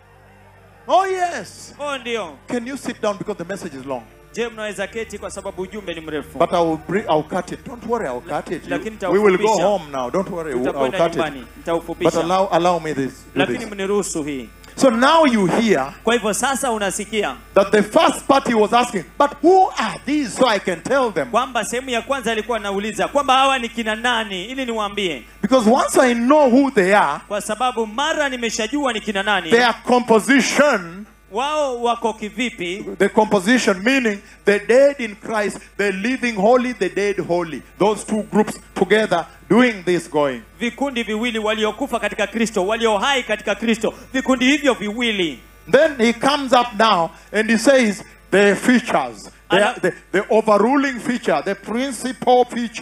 Oh yes. oh ndio Can you sit down because the message is long? je mnaweza keti kwa sababu ujumbe ni mrefu But I will bring, I'll cut it. Don't worry, I'll cut it. You- lakini we will go nitaufupisha. home now. Don't worry, I'll tutakwenda cut it. nyumbani But nitaufupisha allow, allow me this. do lakini this. mniruhusu hii So now you hear kwa hivyo sasa unasikia that the first party was asking, but who are these so I can tell them? kwamba sehemu ya kwanza alikuwa anauliza kwamba hawa ni kina nani ili niwaambie Because once I know who they are, kwa sababu mara nimeshajua ni kina nani their composition, wao wako kivipi the composition meaning the dead in Christ, the living holy, the dead holy. Those two groups together doing this going. vikundi viwili waliokufa katika kristo walio hai katika kristo vikundi hivyo viwili Then he comes up now and he says the features, the, Ana- the, the overruling feature, the principal features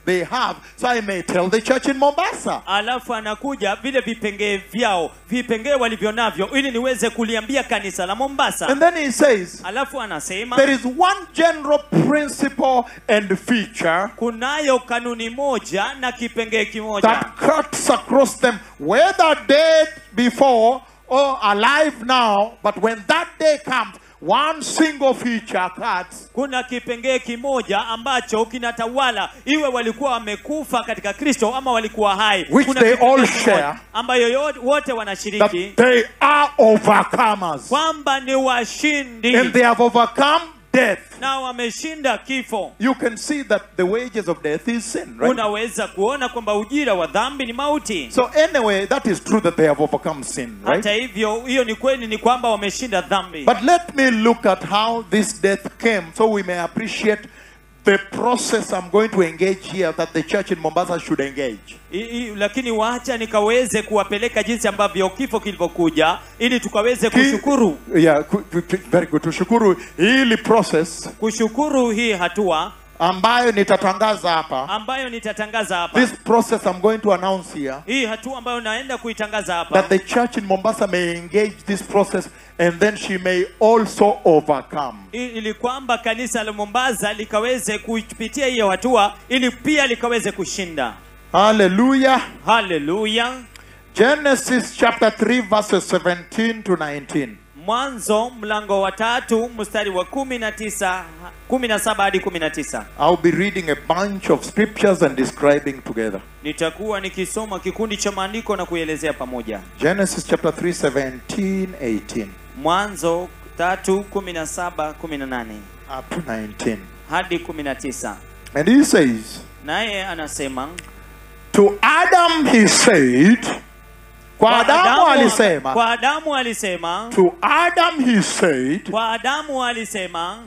they have, so I may tell the church in Mombasa. alafu anakuja vile vipengee vyao vipengee walivyo navyo ili niweze kuliambia kanisa la mombasa And then he says, alafu anasema there is one general principle and feature kunayo kanuni moja na kipengee kimoja that cuts across them, whether dead before or alive now. But when that day comes, one single feature cuts. kuna kipengee kimoja ambacho kinatawala iwe walikuwa wamekufa katika kristo ama walikuwa hai Which kuna they kipengee all kimoja share. ambayo yo- wote That wanashiriki they are overcomers. kwamba ni washindi And they have overcome death. na wameshinda kifo You can see that the wages of death is sin, right? unaweza kuona kwamba ujira wa dhambi ni mauti So anyway, that is true that they have overcome sin, hata right? hivyo hiyo ni kweli ni kwamba wameshinda dhambi But let me look at how this death came so we may appreciate the process I'm going to engage here that the church in Mombasa should engage. I, I, lakini wacha nikaweze kuwapeleka jinsi ambavyo kifo kilivyokuja ili tukaweze Ki- kushukuru Yeah, ku- ku- ku- very good. Tushukuru hili process kushukuru hii hatua ambayo nitatangaza hapa. ambayo nitatangaza hapa This process I'm going to announce here hii hatua ambayo naenda kuitangaza hapa that the church in Mombasa may engage this process and then she may also overcome. I- ili kwamba kanisa la Mombasa likaweze kupitia hiyo hatua ili pia likaweze kushinda Hallelujah. haleluya Genesis chapter 3 verses 17 to 19. mwanzo mlango wa tatu mstari wa kumi na tisa kumi na saba hadi kumi na tisa I'll be reading a bunch of scriptures and describing together. nitakuwa nikisoma kikundi cha maandiko na kuelezea pamoja Genesis chapter 3 17 18 mwanzo tatu kumi na saba kumi na nane up to 19. hadi kumi na tisa And he says, naye anasema To Adam he said, Kwa Adamu alisema, kwa adamu alisema To Adam he said, kwa adamu alisema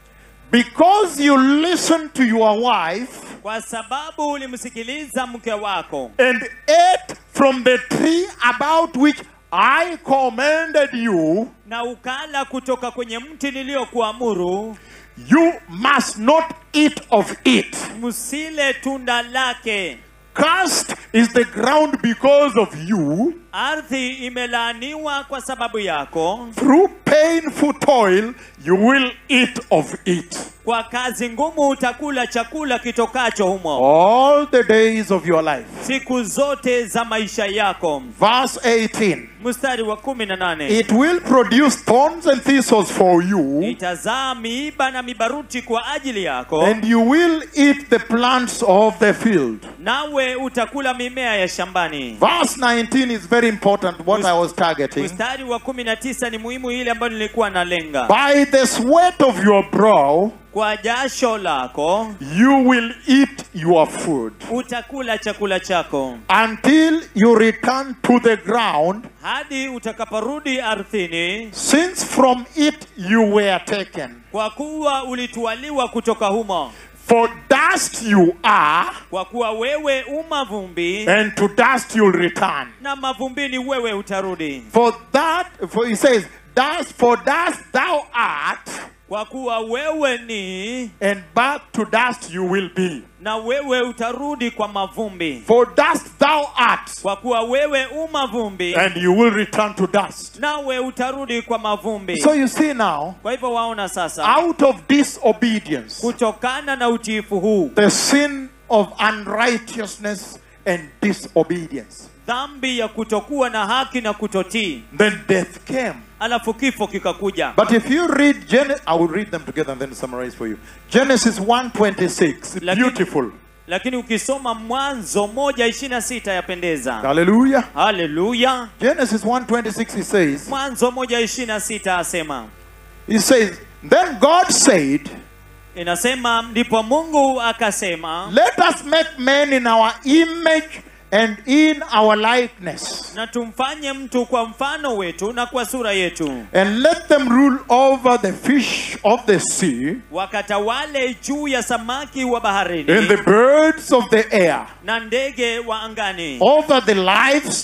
Because you listened to your wife kwa sababu ulimsikiliza mke wako and ate from the tree about which I commanded you, na ukala kutoka kwenye mti niliyokuamuru you must not eat of it. msile tunda lake Cursed is the ground because of you. ardhi imelaaniwa kwa sababu yako Through painful toil, you will eat of it kwa kazi ngumu utakula chakula kitokacho humo all the days of your life. siku zote za maisha yako Verse 18 mstari wa kumi na nane It will produce thorns and thistles for you, itazaa miiba na mibaruti kwa ajili yako and you will eat the plants of the field. nawe utakula mimea ya shambani Verse 19 is very important, what I was targeting. mstari wa kumi na tisa ni muhimu ile ambayo nilikuwa nalenga By the sweat of your brow, kwa jasho lako you will eat your food utakula chakula chako until you return to the ground, hadi utakaporudi ardhini since from it you were taken. kwa kuwa ulitwaliwa kutoka humo For dust you are, kwa kuwa wewe umavumbi and to dust you'll return. na mavumbini wewe utarudi For that, for he says, dust, for dust thou art, kwa kuwa wewe ni and back to dust you will be. na wewe utarudi kwa mavumbi For dust thou art, kwa kuwa wewe umavumbi and you will return to dust. nawe utarudi kwa mavumbi So you see now, kwa hivyo waona sasa out of disobedience, kutokana na utiifu huu the sin of unrighteousness and disobedience, dhambi ya kutokuwa na haki na kutotii then death came. alafu kifo kikakuja But if you read Genesis, I will read them together and then summarize for you. Genesis 1:26, Lakini- beautiful. lakini ukisoma mwanzo moja ishirini na sita yapendeza Hallelujah. haleluya Genesis 1:26 he says, mwanzo moja ishirini na sita asema he says, then God said, inasema ndipo mungu akasema let us make man in our image and in our likeness, na tumfanye mtu kwa mfano wetu na kwa sura yetu and let them rule over the fish of the sea wakatawale juu ya samaki wa and baharini the birds of the air, na ndege wa angani over the livestock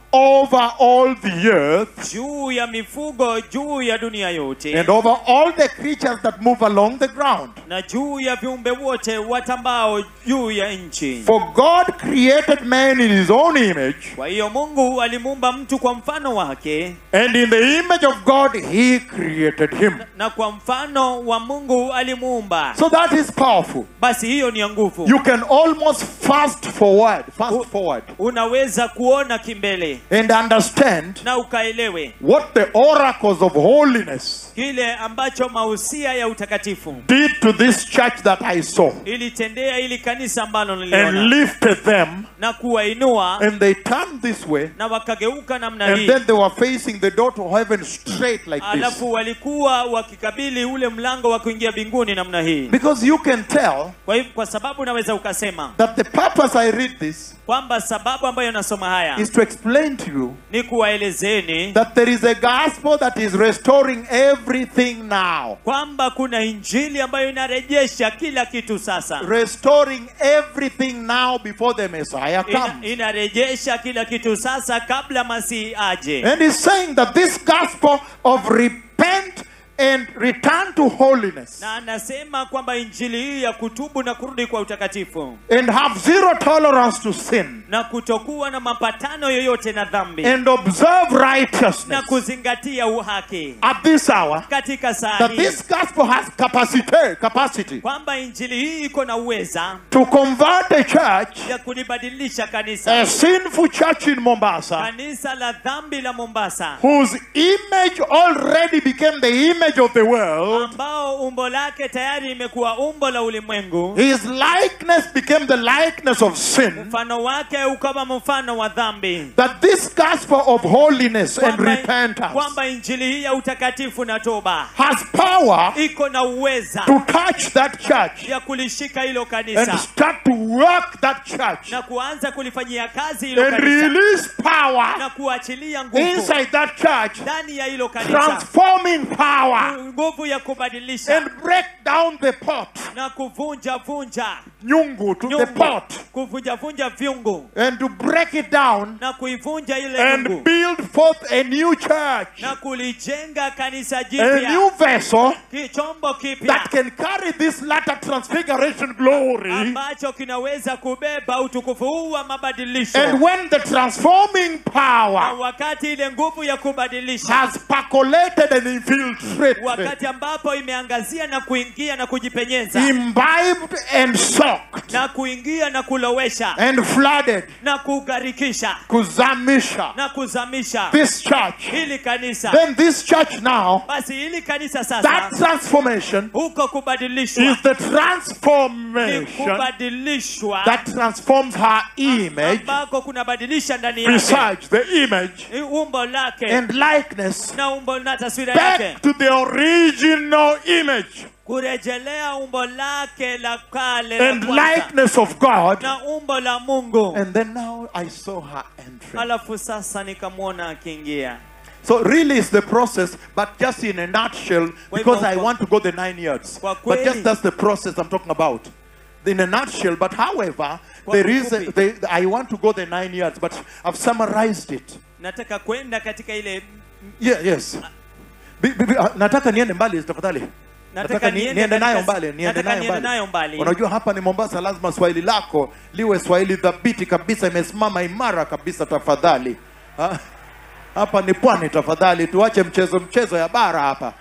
over all the earth juu ya mifugo juu ya dunia yote and over all the creatures that move along the ground. na juu ya viumbe wote watambao juu ya nchi For God created man in his own image, kwa hiyo mungu alimuumba mtu kwa mfano wake and in the image of God he created him. na kwa mfano wa mungu alimuumba So that is powerful. basi hiyo ni ya nguvu You can almost fast forward, fast forward, unaweza kuona kimbele and understand na ukaelewe what the oracles of holiness kile ambacho mausia ya utakatifu did to this church that I saw, ilitendea ili kanisa ambalo and niliona lifted them, na kuwainua and they turned this way, na wakageuka namna and hii then they were facing the door to heaven straight like this. alafu walikuwa wakikabili ule mlango wa kuingia mbinguni namna hii Because you can tell kwa hivyo kwa sababu unaweza ukasema that the purpose I read this kwamba sababu ambayo nasoma haya is to explain to you ni kuwaelezeni that there is a gospel that is restoring everything now. kwamba kuna injili ambayo inarejesha kila kitu sasa Restoring everything now before the Messiah Ina, comes. inarejesha kila kitu sasa kabla masihi aje And he's saying that this gospel of repent and return to holiness na anasema kwamba injili hii ya kutubu na kurudi kwa utakatifu and have zero tolerance to sin na kutokuwa na mapatano yoyote na dhambi and observe na righteousness kuzingatia uhaki at this hour katika saa that hii this gospel has capacity capacity kwamba injili hii iko na uweza to convert a church ya kulibadilisha kanisa a sinful church in Mombasa kanisa la dhambi la Mombasa whose image already became the image of the world ambao umbo lake tayari imekuwa umbo la ulimwengu his likeness became the likeness of sin mfano wake ukawa mfano wa dhambi that this gospel of holiness and kwamba, repentance kwamba injili hii ya utakatifu na toba has power iko na uweza to touch that church ya kulishika hilo and kanisa start to work that church na kuanza kulifanyia kazi hilo and kanisa release power na kuachilia nguvu inside that church, ndani ya hilo kanisa transforming power nguvu ya kubadilisha and break down the pot, na kuvunja vunja nyungu to the nyungu pot, kuvunja vunja vyungu and to break it down na kuivunja ile and nyungu build forth a new church, na kulijenga kanisa a jipya new vessel ki- chombo kipya that can carry this latter transfiguration glory. ambacho kinaweza kubeba utukufu huu wa mabadilisho And when the transforming na power wakati ile nguvu ya kubadilisha has percolated and infiltrated, wakati ambapo imeangazia na kuingia na kujipenyeza imbibed and soaked na kuingia na kulowesha and flooded, na kugharikisha kuzamisha na kuzamisha this church, hili kanisa then this church now, basi hili kanisa that sasa transformation huko kubadilishwa is the ni transformation kubadilishwa that transforms her image, ambako kunabadilisha ndani yake besides the image Ni umbo lake and likeness, na umbo na taswira yake back to the original image kurejelea umbo lake la kale and la kwanza likeness of God. na umbo la Mungu. And then now I saw her entering. Alafu sasa nikamwona akiingia. So really it's the process, but just in a nutshell, because I want to go the nine years. Kwa But just kweli- that's the process I'm talking about. In a nutshell, but however, Kwa there is a, kifupi. they, I want to go the nine years, but I've summarized it. Nataka kwenda katika ile Yeah, yes. Bi- bi- bi- ah, nataka niende mbali tafadhali. Nataka ni- niende niende nayo katika- mbali, niende nataka nayo niende mbali. nayo mbali. Unajua hapa ni Mombasa, lazima Swahili lako liwe Swahili dhabiti kabisa, imesimama imara kabisa. Tafadhali Ha? hapa ni pwani, tafadhali tuache mchezo mchezo ya bara hapa.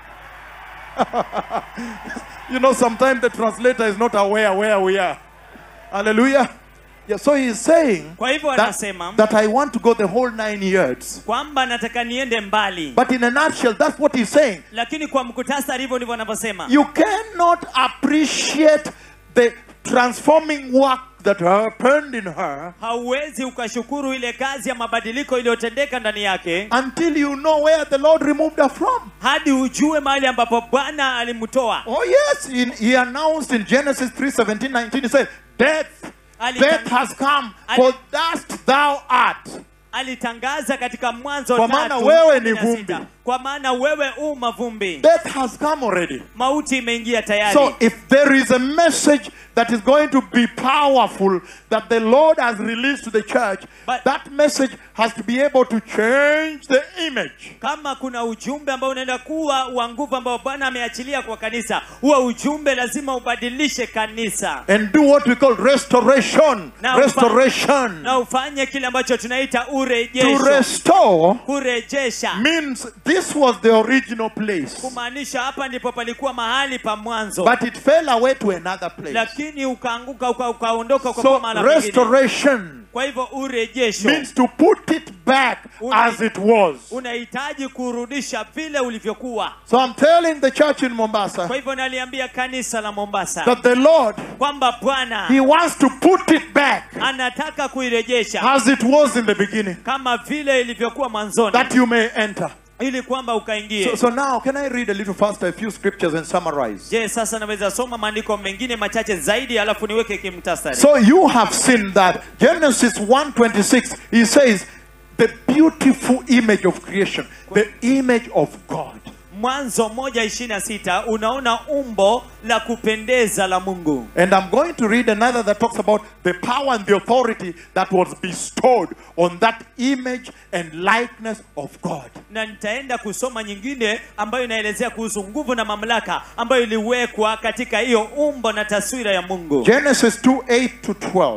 you know, sometimes the translator is not aware where we are. Hallelujah. Yeah, so he's saying Kwa hivyo that, anasema that I want to go the whole nine years. kwamba nataka niende mbali, But in a nutshell, that's what he's saying. lakini kwa mkutasari hivyo ndivyo anavyosema. You cannot appreciate the transforming work that happened in her Hauwezi ukashukuru ile kazi ya mabadiliko iliyotendeka ndani yake until you know where the Lord removed her from. hadi ujue mahali ambapo Bwana alimtoa. Oh yes, in, he announced in Genesis 3, 17, 19, he said, Death, Ali- death has come, for dust thou art. alitangaza katika mwanzo Kwa maana tatu, wewe ni kumi na sita. vumbi. kwa maana wewe u mavumbi Death has come already. mauti imeingia tayari So if there is a message that is going to be powerful that the Lord has released to the church, But- that message has to be able to change the image. kama kuna ujumbe ambao unaenda kuwa wa nguvu ambao bwana ameachilia kwa kanisa huo ujumbe lazima ubadilishe kanisa And do what we call restoration. Na restoration. na ufanye kile ambacho tunaita To urejesho restore kurejesha means this was the original place, kumaanisha hapa ndipo palikuwa mahali pa mwanzo but it fell away to another place. lakini ukaanguka uka- ukaondoka uka So ukakuwa mahala pengine restoration kwa hivyo urejesho means to put it back Una- as it was. unahitaji kurudisha vile ulivyokuwa So I'm telling the church in Mombasa kwa hivyo naliambia kanisa la mombasa that the Lord, kwamba bwana He wants to put it back anataka kuirejesha as it was in the beginning, kama vile ilivyokuwa mwanzoni that you may enter. ili kwamba ukaingie So, so now, can I read a little faster a few scriptures and summarize? je sasa naweza soma maandiko mengine machache zaidi alafu niweke kimtasari So you have seen that Genesis 1:26 he says the beautiful image of creation, the image of God. mwanzo moja ishirini na sita unaona umbo la kupendeza la mungu And I'm going to read another that talks about the power and the authority that was bestowed on that image and likeness of God. na nitaenda kusoma nyingine ambayo inaelezea kuhusu nguvu na mamlaka ambayo iliwekwa katika hiyo umbo na taswira ya mungu Genesis 2 8 to 12.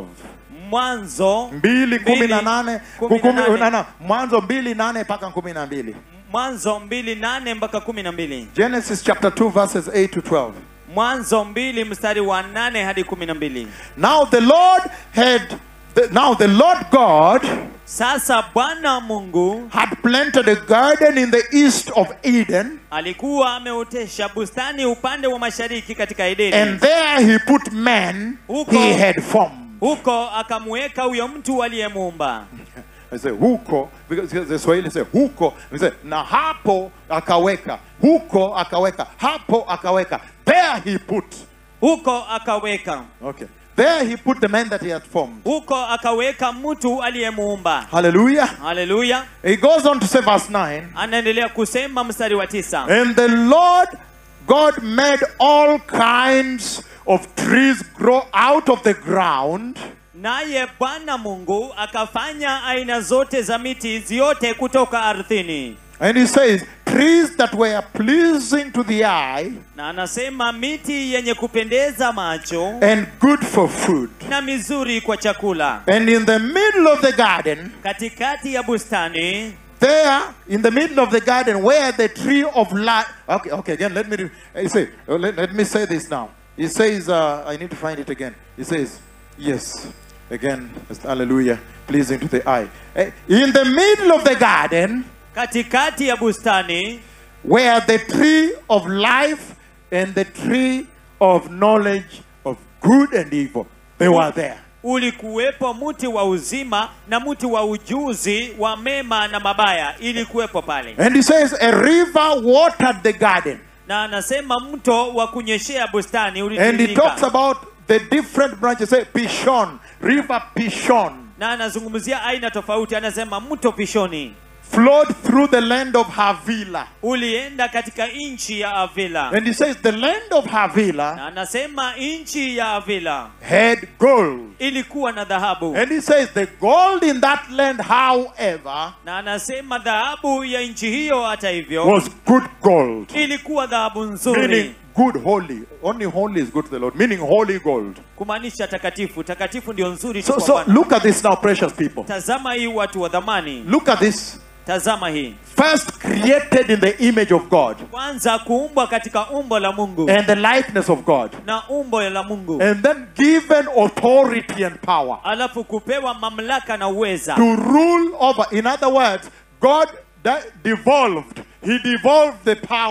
mwanzo mbili kumi na nane kumi na kumi- nane. na- na, mwanzo mbili nane mpaka kumi na mbili mwanzo mbili nane mpaka kumi na mbili genesis chapter 2 verses 8 to 12 mwanzo mbili mstari wa nane hadi kumi na mbili now the lord had the, now the lord god sasa bwana mungu had planted a garden in the east of eden alikuwa ameotesha bustani upande wa mashariki katika edeni and there he put man Huko- he had formed huko akamweka huyo mtu aliyemuumba I say huko because the Swahili say huko we say na hapo akaweka huko akaweka hapo akaweka there he put huko akaweka okay there he put the man that he had formed huko akaweka mtu aliyemuumba hallelujah haleluya He goes on to say, verse 9, anaendelea kusema mstari wa tisa and the Lord God made all kinds of trees grow out of the ground, naye bwana mungu akafanya aina zote za miti ziote kutoka ardhini and he says, trees that were pleasing to the eye na anasema miti yenye kupendeza macho and good for food. na mizuri kwa chakula And in the middle of the garden, katikati ya bustani there, in the middle of the garden, where the tree of life. Okay, okay, again, let me, re- he say, uh, let, let me say this now. He says, uh, I need to find it again. He says, yes, again, hallelujah, pleasing to the eye. Eh, In the middle of the garden, katikati ya bustani where the tree of life and the tree of knowledge of good and evil, they were there. ulikuwepo mti wa uzima na mti wa ujuzi wa mema na mabaya ilikuwepo pale And he says, a river watered the garden. na anasema mto wa kunyeshea bustani And he ulitiririka. talks about the different branches. Say Pishon, River Pishon, na anazungumzia aina tofauti anasema mto pishoni flowed through the land of Havila. ulienda katika nchi ya avila And he says the land of Havila na anasema nchi ya avila had gold. ilikuwa na dhahabu And he says the gold in that land, however, na anasema dhahabu ya nchi hiyo hata hivyo was good gold. ilikuwa dhahabu Meaning nzuri good, holy. Only holy is good to the Lord. Meaning holy gold. kumaanisha takatifu takatifu ndio nzuri tu So, kwa so Bwana. look at this now, precious people. tazama hii watu wa dhamani Look at this. tazama hii First created in the image of God kwanza kuumbwa katika umbo la mungu and the likeness of God. na umbo la mungu And then given authority and power. alafu kupewa mamlaka na uweza to rule over. In other words, God de- devolved. He devolved the power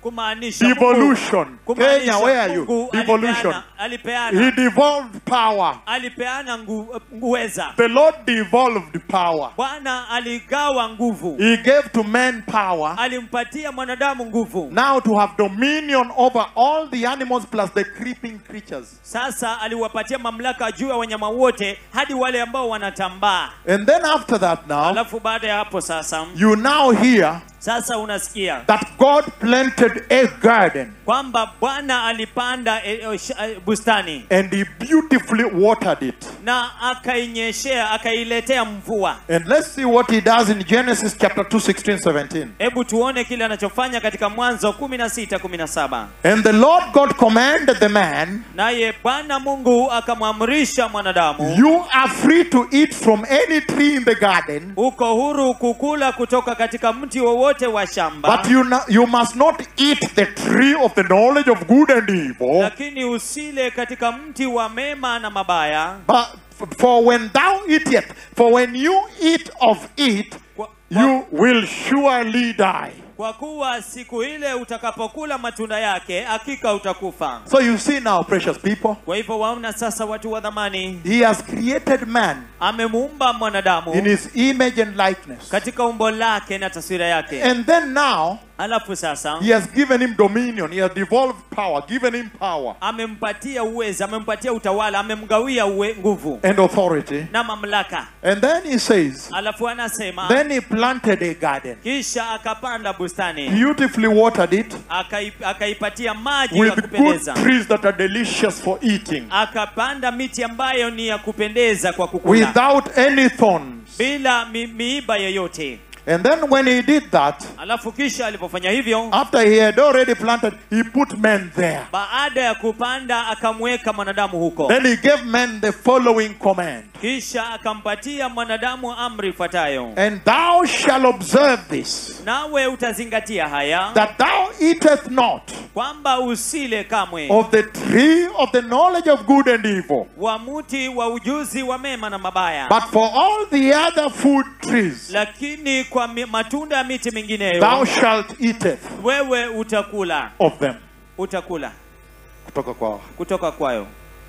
kumaanisha Mungu- Devolution. kumaanisha Kenya, where are you? Mungu Devolution. alipeana, He alipeana, devolved power. alipeana ngu, uweza The Lord devolved power. bwana aligawa nguvu He gave to men power alimpatia mwanadamu nguvu now to have dominion over all the animals plus the creeping creatures. sasa aliwapatia mamlaka juu ya wanyama wote hadi wale ambao wanatambaa And then after that, now, alafu baada ya hapo sasa you now hear sasa unasikia that God planted a garden kwamba bwana alipanda e, e, sh- e, bustani and He beautifully watered it. na akainyeshea akailetea mvua And let's see what He does in Genesis chapter 2, 16, 17. hebu tuone kile anachofanya katika mwanzo 16 17 And the Lord God commanded the man, naye bwana mungu akamwamrisha mwanadamu You are free to eat from any tree in the garden, uko huru kukula kutoka katika mti wowote wa shamba but you, no- you must not eat the tree of the knowledge of good and evil. lakini usile katika mti wa mema na mabaya But for when thou eatest, for when you eat of it, kwa, kwa, you will surely die. kwa kuwa siku ile utakapokula matunda yake hakika utakufa So you see now, precious people, kwa hivyo waona sasa watu wa dhamani He has created man amemuumba mwanadamu in His image and likeness. katika umbo lake na taswira yake And then now, alafu sasa He has given him dominion, He has devolved power, given him power amempatia uweza amempatia utawala amemgawia uwe, nguvu and authority. na mamlaka And then He says, alafu anasema Then He planted a garden, kisha akapanda bustani beautifully watered it akai, akaipatia maji ya with good kupendeza trees that are delicious for eating, akapanda miti ambayo ni ya kupendeza kwa kukula without any thorns. bila mi, miiba yoyote And then when He did that, alafu kisha alipofanya hivyo after He had already planted, He put men there. baada ya kupanda akamweka mwanadamu huko Then He gave men the following command kisha akampatia mwanadamu amri ifuatayo And thou shalt observe this, nawe utazingatia haya that thou eatest not kwamba usile kamwe of the tree of the knowledge of good and evil, wa mti wa ujuzi wa mema na mabaya but for all the other food trees lakini kwa mi, matunda ya miti thou mingineyo shalt eateth wewe utakula of them. utakula Kutoka kwao. kutoka kwayo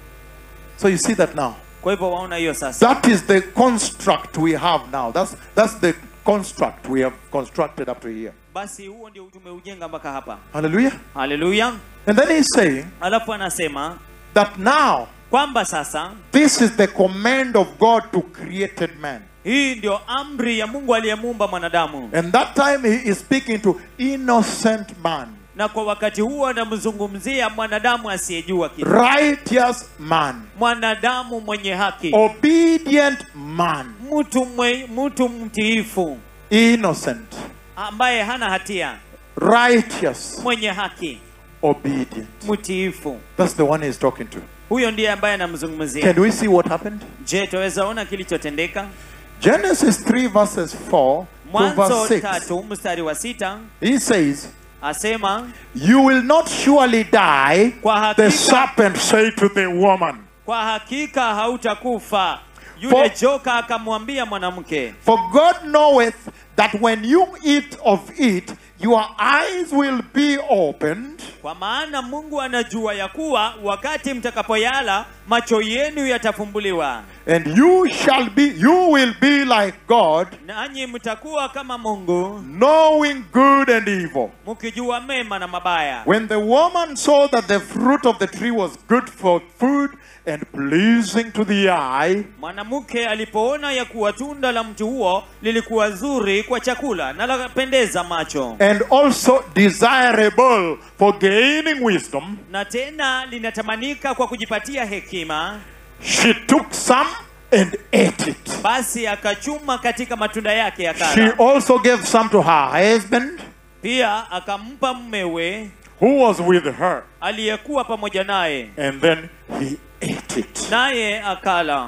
So you see that now. kwa hivyo waona hiyo sasa That is the construct we have now. That's that's the construct we have constructed up to here. basi huo ndio tumeujenga mpaka hapa Hallelujah. haleluya And then he's saying alafu anasema that now kwamba sasa this is the command of God to created man. hii ndio amri ya mungu aliyemuumba mwanadamu And that time he is speaking to innocent man, na kwa wakati huo anamzungumzia mwanadamu asiyejua kitu righteous man, mwanadamu mwenye haki obedient man, mtu mwe, mtu mtiifu innocent, ambaye hana hatia righteous, mwenye haki obedient. mtiifu That's the one he's talking to. huyo ndiye ambaye anamzungumzia Can we see what happened? je twaweza ona kilichotendeka Genesis 3 verses 4 to mwanzo verse 6. tatu mstari wa sita He says, asema You will not surely die. kwa The hakika, serpent said to the woman, kwa hakika hautakufa yule For- joka akamwambia mwanamke For God knoweth that when you eat of it, your eyes will be opened, kwa maana mungu anajua ya kuwa wakati mtakapoyala macho yenu yatafumbuliwa and you shall be, you will be like God, nanyi mtakuwa kama mungu knowing good and evil. mkijua mema na mabaya When the woman saw that the fruit of the tree was good for food and pleasing to the eye, mwanamke alipoona ya kuwa tunda la mti huo lilikuwa zuri kwa chakula na lapendeza macho and also desirable for gaining wisdom, na tena linatamanika kwa kujipatia hekima she took some and ate it. basi akachuma katika matunda yake She akala also gave some to her husband pia akampa mmewe who was with her, aliyekuwa pamoja naye and then he ate it. naye akala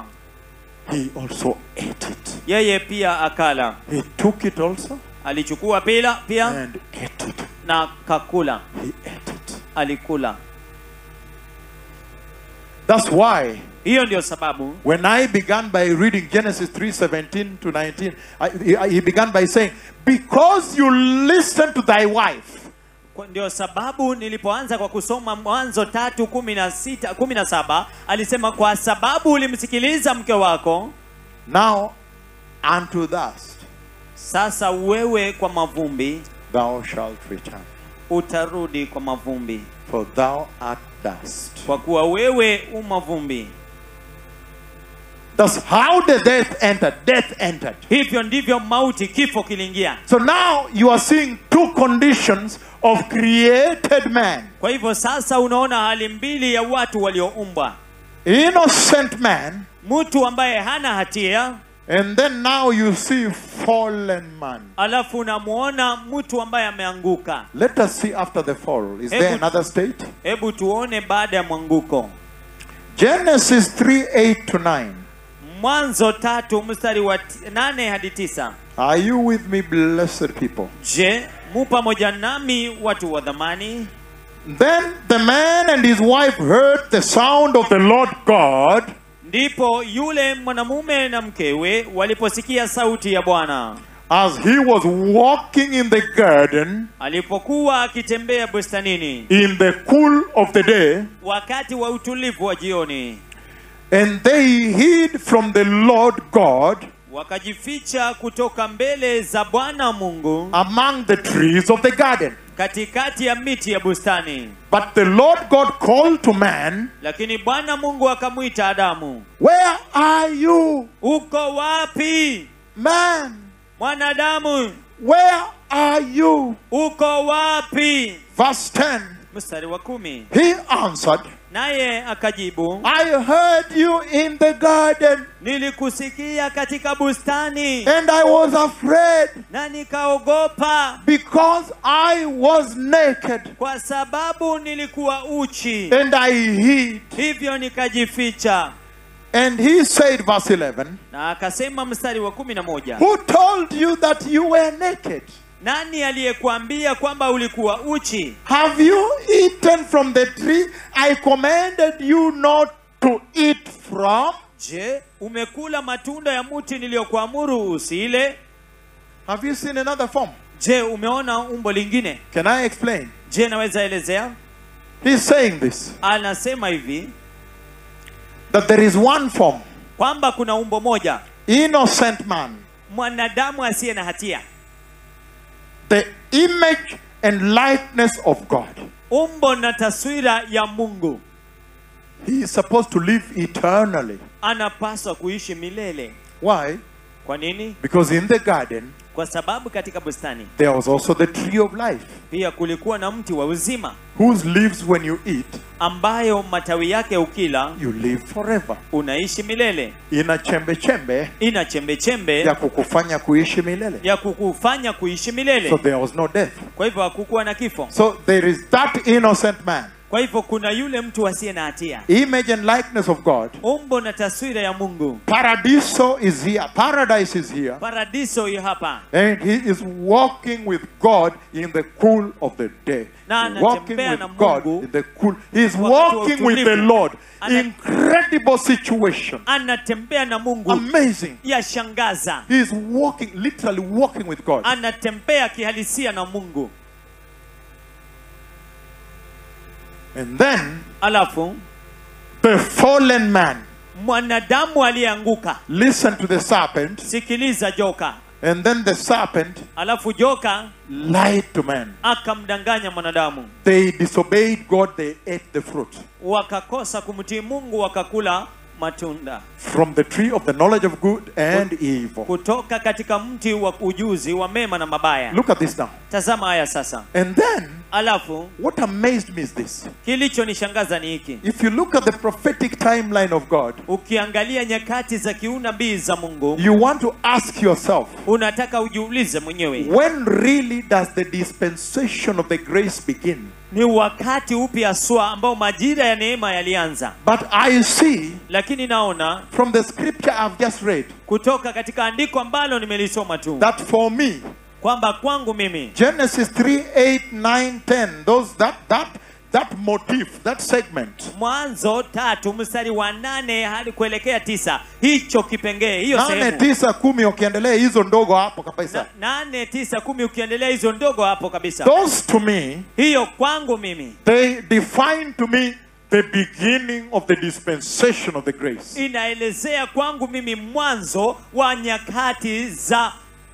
He also ate it. yeye pia akala He took it also alichukua pila pia and ate it. na kakula He ate it. alikula That's why hiyo ndio sababu when I began by reading Genesis 3:17 to 19, I, he- he began by saying, "Because you listen to thy wife, Kwa- ndio sababu nilipoanza kwa kusoma mwanzo tatu kumi na sita kumi na saba alisema kwa sababu ulimsikiliza mke wako Now unto dust sasa wewe kwa mavumbi thou shalt return, utarudi kwa mavumbi for thou art dust. kwa kuwa wewe u mavumbi That's how the death entered. Death entered. hivyo ndivyo mauti kifo kiliingia So now you are seeing two conditions of created man. kwa hivyo sasa unaona hali mbili ya watu walioumbwa Innocent man, mtu ambaye hana hatia and then now you see fallen man. alafu unamuona mtu ambaye ameanguka Let us see after the fall. Is there Hebu- another state? hebu tuone baada ya mwanguko Genesis 3 8 to 9. mwanzo tatu mstari wa ti- nane hadi tisa Are you with me, blessed people? je mu pamoja nami watu wa dhamani Then the man and his wife heard the sound of the Lord God ndipo yule mwanamume na mkewe waliposikia sauti ya bwana as he was walking in the garden alipokuwa akitembea bustanini in the cool of the day, wakati wa utulivu wa jioni and they hid from the Lord God wakajificha kutoka mbele za bwana mungu among the trees of the garden. katikati ya miti ya bustani But the Lord God called to man, lakini bwana mungu akamwita adamu Where are you, uko wapi man? mwanadamu Where are you? uko wapi Verse 10 mstari wa kumi He answered, naye akajibu I heard you in the garden, nilikusikia katika bustani and I was afraid na nikaogopa because I was naked, kwa sababu nilikuwa uchi and I hid. hivyo nikajificha And he said, verse 11, na akasema mstari wa kumi na moja Who told you that you were naked? nani aliyekuambia kwamba ulikuwa uchi Have you eaten from the tree I commanded you not to eat from? je umekula matunda ya mti niliyokuamuru usile Have you seen another form? je umeona umbo lingine Can I explain? je naweza elezea He's saying this anasema hivi that there is one form, kwamba kuna umbo moja innocent man, mwanadamu asiye na hatia the image and likeness of God. umbo na taswira ya mungu He is supposed to live eternally. anapaswa kuishi milele Why? kwa nini Because in the garden, kwa sababu katika bustani there was also the tree of life, pia kulikuwa na mti wa uzima whose leaves, when you eat, ambayo matawi yake ukila you live forever. unaishi milele Ina chembe chembe ina chembe chembe ya kukufanya kuishi milele. ya kukufanya kuishi milele So there was no death. kwa hivyo hakukuwa na kifo So there is that innocent man, kwa hivyo kuna yule mtu asiye na hatia image and likeness of God. umbo na taswira ya mungu Paradiso is here. Paradise is here. paradiso yu hapa And he is walking with God in the cool of the day. Na Walking anatembea with na God Mungu in the cool. He is wakati wa walking with the utulivu. Lord. Ana- Incredible situation. anatembea na mungu Amazing. yashangaza He is walking, literally walking with God. anatembea kihalisia na mungu And then alafu the fallen man. mwanadamu aliyeanguka Listen to the serpent. sikiliza joka And then the serpent alafu joka lied to man. akamdanganya mwanadamu They disobeyed God, they ate the fruit. wakakosa kumtii mungu wakakula matunda From the tree of the knowledge of good and evil. kutoka katika mti wa ujuzi wa mema na mabaya Look at this now. tazama haya sasa And then, alafu what amazed me is this. kilichonishangaza ni hiki If you look at the prophetic timeline of God, ukiangalia nyakati za kiunabii za mungu you want to ask yourself, unataka ujiulize mwenyewe when really does the dispensation of the grace begin? ni wakati upi haswa ambao majira ya neema yalianza But I see lakini naona from the scripture I've just read kutoka katika andiko ambalo nimelisoma tu that for me, kwamba kwangu mimi Genesis 3 8 9 10, those that that that motif, that segment. mwanzo tatu mstari wa nane hadi kuelekea tisa hicho kipengee hiyo nane sehemu tisa kumi ukiendelea hizo ndogo hapo kabisa Na- nane tisa kumi ukiendelea hizo ndogo hapo kabisa those to me hiyo kwangu mimi they define to me the beginning of the dispensation of the grace inaelezea kwangu mimi mwanzo wa nyakati za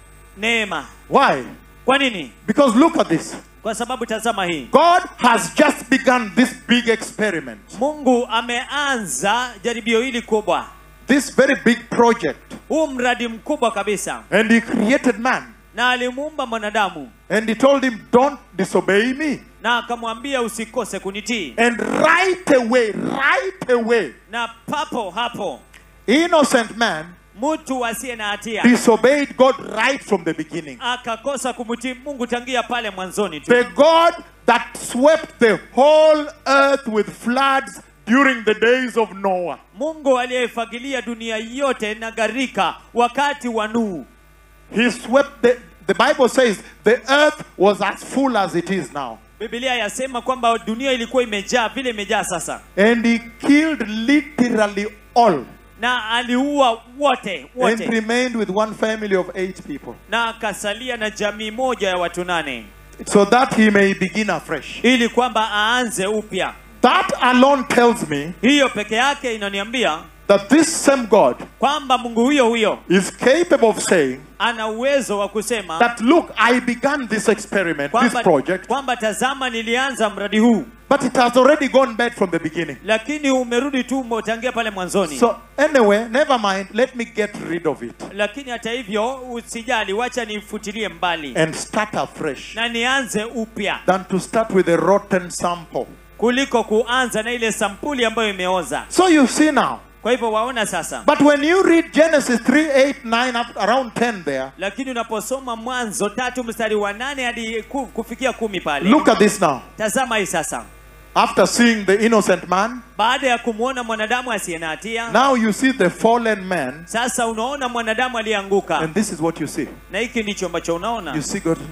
neema why kwa nini because look at this kwa sababu tazama hii god has just begun this big experiment mungu ameanza jaribio hili kubwa this very big project huu mradi mkubwa kabisa and he created man na alimuumba mwanadamu and he told him don't disobey me na akamwambia usikose kunitii and right away right away na papo hapo innocent man mtu asiye na hatia disobeyed god right from the beginning akakosa kumtii mungu tangia pale mwanzoni tu The God that swept the whole earth with floods during the days of Noah. mungu aliyefagilia dunia yote na gharika wakati wa nuhu He swept the, the Bible says the earth was as full as it is now. bibilia yasema kwamba dunia ilikuwa imejaa vile imejaa sasa And he killed literally all na aliua wote and wote remained with one family of eight people na akasalia na jamii moja ya watu nane so that he may begin afresh. ili kwamba aanze upya That alone tells me hiyo peke yake inaniambia that this same God kwamba mungu huyo huyo is capable of saying ana uwezo wa kusema that look, I began this experiment, this kwamba, project, kwamba tazama nilianza mradi huu but it has already gone bad from the beginning. lakini umerudi tu umetangia pale mwanzoni So anyway, never mind. Let me get rid of it lakini hata hivyo usijali wacha nifutilie mbali and start afresh na nianze upya than to start with a rotten sample. kuliko kuanza na ile sampuli ambayo imeoza So you see now. kwa hivyo waona sasa But when you read Genesis 3, 8, 9, up around 10 there, lakini unaposoma mwanzo tatu mstari wa nane hadi ku, kufikia kumi pale look at this now. tazama hii sasa After seeing the innocent man, baada ya kumwona mwanadamu asiye na hatia now you see the fallen man, sasa unaona mwanadamu aliyeanguka and this is what you see. na hiki ndicho ambacho You unaona see God.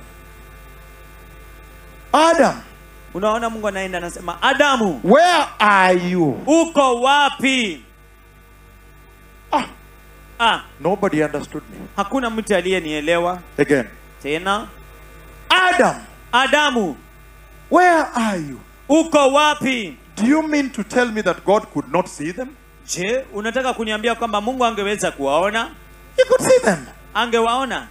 Adam, unaona mungu anaenda anasema adamu where are you? uko wapi Ah, ah, nobody understood me. hakuna mtu aliyenielewa Again. tena Adam, adamu where are you? uko wapi Do you mean to tell me that God could not see them? je unataka kuniambia kwamba mungu angeweza kuwaona He could see them. angewaona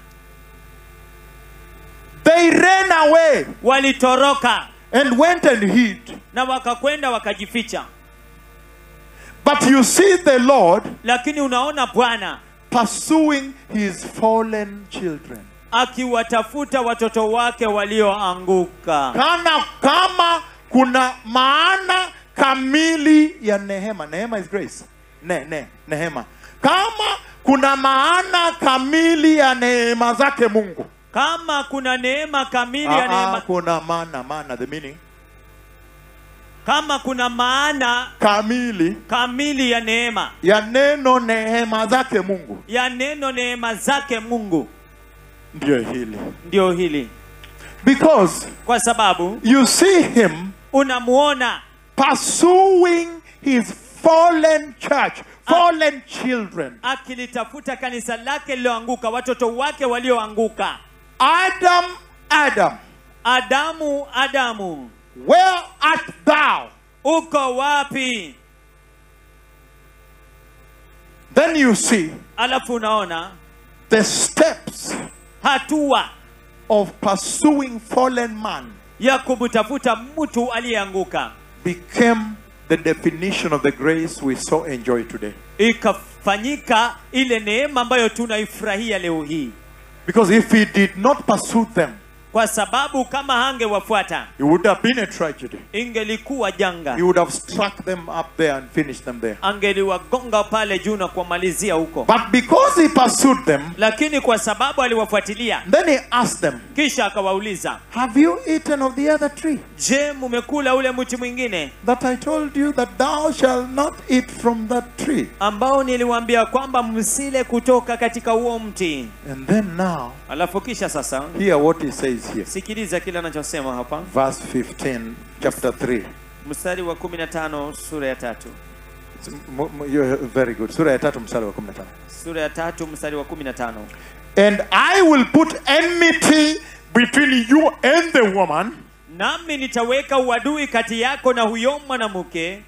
They ran away walitoroka and went and hid. na wakakwenda wakajificha But you see the Lord lakini unaona bwana pursuing his fallen children. akiwatafuta watoto wake walioanguka Kana kama kuna maana kamili ya nehema. Nehema is grace. Ne, ne, nehema. Kama kuna maana kamili ya neema zake Mungu. kama kuna neema kamili ya Ah, ah, neema kuna maana, maana, the meaning. kama kuna maana Kamili kamili ya neema ya neno neema zake Mungu. ya neno neema zake mungu Ndio hili. ndio hili Because kwa sababu you see him unamuona pursuing his fallen church, fallen children. akilitafuta kanisa lake lililoanguka watoto wake walioanguka Adam, Adam, adamu adamu where art thou? uko wapi Then you see alafu unaona the steps hatua of pursuing fallen man ya kumtafuta mtu aliyeanguka became the definition of the grace we so enjoy today. ikafanyika ile neema ambayo tunaifurahia leo hii Because if he did not pursue them, kwa sababu kama hangewafuata it would have been a tragedy. ingelikuwa janga He would have struck them up there and finished them there. angeliwagonga pale juu na kuwamalizia huko But because he pursued them, lakini kwa sababu aliwafuatilia then he asked them, kisha akawauliza Have you eaten of the other tree je mumekula ule mti mwingine that I told you that thou shalt not eat from that tree? ambao niliwaambia kwamba msile kutoka katika huo mti And then now, alafu kisha sasa hear what he says here. sikiliza kile anachosema hapa Verse 15, chapter 3. mstari wa 15 sura ya tatu M- m- you're very good sura ya tatu mstari wa 15 sura ya tatu mstari wa 15 and i will put enmity between you and the woman nami nitaweka uadui kati yako na huyo mwanamke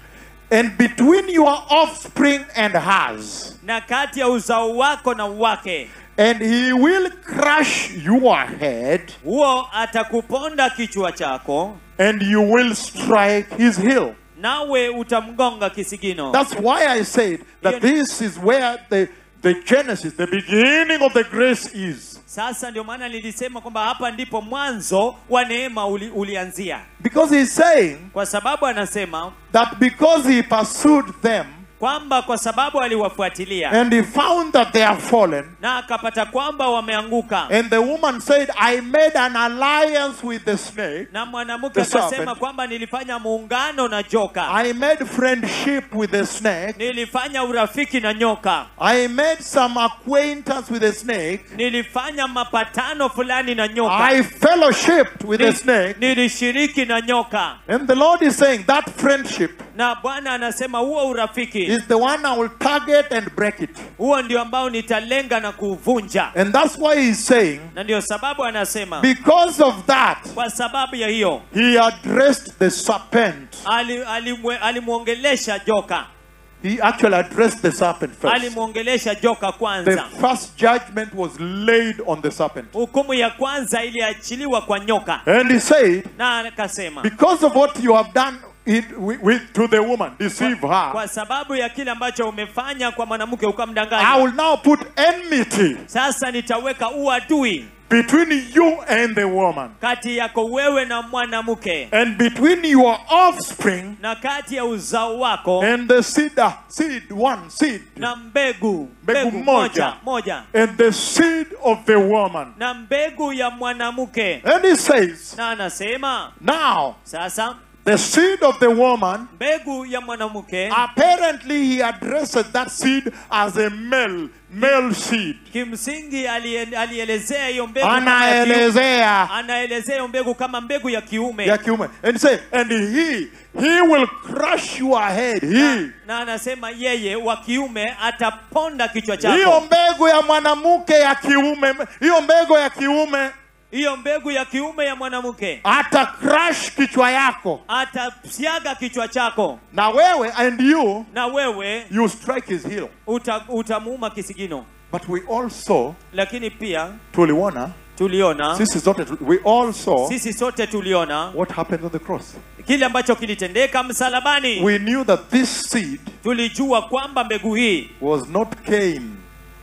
and between your offspring and hers na kati ya uzao wako na wake and he will crush your head huo atakuponda kichwa chako and you will strike his heel nawe utamgonga kisigino That's why I said that this is where the, the genesis, the beginning of the grace is. sasa ndio maana nilisema kwamba hapa ndipo mwanzo wa neema uli, ulianzia Because he's saying kwa sababu anasema that because he pursued them kwamba kwa sababu aliwafuatilia and he found that they are fallen, na akapata kwamba wameanguka and the woman said, I made an alliance with the snake, na mwanamke The akasema serpent. kwamba nilifanya muungano na joka I made friendship with the snake, nilifanya urafiki na nyoka I made some acquaintance with the snake, nilifanya mapatano fulani na nyoka I fellowshipped with the Ni- snake. nilishiriki na nyoka And the Lord is saying that friendship na bwana anasema huo urafiki is the one I will target and break it. huo ndio ambao nitalenga na kuuvunja And that's why he's saying, na ndio sababu anasema because of that, kwa sababu ya hiyo he addressed the serpent. ali- alimwe- alimwongelesha joka He actually addressed the serpent first. alimwongelesha joka The kwanza first judgment was laid on the serpent. hukumu ya kwanza iliachiliwa kwa nyoka And he said, na akasema because of what you have done it, with, with, to the woman, deceive her, kwa sababu ya kile ambacho umefanya kwa mwanamke I ukamdanganya will now put enmity sasa nitaweka uadui between you and the woman, kati yako wewe na mwanamke and between your offspring na kati ya uzao wako and the seed, uh, seed one seed, na mbegu Mbegu mbegu moja. moja moja and the seed of the woman. na mbegu ya mwanamke And he says, na anasema now sasa the seed of the woman mbegu ya mwanamke Apparently, he addressed that seed as a male, male seed. kimsingi alie- alielezea hiyo mbegu kama ya kiume. Anaelezea anaelezea hiyo mbegu kama mbegu ya kiume ya kiume. And say, and he, he will crush your head. He. na anasema yeye wa kiume ataponda kichwa Hiyo chako mbegu ya mwanamke ya kiume, hiyo mbegu ya kiume hiyo mbegu ya kiume ya mwanamke ata crush kichwa yako. atasiaga kichwa chako Na wewe and you, na wewe you strike his heel. uta, utamuuma kisigino But we also, lakini pia tuliona, tuliona sisi zote, we all saw sisi sote tuliona what happened on the cross. kile ambacho kilitendeka msalabani We knew that this seed tulijua kwamba mbegu hii was not Cain.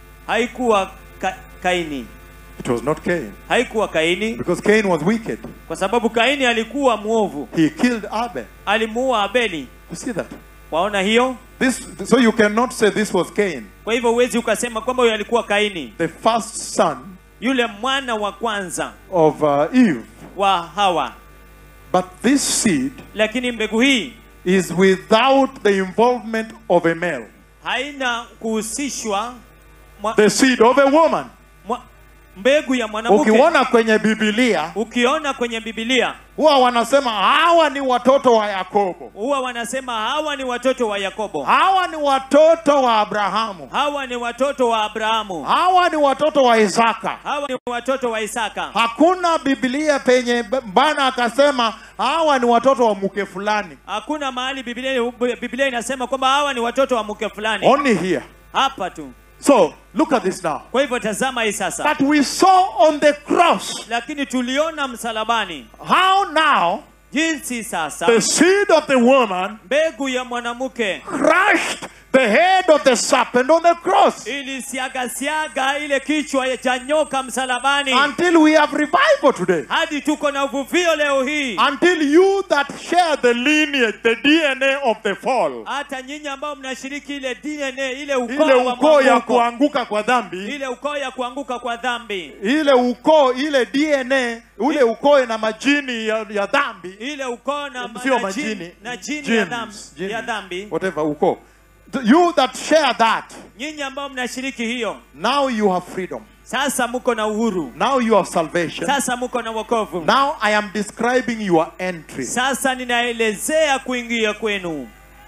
haikuwa ka, kaini It was not Cain. haikuwa kaini Because Cain was wicked. kwa sababu kaini alikuwa mwovu He killed Abel. alimuua abeli You see that? waona hiyo This, so you cannot say this was Cain, kwa hivyo huwezi ukasema kwamba huyo alikuwa kaini the first son yule mwana wa kwanza of uh, Eve. wa hawa But this seed lakini mbegu hii is without the involvement of a male. haina kuhusishwa mwa, The seed of a woman. mwa, mbegu ya mwanamke Ukiona kwenye Biblia ukiona kwenye bibilia huwa wanasema hawa ni watoto wa Yakobo, huwa wanasema hawa ni watoto wa yakobo hawa ni watoto wa Abrahamu, hawa ni watoto wa abrahamu hawa ni watoto wa Isaka. hawa ni watoto wa isaka Hakuna Biblia penye Bwana akasema hawa ni watoto wa mke fulani. hakuna mahali biblia, biblia inasema kwamba hawa ni watoto wa mke fulani Only here. hapa tu So look at this now. kwa hivyo tazama hii sasa That we saw on the cross lakini tuliona msalabani how now jinsi sasa the seed of the woman mbegu ya mwanamke crushed the head of the serpent on the cross ilisiagasiaga ile kichwa cha nyoka msalabani until we have revival today. hadi tuko na uvuvio leo hii Until you that share the lineage, the DNA of the fall, hata nyinyi ambao mnashiriki ile DNA ile ukoo ile wa ukoo ya mwanguko, kuanguka kwa dhambi, ile ukoo ya kuanguka kwa dhambi ile ukoo, ile DNA, ule ukoo na majini ya, ya dhambi, ile ukoo na, sio na majini, jini, na jini ya genes, dhambi, genes, ya dhambi whatever ukoo. You that share that, nyinyi ambao mnashiriki hiyo now you have freedom. sasa mko na uhuru Now you have salvation. sasa mko na wokovu Now I am describing your entry. sasa ninaelezea kuingia kwenu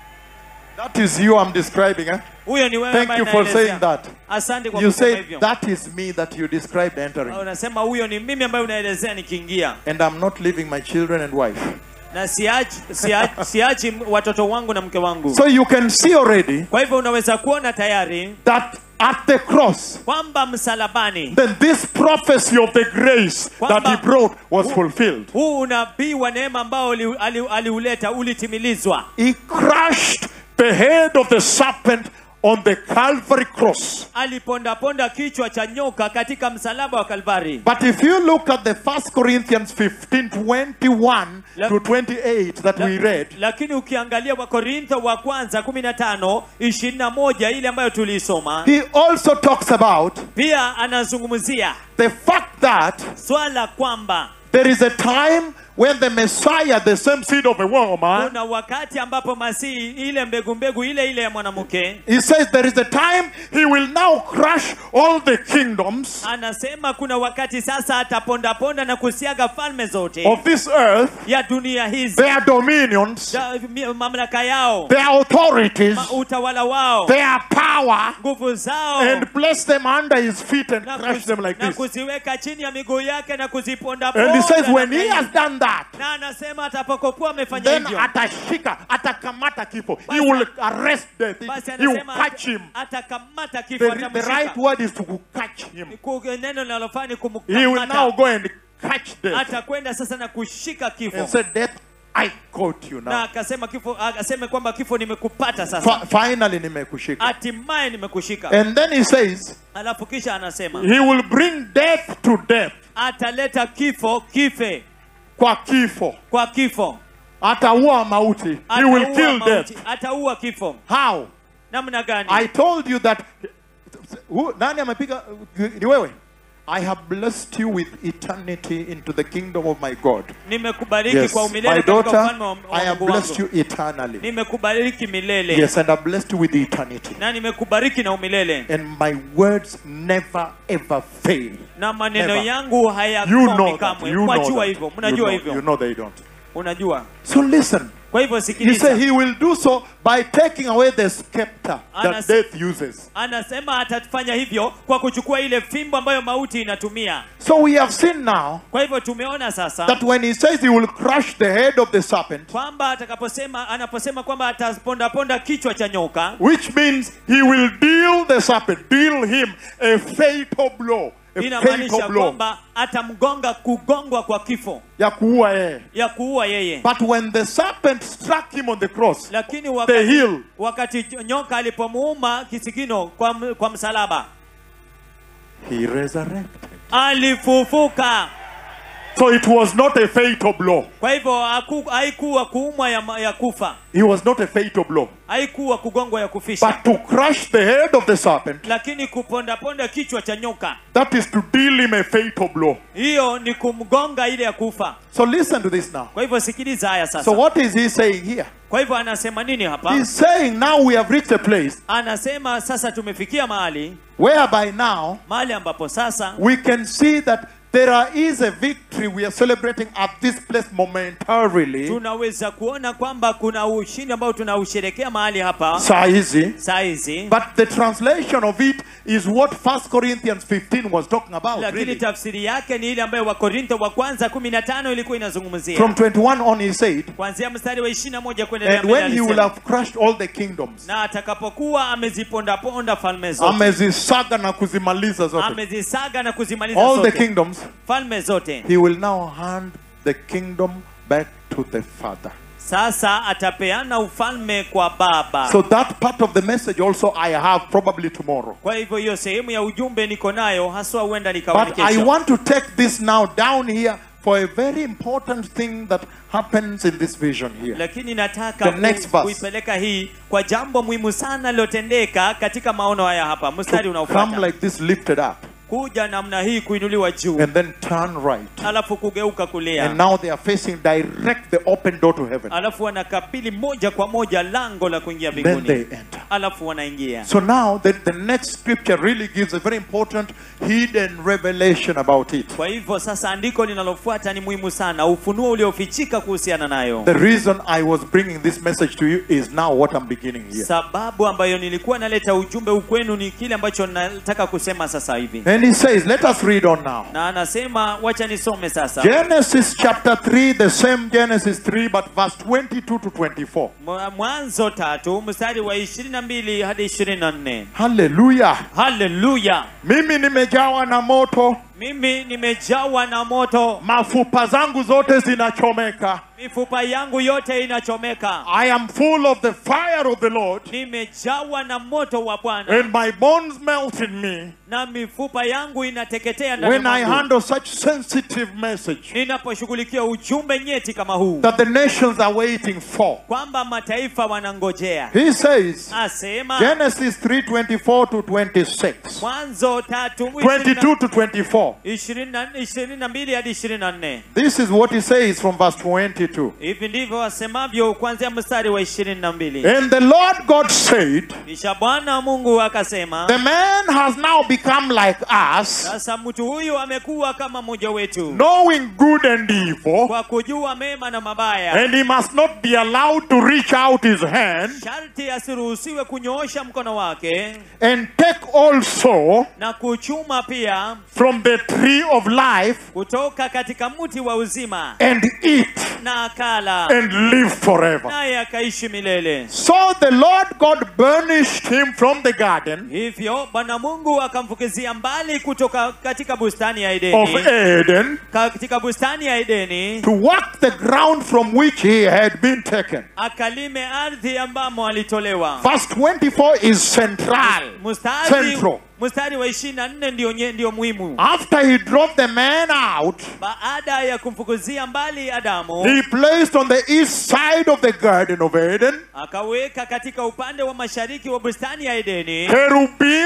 That is you I'm describing. Eh? huyo ni wewe Thank ambaye you for naelezea. saying that. asante kwa You kusema say hivyo that is me that you described entering. unasema huyo ni mimi ambaye unaelezea nikiingia And I'm not leaving my children and wife. na siachi, siachi, siachi watoto wangu na mke wangu So you can see already kwa hivyo unaweza kuona tayari that at the cross, kwamba msalabani then this prophecy of the grace that he brought was fulfilled. huu unabii wa neema ambao ali- ali- aliuleta ulitimilizwa He crushed the head of the serpent on the Calvary cross. alipondaponda kichwa cha nyoka katika msalaba wa kalvari But if you look at the First Corinthians 15 21 La- to 28 that we read, lakini ukiangalia wakorintho wa kwanza 15 21 ile ambayo tuliisoma he also talks about pia anazungumzia the fact that swala kwamba there is a time when the Messiah, the same seed of a woman, kuna wakati ambapo masihi ile mbegu mbegu ile ile ya mwanamke he says there is a time he will now crush all the kingdoms anasema kuna wakati sasa atapondaponda na kusiaga falme zote of this earth, ya dunia hizi their dominions, Ja- mi- mamlaka yao their authorities, ma- utawala wao their power, nguvu zao and place them under his feet and na, crush kuzi- them like na this. kuziweka chini ya miguu yake na kuziponda And he says, when he namna has hii. done that, na anasema atakapokuwa amefanya then hivyo atashika, atakamata kifo. He Basi- will arrest death. basi He will anasema catch him. atakamata The, kifo the right atamshika word is to catch him. Ku- neno linalofaa ni He will now kumkamata go and catch death atakwenda sasa na kushika kifo and say, Death, I caught you na now. akasema kifo akaseme kwamba kifo nimekupata sasa Fi- finally, nimekushika. hatimaye nimekushika And then he says, alafu kisha anasema He will bring death to death. ataleta kifo kife Kwa kifo. kwa kifo Ataua mauti. He will Ataua kill mauti, death. ataua kifo How? namna gani I told you that who, nani amepiga ni wewe I have blessed you with eternity into the kingdom of my God. nimekubariki Yes, kwa my umilele katika daughter, ufalme wa, wa I have Mungu blessed wangu you eternally. nimekubariki milele Yes, and I've blessed you with eternity. na nimekubariki na umilele And my words never ever fail. na maneno Never. yangu You hayakomi know that. kamwe You know mwajua that. hivyo You mnajua know, hivyo you know they don't. unajua So listen. kwa hivyo He sikiliza said he will do so by taking away the scepter that Anas- death uses. anasema atafanya hivyo kwa kuchukua ile fimbo ambayo mauti inatumia So we have seen now kwa hivyo tumeona sasa that when he says he will crush the head of the serpent, kwamba atakaposema anaposema kwamba atapondaponda kichwa cha nyoka which means he will deal the serpent, deal him a fatal blow. A inamaanisha fatal blow. kwamba atamgonga kugongwa kwa kifo Ya kuua yeye. ya kuua yeye But when the serpent struck him on the cross, lakini the wakati, heel, wakati nyoka alipomuuma kisigino kwa, m- kwa msalaba he resurrected. alifufuka So it was not a fatal blow. kwa hivyo haku- haikuwa kuumwa ya, ma- ya kufa It was not a fatal blow. haikuwa kugongwa ya kufisha But to crush the head of the serpent, lakini kupondaponda kichwa cha nyoka that is to deal him a fatal blow. hiyo ni kumgonga ile ya kufa So listen to this now. kwa hivyo sikiliza haya sasa So what is he saying here? kwa hivyo anasema nini hapa He's saying now we have reached a place anasema sasa tumefikia mahali whereby now mahali ambapo sasa we can see that there are- is a victory we are celebrating at this place momentarily. tunaweza kuona kwamba kuna ushindi ambao tunausherekea mahali hapa Saa hizi. saa hizi But the translation of it is what 1 Corinthians 15 was talking about. lakini Really. tafsiri yake ni ile ambayo wakorintho wa kwanza 15 ilikuwa inazungumzia From 21 on, he said, kuanzia mstari wa 21 kuendelea And mbele when he will alisema, have crushed all the kingdoms, na atakapokuwa amezipondaponda falme zote amezisaga na kuzimaliza zote, amezisaga na kuzimaliza all the zote kingdoms, falme zote he will now hand the kingdom back to the Father. sasa atapeana ufalme kwa baba So that part of the message also I have probably tomorrow. kwa hivyo hiyo sehemu ya ujumbe niko nayo haswa huenda But nikawa I kesho want to take this now down here for a very important thing that happens in this vision here. lakini nataka The next ku- verse. kuipeleka hii kwa jambo muhimu sana lilotendeka katika maono haya hapa mstari To come unaofuata like this lifted up kuja namna hii kuinuliwa juu and then turn right. alafu kugeuka And kulia now they are facing direct the open door to heaven. alafu wanakabili moja kwa moja lango la kuingia Then they mbinguni enter. alafu wanaingia So now the, the next scripture really gives a very important hidden revelation about it. kwa hivyo sasa andiko linalofuata ni muhimu sana ufunuo uliofichika kuhusiana nayo The reason I was bringing this message to you is now what I'm beginning here. sababu ambayo nilikuwa naleta ujumbe ukwenu ni kile ambacho nataka kusema sasa hivi And he says, let us read on now. na anasema wacha nisome sasa Genesis chapter 3, the same Genesis 3, but verse 22 to 24. Mwa- mwanzo tatu mstari wa ishirini na mbili hadi ishirini na nne Hallelujah. haleluya Mimi nimejawa na moto, mimi nimejawa na moto mafupa zangu zote zinachomeka. mifupa yangu yote inachomeka I am full of the fire of the Lord, nimejawa na moto wa bwana and my bones melt in me na mifupa yangu inateketea ndani when I mwangu handle such sensitive message ninaposhughulikia ujumbe nyeti kama huu that the nations are waiting for. kwamba mataifa wanangojea He says, asema Genesis 3:24 to 26. mwanzo tatu 22 to 24. ishirini na- ishirini na mbili hadi ishirini na nne This is what he says from verse 22. hivi ndivyo wasemavyo kuanzia mstari wa ishirini na mbili And the Lord God said, kisha bwana mungu akasema The man has now become like us, sasa mtu huyu amekuwa kama mmoja wetu knowing good and evil, kwa kujua mema na mabaya and he must not be allowed to reach out his hand sharti asiruhusiwe kunyoosha mkono wake and take also na kuchuma pia from the tree of life kutoka katika mti wa uzima and eat na akala and live forever. naye akaishi milele So the Lord God banished him from the garden hivyo bwana mungu akamfukizia mbali kutoka katika bustani ya of edeni Eden katika bustani ya edeni to work the ground from which he had been taken. akalime ardhi ambamo alitolewa Verse 24 is central. mstari Central. mstari wa ishirini na nne ndio, nye- ndio muhimu After he drove the man out, baada ya kumfukuzia mbali adamu he placed on the east side of the Garden of Eden akaweka katika upande wa mashariki wa bustani ya edeni cherubim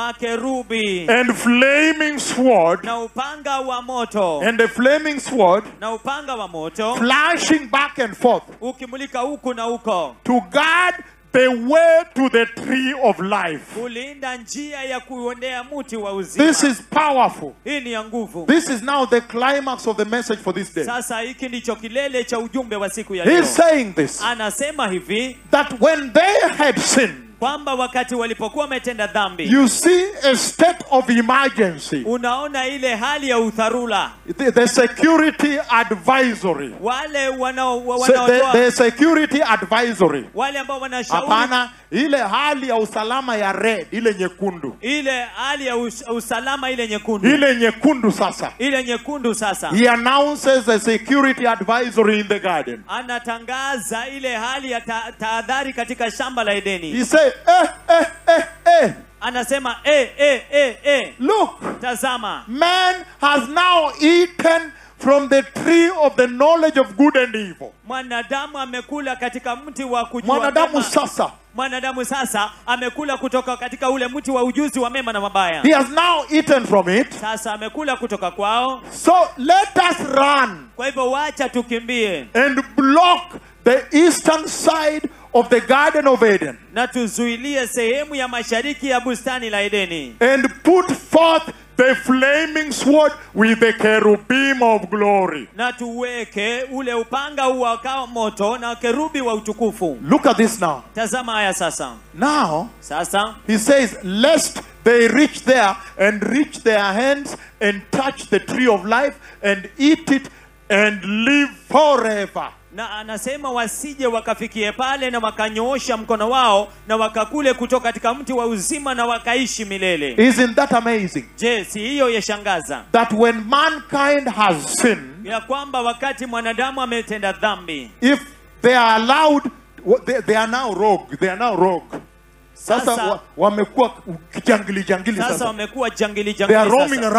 makerubi and flaming sword, na upanga wa moto and the flaming sword na upanga wa moto flashing back and forth ukimulika huku na huko to guard the way to the tree of life. kulinda njia ya kuondea mti wa uzima This is powerful. hii ni ya nguvu This is now the climax of the message for this day. sasa hiki ndicho kilele cha ujumbe wa siku ya He's leo saying this anasema hivi that when they had sinned, kwamba wakati walipokuwa wametenda dhambi you see a state of emergency. unaona ile hali ya udharura The, the security advisory. wale wanao wa- Se- the, wanaotoa the security advisory. wale ambao wanashauri Hapana, ile hali ya usalama ya red, ile nyekundu. ile hali ya us, usalama ile nyekundu Ile nyekundu sasa. ile nyekundu sasa He announces a security advisory in the garden. anatangaza ile hali ya ta- tahadhari katika shamba la He edeni said, eh, eh, eh, eh, anasema eh, eh, eh, eh. look, tazama man has now eaten from the tree of the knowledge of good and evil. mwanadamu amekula katika mti wa kujua Mwanadamu mema. sasa, mwanadamu sasa amekula kutoka katika ule mti wa ujuzi wa mema na mabaya he has now eaten from it. sasa amekula kutoka kwao So let us run kwa hivyo wacha tukimbie and block the eastern side of the Garden of Eden na tuzuilie sehemu ya mashariki ya bustani la edeni and put forth the flaming sword with the cherubim of glory. na tuweke ule upanga uwakao moto na kerubi wa utukufu Look at this now. tazama haya sasa Now, sasa he says, lest they reach there and reach their hands and touch the tree of life and eat it and live forever. na anasema wasije wakafikie pale na wakanyoosha mkono wao na wakakule kutoka katika mti wa uzima na wakaishi milele Isn't that amazing? je si hiyo yashangaza That when mankind has sinned, ya kwamba wakati mwanadamu ametenda dhambi if they are allowed, they, they are now rogue. They are now rogue. Sasa Sasa- wa- wamekuwa kijangili jangili sasa sasa. wamekuwa jangili They are jangili roaming sasa. around.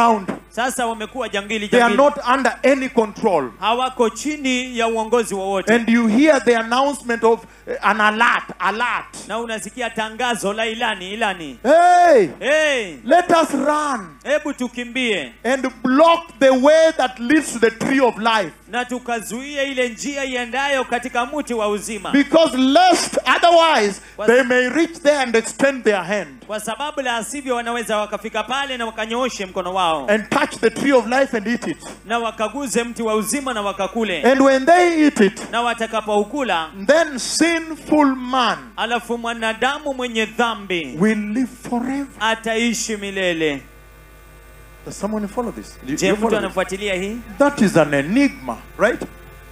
sasa wamekuwa jangili They are jangili not under any control. hawako chini ya uongozi wowote And you hear the announcement of uh, an alert, alert. na unasikia tangazo la ilani ilani Hey, hey, let us run hebu tukimbie and block the way that leads to the tree of life. na tukazuie ile njia iendayo katika mti wa uzima Because lest otherwise Was- they may reach there and extend their hand kwa sababu la sivyo wanaweza wakafika pale na wakanyooshe mkono wao and touch the tree of life and eat it. na wakaguze mti wa uzima na wakakule And when they eat it, na watakapoukula then sinful man alafu mwanadamu mwenye dhambi will live forever. ataishi milele Does someone follow this? Do you- do je you mtu follow this? anafuatilia hii That is an enigma, right?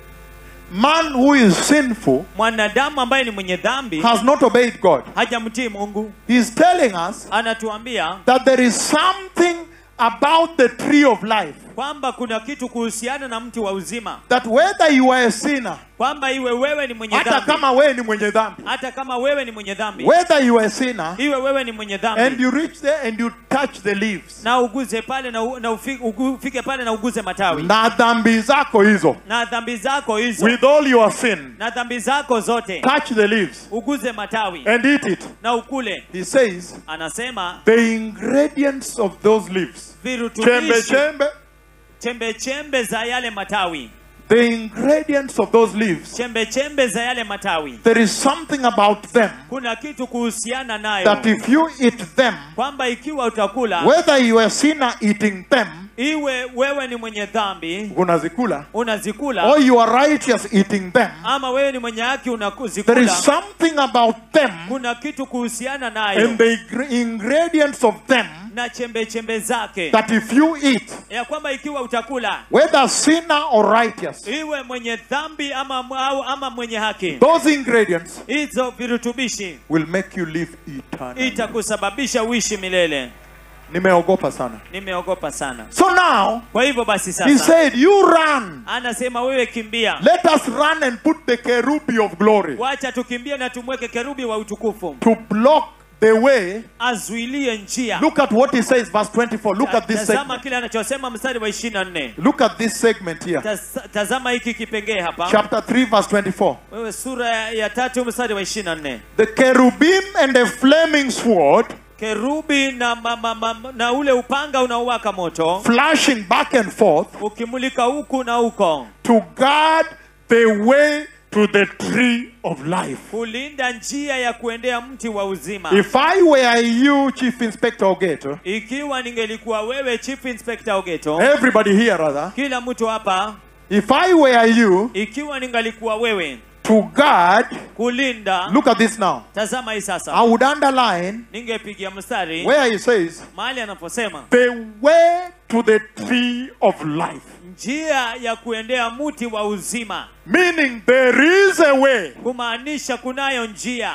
Man who is sinful mwanadamu ambaye ni mwenye dhambi has not obeyed God. hajamtii mungu He's telling us anatuambia that there is something about the tree of life kwamba kuna kitu kuhusiana na mti wa uzima that whether you are a sinner, kwamba iwe wewe ni mwenye hata dhambi kama wewe ni mwenye dhambi, hata kama wewe ni mwenye dhambi whether you are a sinner iwe wewe ni mwenye and dhambi you reach there and you touch the leaves na uguze pale na, u- na ufi- ugu- ufike pale na uguze matawi na dhambi zako hizo na dhambi zako hizo with all your sin na dhambi zako zote touch the leaves uguze matawi and eat it na ukule he says anasema the ingredients of those leaves chembe virutubishi chembe chembe chembe za yale matawi the ingredients of those leaves chembe chembe za yale matawi there is something about them kuna kitu kuhusiana nayo that if you eat them kwamba ikiwa utakula whether you are a sinner eating them iwe wewe ni mwenye dhambi unazikula unazikula or you are righteous eating them ama wewe ni mwenye haki there unakuzikula is something about them kuna kitu kuhusiana nayo and the ingre- ingredients of them na chembe chembe zake that if you eat ya kwamba ikiwa utakula whether sinner or righteous iwe mwenye dhambi ama, au, ama mwenye haki those ingredients hizo virutubishi will make you live eternally itakusababisha uishi milele nimeogopa sana nimeogopa sana so now kwa hivyo basi he sasa said you run anasema wewe kimbia let us run and put the kerubi of glory wacha tukimbie na tumweke kerubi wa utukufu to block the way azuilie njia look at what he says verse 24 look at this tazama segment kile anachosema mstari wa 24 look at this segment here Taz- tazama hiki kipengee hapa chapter 3 verse 24 wewe sura ya, ya tatu mstari wa 24 the cherubim and the flaming sword kerubi na, ma, ma, ma, na ule upanga unaowaka moto flashing back and forth ukimulika huku na huko to guard the way to the tree of life kulinda njia ya kuendea mti wa uzima if i were you chief inspector ogeto ikiwa ningelikuwa wewe chief inspector ogeto everybody here rather kila mtu hapa if i were you ikiwa ningalikuwa wewe to guard kulinda look at this now tazama hii sasa i would underline ningepigia mstari where he says mahali anaposema the way to the tree of life njia ya kuendea mti wa uzima meaning there is a way kumaanisha kunayo njia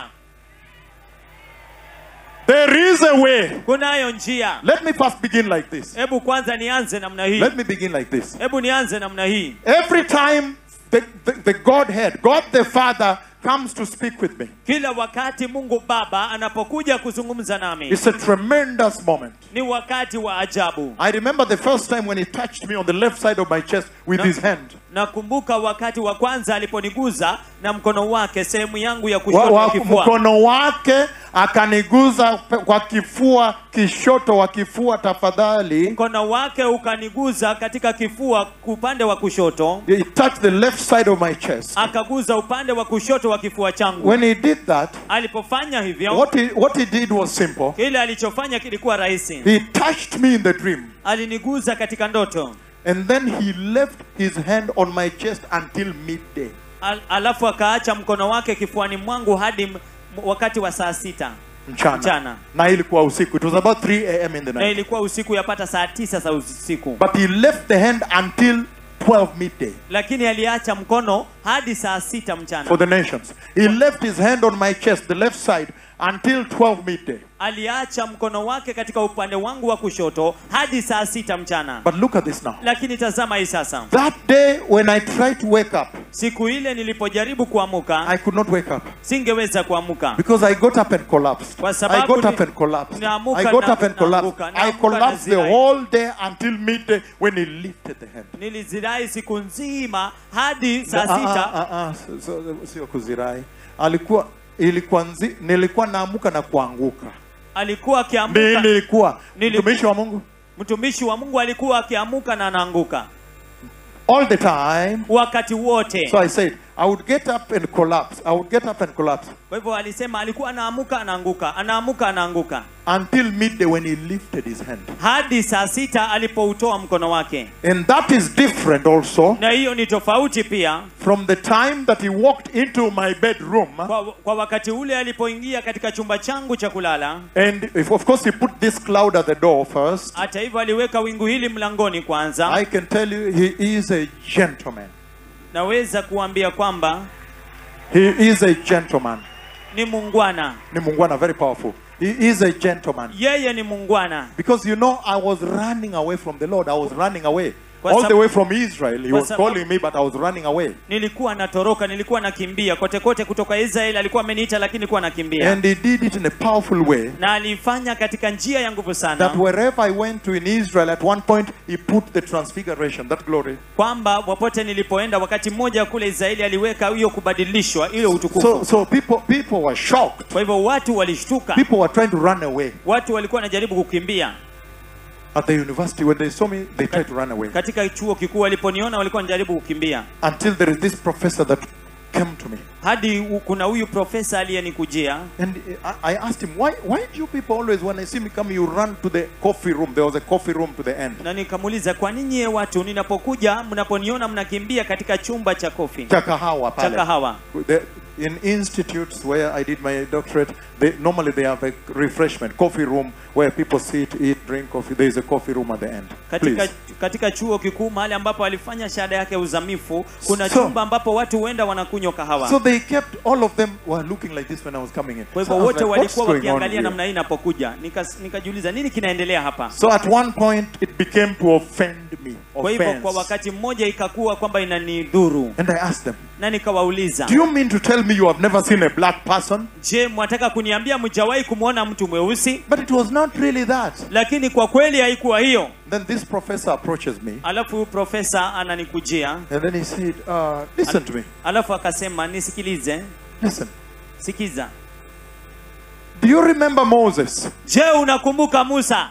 there is a way kunayo njia let me first begin like this hebu kwanza nianze namna hii let me begin like this hebu nianze namna hii every time the, the, the godhead god the father comes to speak with me kila wakati mungu baba anapokuja kuzungumza nami it's a tremendous moment ni wakati wa ajabu i remember the first time when he touched me on the left side of my chest with No. his hand nakumbuka wakati wa kwanza aliponiguza na mkono wake sehemu yangu ya wa, kushoto wa, ya kifua mkono wake akaniguza pe- kwa kifua kishoto wa kifua tafadhali mkono wake ukaniguza katika kifua upande wa kushoto he touched the left side of my chest akaguza upande wa kushoto wa kifua changu when he did that alipofanya hivyo what he, what he did was simple kile alichofanya kilikuwa rahisi he touched me in the dream aliniguza katika ndoto and then he left his hand on my chest until midday Al, alafu akaacha mkono wake kifuani mwangu hadi m- wakati wa saa sita mchana, Mchana. na ilikuwa usiku it was about 3 am in the na night ilikuwa usiku yapata saa tisa za usiku but he left the hand until 12 midday lakini aliacha mkono hadi saa sita mchana for the nations he left his hand on my chest the left side until 12 midday aliacha mkono wake katika upande wangu wa kushoto hadi saa sita mchana but look at this now lakini tazama hii sasa that day when i tried to wake up siku ile nilipojaribu kuamuka I could not wake up singeweza kuamuka because I got up and collapsed. Kwa I sababu got ni- up and collapsed. naamuka I got na- up and collapsed. naamuka, I naamuka collapsed the nazirai. whole day until midday when he lifted the hand. nilizirai siku nzima hadi saa Ah, ah, sita ah, ah, so- so- sio kuzirai. Alikuwa ilikuwa nzi, nilikuwa naamuka na kuanguka. alikuwa Ni- akiamuka Nilikuwa Nili- mtumishi wa Mungu mtumishi wa mungu alikuwa akiamuka na anaanguka all the time. wakati wote So I said, I would get up and collapse. I would get up and collapse kwa hivyo alisema alikuwa anaamuka anaanguka anaamuka anaanguka until midday when he lifted his hand. hadi saa sita alipoutoa mkono wake And that is different also na hiyo ni tofauti pia from the time that he walked into my bedroom. kwa, kwa wakati ule alipoingia katika chumba changu cha kulala And if, of course, he put this cloud at the door first. hata hivyo aliweka wingu hili mlangoni kwanza I can tell you, he is a gentleman. naweza kuambia kwamba He is a gentleman. ni mungwana Ni Mungwana, very powerful. He is a gentleman. yeye ni mungwana Because you know, I was running away from the Lord. I was running away. Kwa All sab- the way from Israel. He Kwa was sababu- calling me, but I was running away. nilikuwa natoroka nilikuwa nakimbia kote kote kutoka israeli alikuwa ameniita lakini nilikuwa nakimbia And he did it in a powerful way. na alifanya katika njia ya nguvu That sana wherever I went to in Israel, at one point, he put the transfiguration, that glory. kwamba popote nilipoenda wakati mmoja kule israeli aliweka hiyo kubadilishwa hiyo utukufu So, so people, people were shocked. kwa hivyo watu walishtuka People were trying to run away. watu walikuwa wanajaribu kukimbia At the university, when they saw me, they tried to run away. katika chuo kikuu waliponiona walikuwa wanajaribu kukimbia Until there is this professor that came to me. hadi u- kuna huyu profesa aliyenikujia And I, I asked him, why, why do you people always, when I see me come, you run to the coffee room? There was a coffee room to the end. na nikamuuliza kwa nini nyie watu ninapokuja mnaponiona mnakimbia katika chumba cha kofi Cha kahawa cha pale. kahawa The, in institutes where I did my doctorate, they, normally they have a refreshment, coffee room where people sit, eat, drink coffee. There is a coffee room at the end. katika, Please. katika chuo kikuu mahali ambapo alifanya shahada yake ya uzamifu kuna So- chumba ambapo watu huenda wanakunywa kahawa So they kept, all of them were looking like this when I was coming in. kwa So I hivyo was wote like, what's walikuwa going on wakiangalia here? namna hii inapokuja Nikas- nikajiuliza nini kinaendelea hapa So at one point, it became to offend me. kwa hivyo kwa Offense. wakati mmoja ikakuwa kwamba inanidhuru And I asked them, na nikawauliza Do you mean to tell me you have never seen a black person? je mwataka kuniambia mjawahi kumwona mtu mweusi But it was not really that. lakini kwa kweli haikuwa hiyo Then this professor approaches me alafu huyu profesa ananikujia and then he said, uh, Listen to me. alafu akasema nisikilize Listen. sikiza Do you remember Moses? je unakumbuka musa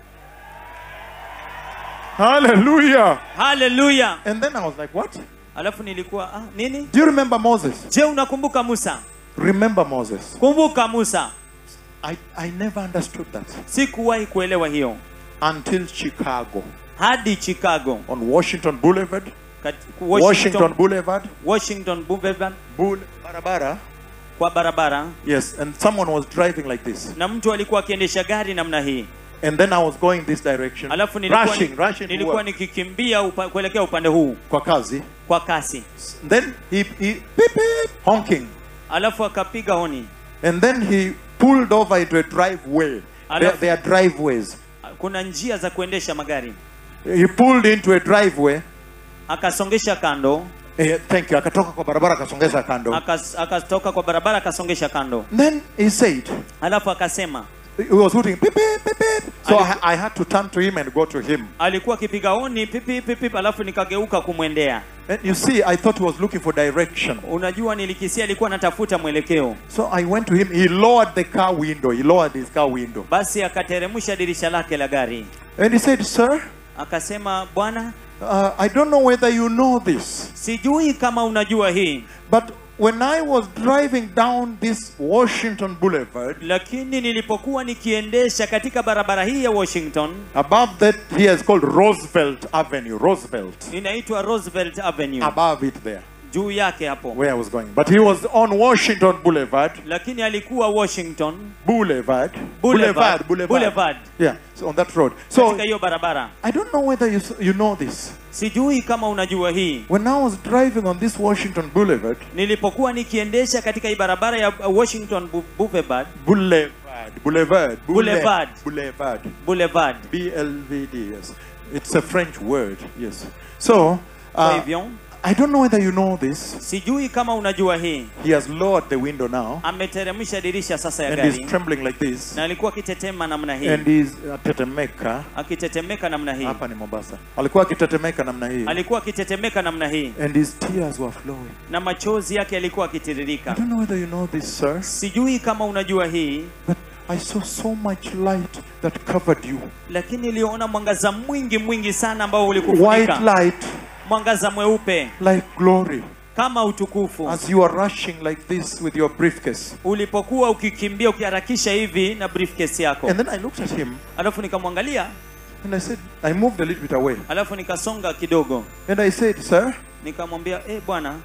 Hallelujah. haleluya And then I was like, What? alafu nilikuwa ah, nini Do you remember Moses? je unakumbuka musa Remember Moses. kumbuka musa I, I never understood that sikuwahi kuelewa hiyo until Chicago hadi chicago on Washington Boulevard. kat, Washington, washington, Boulevard. washington Boulevard, Boule, barabara. kwa barabara Yes, and someone was driving like this. na mtu alikuwa akiendesha gari namna hii And then I was going this direction. alafu nilikuwa, rushing, rushing to nilikuwa work. nikikimbia upa, kuelekea upande huu Kwa kazi. kwa kasi Then he, he beep, beep, honking. alafu akapiga honi And then he pulled over into a driveway. There, Alafu- there are driveways. kuna njia za kuendesha magari He pulled into a driveway. akasongesha kando Eh, thank you. Akatoka kwa barabara akasongeza kando. akas- akatoka kwa barabara akasongesha kando Then he said, alafu akasema he was hooting, beep, beep, beep, beep. So I, I had to turn to him and go to him. alikuwa akipiga honi pipi pipi alafu nikageuka kumwendea And you see, I thought he was looking for direction. unajua nilikisia alikuwa anatafuta mwelekeo So I went to him. He lowered the car window. He lowered his car window. basi akateremsha dirisha lake la gari And he said, Sir, akasema bwana uh, I don't know whether you know this, sijui kama unajua hii but when I was driving down this Washington Boulevard, lakini nilipokuwa nikiendesha katika barabara hii ya washington above that, here is called Roosevelt Avenue. Roosevelt. inaitwa roosevelt avenue Above it there, juu yake hapo where I was going. But he was on Washington Boulevard. lakini alikuwa washington Boulevard. Boulevard. Boulevard. Boulevard. Yeah, so on that road. So katika hiyo barabara I don't know whether you, you know this. sijui kama unajua hii When I was driving on this Washington Boulevard, nilipokuwa nikiendesha katika hii barabara ya washington Bu- boulevard Boulevard, Boulevard, Boulevard. Boulevard, boulevard B L V D. Yes, it's a French word. Yes. So kwa uh, hivyo I don't know whether you know this. sijui kama unajua hii He has lowered the window now ameteremsha dirisha sasa ya and he's gari trembling like this. na alikuwa akitetema namna hii And he's uh, tetemeka. akitetemeka namna hii Hapa ni Mombasa. Alikuwa akitetemeka namna hii. alikuwa akitetemeka namna hii And his tears were flowing. na machozi yake yalikuwa I akitiririka don't know whether you know this, sir, sijui kama unajua hii but I saw so much light that covered you. lakini niliona mwangaza mwingi mwingi sana ambao White ulikufunika light, mwangaza mweupe like glory. kama utukufu As you are rushing like this with your briefcase. ulipokuwa ukikimbia ukiharakisha hivi na briefcase yako And then I looked at him alafu nikamwangalia and I said, I moved a little bit away. alafu nikasonga kidogo And I said, Sir, nikamwambia eh bwana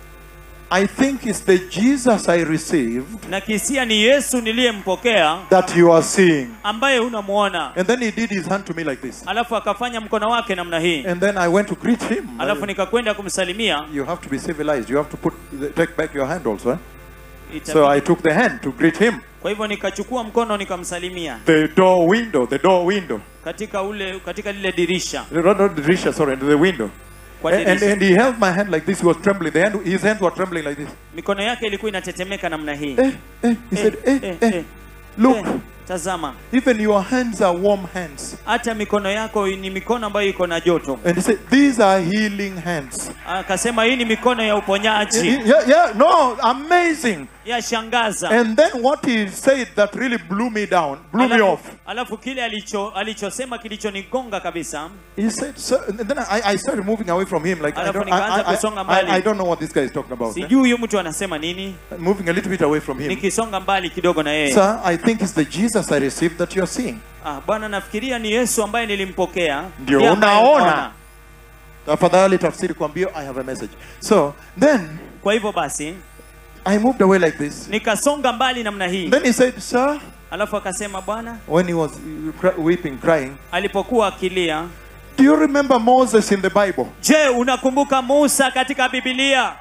I think it's the Jesus I received na kisia ni yesu niliyempokea that you are seeing. ambaye unamwona And then he did his hand to me like this. alafu akafanya mkono wake namna hii And then I went to greet him. alafu nikakwenda kumsalimia You have to be civilized. You have to put take back your hand also. eh? Itabidi- So I took the hand to greet him. kwa hivyo nikachukua mkono nikamsalimia The door window, the door window. katika ule katika lile dirisha Not, not the dirisha, sorry, the window. kwa And, and, dirisha. and he held my hand like this. He was trembling. The hand, his hands were trembling like this. mikono yake ilikuwa inatetemeka namna hii Eh, eh. He said, eh, eh, eh, eh, look, eh, tazama even your hands are warm hands. hata mikono yako ni mikono ambayo iko na joto And he said, these are healing hands. akasema hii ni mikono ya Yeah, uponyaji yeah, yeah, no, amazing. ya shangaza And then what he said that really blew me down, blew me alafu, off. alafu kile alicho alichosema kilichonigonga kabisa He said, sir, and then I, I started moving away from him. Like, I Alafu don't, nikaanza I, I, kusonga I, mbali. I don't know what this guy is talking about. eh? sijui huyu mtu anasema nini Moving a little bit away from him. nikisonga mbali kidogo na yeye Sir, I think it's the Jesus I received that you're seeing. ah, bwana nafikiria ni yesu ambaye nilimpokea Ndio Ndiye ambaye unaona. unaona. Tafadhali tafsiri kuambia, I have a message. So then kwa hivyo basi I moved away like this. nikasonga mbali namna hii Then he said, sir, alafu akasema bwana when he was uh, cry- weeping, crying, alipokuwa akilia do you remember Moses in the Bible? je unakumbuka musa katika bibilia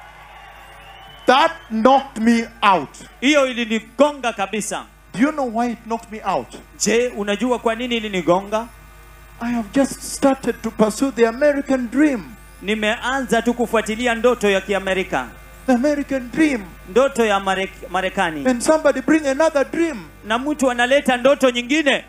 That knocked me out. hiyo ilinigonga kabisa Do you know why it knocked me out? je unajua kwa nini ilinigonga I have just started to pursue the American dream. nimeanza tu kufuatilia ndoto ya kiamerika The American dream. ndoto ya Marek- marekani And somebody bring another dream. na mtu analeta ndoto nyingine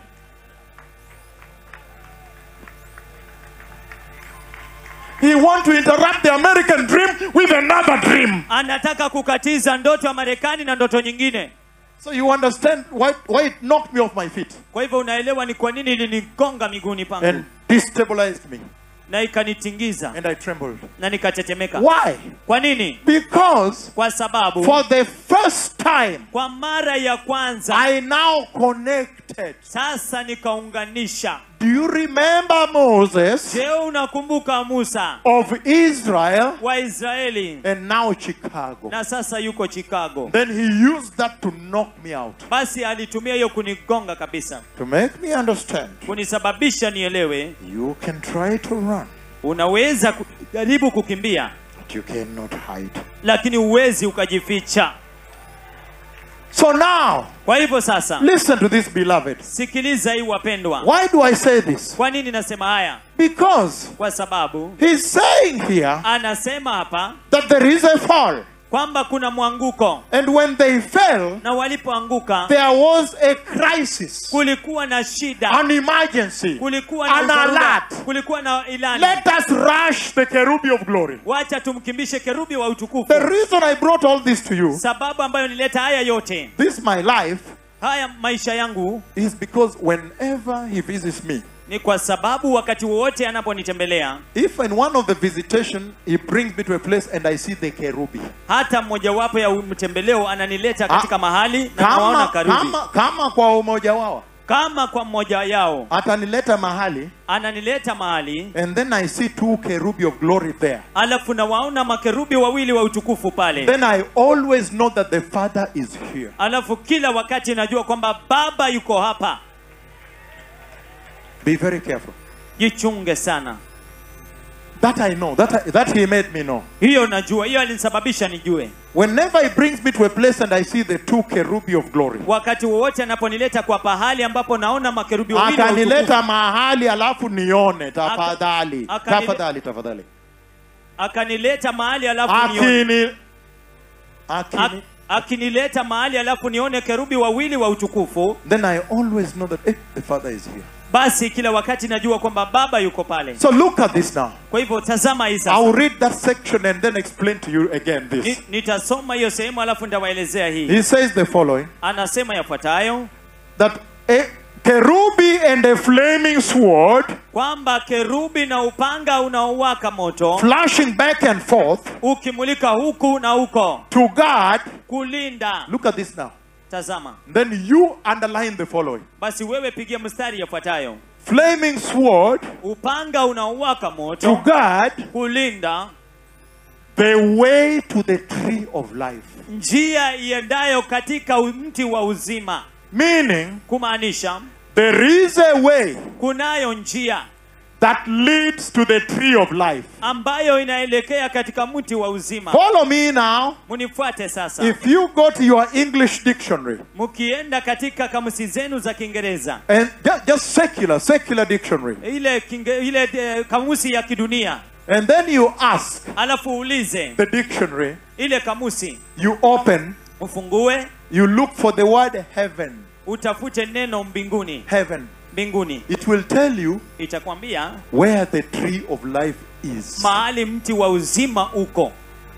He want to interrupt the American dream with another dream. anataka kukatiza ndoto ya marekani na ndoto nyingine So you understand why, why it knocked me off my feet kwa hivyo unaelewa ni kwa nini ilinigonga miguuni pangu and destabilized me. na ikanitingiza And I trembled. na nikatetemeka Why? kwa nini Because kwa sababu for the first time, kwa mara ya kwanza I now connected. sasa nikaunganisha Do you remember Moses je unakumbuka musa of Israel wa israeli and now Chicago? na sasa yuko chicago Then he used that to knock me out, basi alitumia hiyo kunigonga kabisa to make me understand kunisababisha nielewe you can try to run, unaweza kujaribu kukimbia but you cannot hide. lakini huwezi ukajificha So now, kwa hivyo sasa listen to this, beloved. sikiliza hii wapendwa Why do I say this? kwa nini nasema haya Because kwa sababu he's saying here anasema hapa that there is a fall. kwamba kuna mwanguko And when they fell, na walipoanguka there was a crisis, kulikuwa na shida an emergency, kulikuwa na an dharura, alert. kulikuwa na ilani Let us rush the kerubi of glory. wacha tumkimbishe kerubi wa utukufu The reason I brought all this to you, sababu ambayo nileta haya yote this my life, haya maisha yangu is because whenever he visits me, ni kwa sababu wakati wowote anaponitembelea if in one of the visitation he brings me to a place and I see the kerubi, hata mmojawapo ya mtembeleo ananileta katika Ah, mahali na nawaona kama, karubi kama, kama kwa umoja wao kama kwa mmoja yao atanileta mahali ananileta mahali and then I see two kerubi of glory there. alafu nawaona makerubi wawili wa utukufu pale Then I always know that the Father is here. alafu kila wakati najua kwamba baba yuko hapa Be very careful. jichunge sana That I know. That, I, that He made me know. hiyo najua hiyo alinisababisha nijue Whenever He brings me to a place and I see the two kerubi of glory, wakati wowote anaponileta kwa pahali ambapo naona makerubi wawili wa utukufu, atanileta mahali alafu nione. Tafadhali, Aka- akanile- tafadhali, tafadhali. akanileta mahali alafu nione, akini ak, akini akinileta mahali alafu nione kerubi wawili wa utukufu then I always know that eh, the Father is here. basi kila wakati najua kwamba baba yuko pale So look at this now. kwa hivyo tazama hii sasa I'll read that section and then explain to you again Ni- this. nitasoma hiyo sehemu alafu nitawaelezea hii He says the following anasema yafuatayo that a kerubi and a flaming sword kwamba kerubi na upanga unaowaka moto flashing back and forth ukimulika huku na huko to guard. kulinda Look at this now. tazama Then you underline the following basi wewe pigia mstari yafuatayo flaming sword upanga unaowaka to moto guard kulinda the way to the tree of life. njia iendayo katika u- mti wa uzima Meaning, kumaanisha there is a way kunayo njia that leads to the tree of life. ambayo inaelekea katika mti wa uzima Follow me now. munifuate sasa If you go to your English dictionary mkienda katika kamusi zenu za kiingereza and ju- just secular, secular dictionary, ile kinge, ile eh, kamusi ya kidunia and then you ask alafu uulize the dictionary, ile kamusi you open, ufungue you look for the word heaven. utafute neno mbinguni Heaven. mbinguni It will tell you itakwambia where the tree of life is. mahali mti wa uzima uko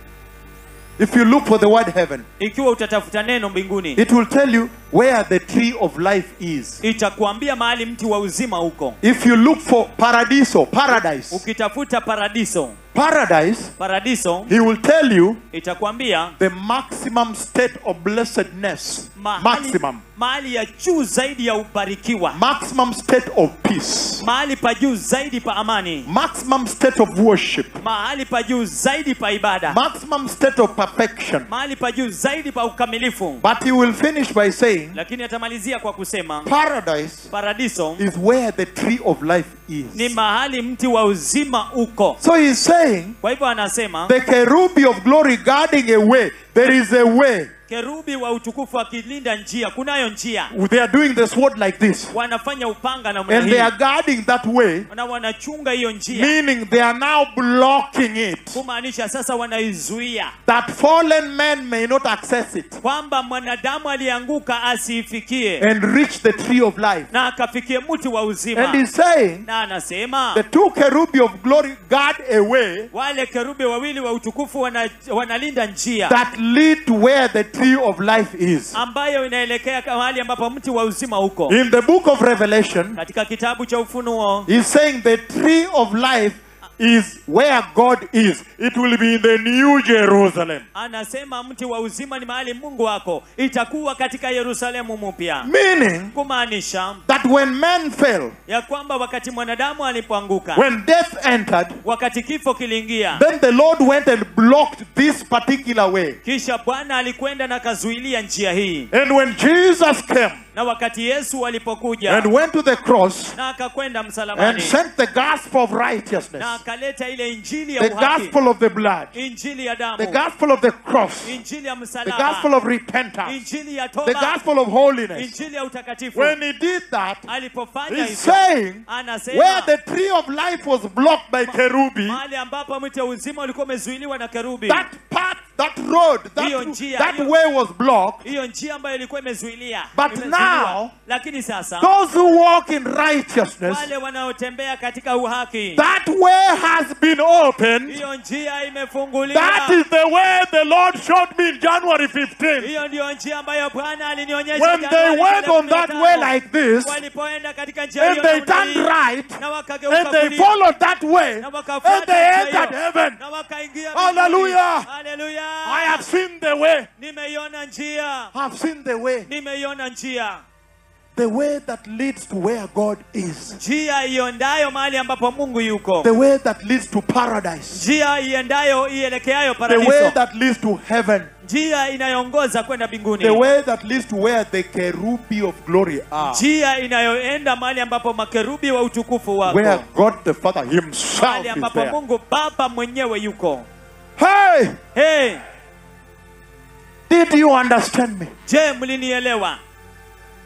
If you look for the word heaven, ikiwa utatafuta neno mbinguni it will tell you where the tree of life is. itakuambia mahali mti wa uzima uko If you look for paradiso, paradise, ukitafuta paradiso paradise, paradiso he will tell you itakwambia the maximum state of blessedness. mahali, Maximum. mahali ya juu zaidi ya ubarikiwa Maximum state of peace. mahali pa juu zaidi pa amani Maximum state of worship. mahali pa juu zaidi pa ibada Maximum state of perfection. mahali pa juu zaidi pa ukamilifu But he will finish by saying, lakini atamalizia kwa kusema Paradise paradiso is where the tree of life ni is. mahali mti wa uzima uko So he's saying, kwa hivyo anasema the kerubi of glory guarding a way. There is a way. kerubi wa utukufu akilinda njia kunayo njia They are doing the sword like this. wanafanya upanga namna And they are hii guarding that way, na wanachunga hiyo njia meaning they are now blocking it. kumaanisha sasa wanaizuia That fallen man may not access it kwamba mwanadamu alianguka asiifikie and reach the tree of life. na akafikie mti wa uzima And he's saying, na anasema the two kerubi of glory guard a way wale kerubi wawili wa utukufu wana, wanalinda njia that lead to where the tree of life is. ambayo inaelekea mahali ambapo mti wa uzima uko In the book of Revelation, katika kitabu cha ufunuo he's saying the tree of life is where God is. It will be in the New Jerusalem. anasema mti wa uzima ni mahali mungu wako itakuwa katika yerusalemu mpya Meaning kumaanisha that when man fell, ya kwamba wakati mwanadamu alipoanguka when death entered, wakati kifo kiliingia then the Lord went and blocked this particular way. kisha bwana alikwenda na kazuilia njia hii And when Jesus came na wakati yesu alipokuja and went to the cross na akakwenda and msalabani sent the gospel of na righteousness, akaleta ile injili ya the uhaki gospel of the blood, injili ya the damu gospel of the cross, injili ya the msalaba gospel of repentance, injili ya the toba gospel of holiness. injili ya utakatifu When he did that, alipofanya he's hivyo saying where anasema the tree of life was blocked by kerubi, mahali ambapo mti wa uzima ulikuwa umezuiliwa na kerubi that path, that road, Hiyo that, njia, that hiyo- way was blocked. hiyo njia ambayo ilikuwa imezuilia But imezuiliwa. now, lakini sasa Those who walk in righteousness, wale wanaotembea katika uhaki that way has been opened. hiyo njia imefunguliwa That is the way the Lord showed me in January 15th. hiyo ndiyo njia ambayo bwana alinionyesha When Januari they went on that 15. way like this, walipoenda katika njia and hiyo they namna turned hii, right, na wakageuka and they kulia, followed that way, na and wakafuata they njia entered hiyo, heaven. na wakaingia Hallelujah. mbinguni. Hallelujah. I have seen the way. nimeiona njia I've seen the way. nimeiona njia The way that leads to where God is. njia iondayo mahali ambapo mungu yuko The way that leads to paradise. njia iendayo ielekeayo The way paradiso that leads to heaven. njia inayoongoza kwenda mbinguni The way that leads to where the kerubi of glory are. njia inayoenda mahali ambapo makerubi wa utukufu Where wako God the Father Himself mahali is ambapo there. mungu baba mwenyewe yuko Hey! hey, Did you understand me? je mlinielewa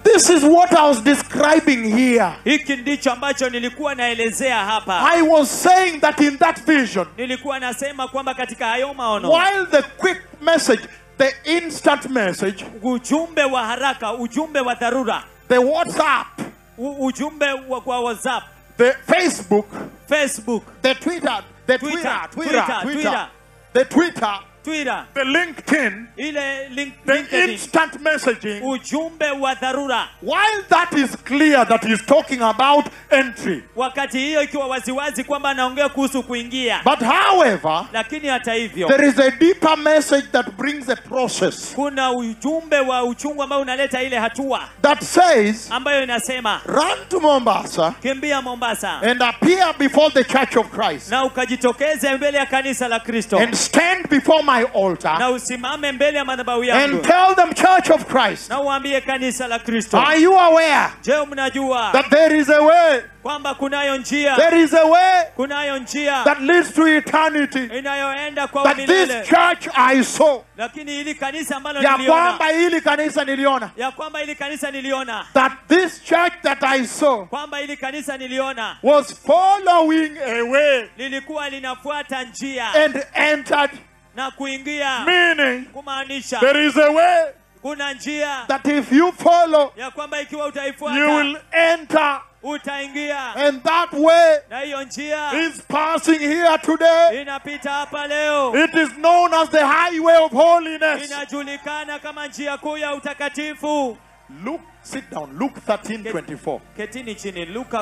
This is what I was describing here. hiki ndicho ambacho nilikuwa naelezea hapa I was saying that in that vision, nilikuwa nasema kwamba katika hayo maono while the quick message, the instant message, ujumbe wa haraka ujumbe wa dharura the WhatsApp, u, ujumbe wa kwa whatsapp the Facebook, facebook the Twitter, the Twitter, Twitter, Twitter, Twitter, Twitter, Twitter. the Twitter, twitter the LinkedIn, ile link, the LinkedIn, instant messaging. ujumbe wa dharura While that is clear that he's talking about entry, wakati hiyo ikiwa waziwazi kwamba anaongea kuhusu kuingia but however, lakini hata hivyo there is a deeper message that brings a process kuna ujumbe wa uchungu ambao unaleta ile hatua that says, ambayo inasema run to Mombasa kimbia mombasa and appear before the church of Christ na ukajitokeze mbele ya kanisa la kristo and stand before my altar na usimame mbele ya madhabahu and yangu tell them, church of Christ, na uambie kanisa la kristo are you aware je mnajua that there is a way, kwamba kunayo njia there is a way kunayo njia that leads to eternity? inayoenda kwa That this milele church I saw, lakini hili kanisa ambalo ya niliona kwamba hili kanisa niliona, ya kwamba hili kanisa niliona that this church that I saw kwamba hili kanisa niliona was following a way lilikuwa linafuata njia and entered, na kuingia meaning kumaanisha there is a way kuna njia that if you follow, ya kwamba ikiwa you utaifuata will enter, utaingia and that way na hiyo njia is passing here today. inapita hapa leo It is known as the highway of holiness. inajulikana kama njia kuu ya utakatifu Luke, sit down. Luke 13 24. ketini chini luka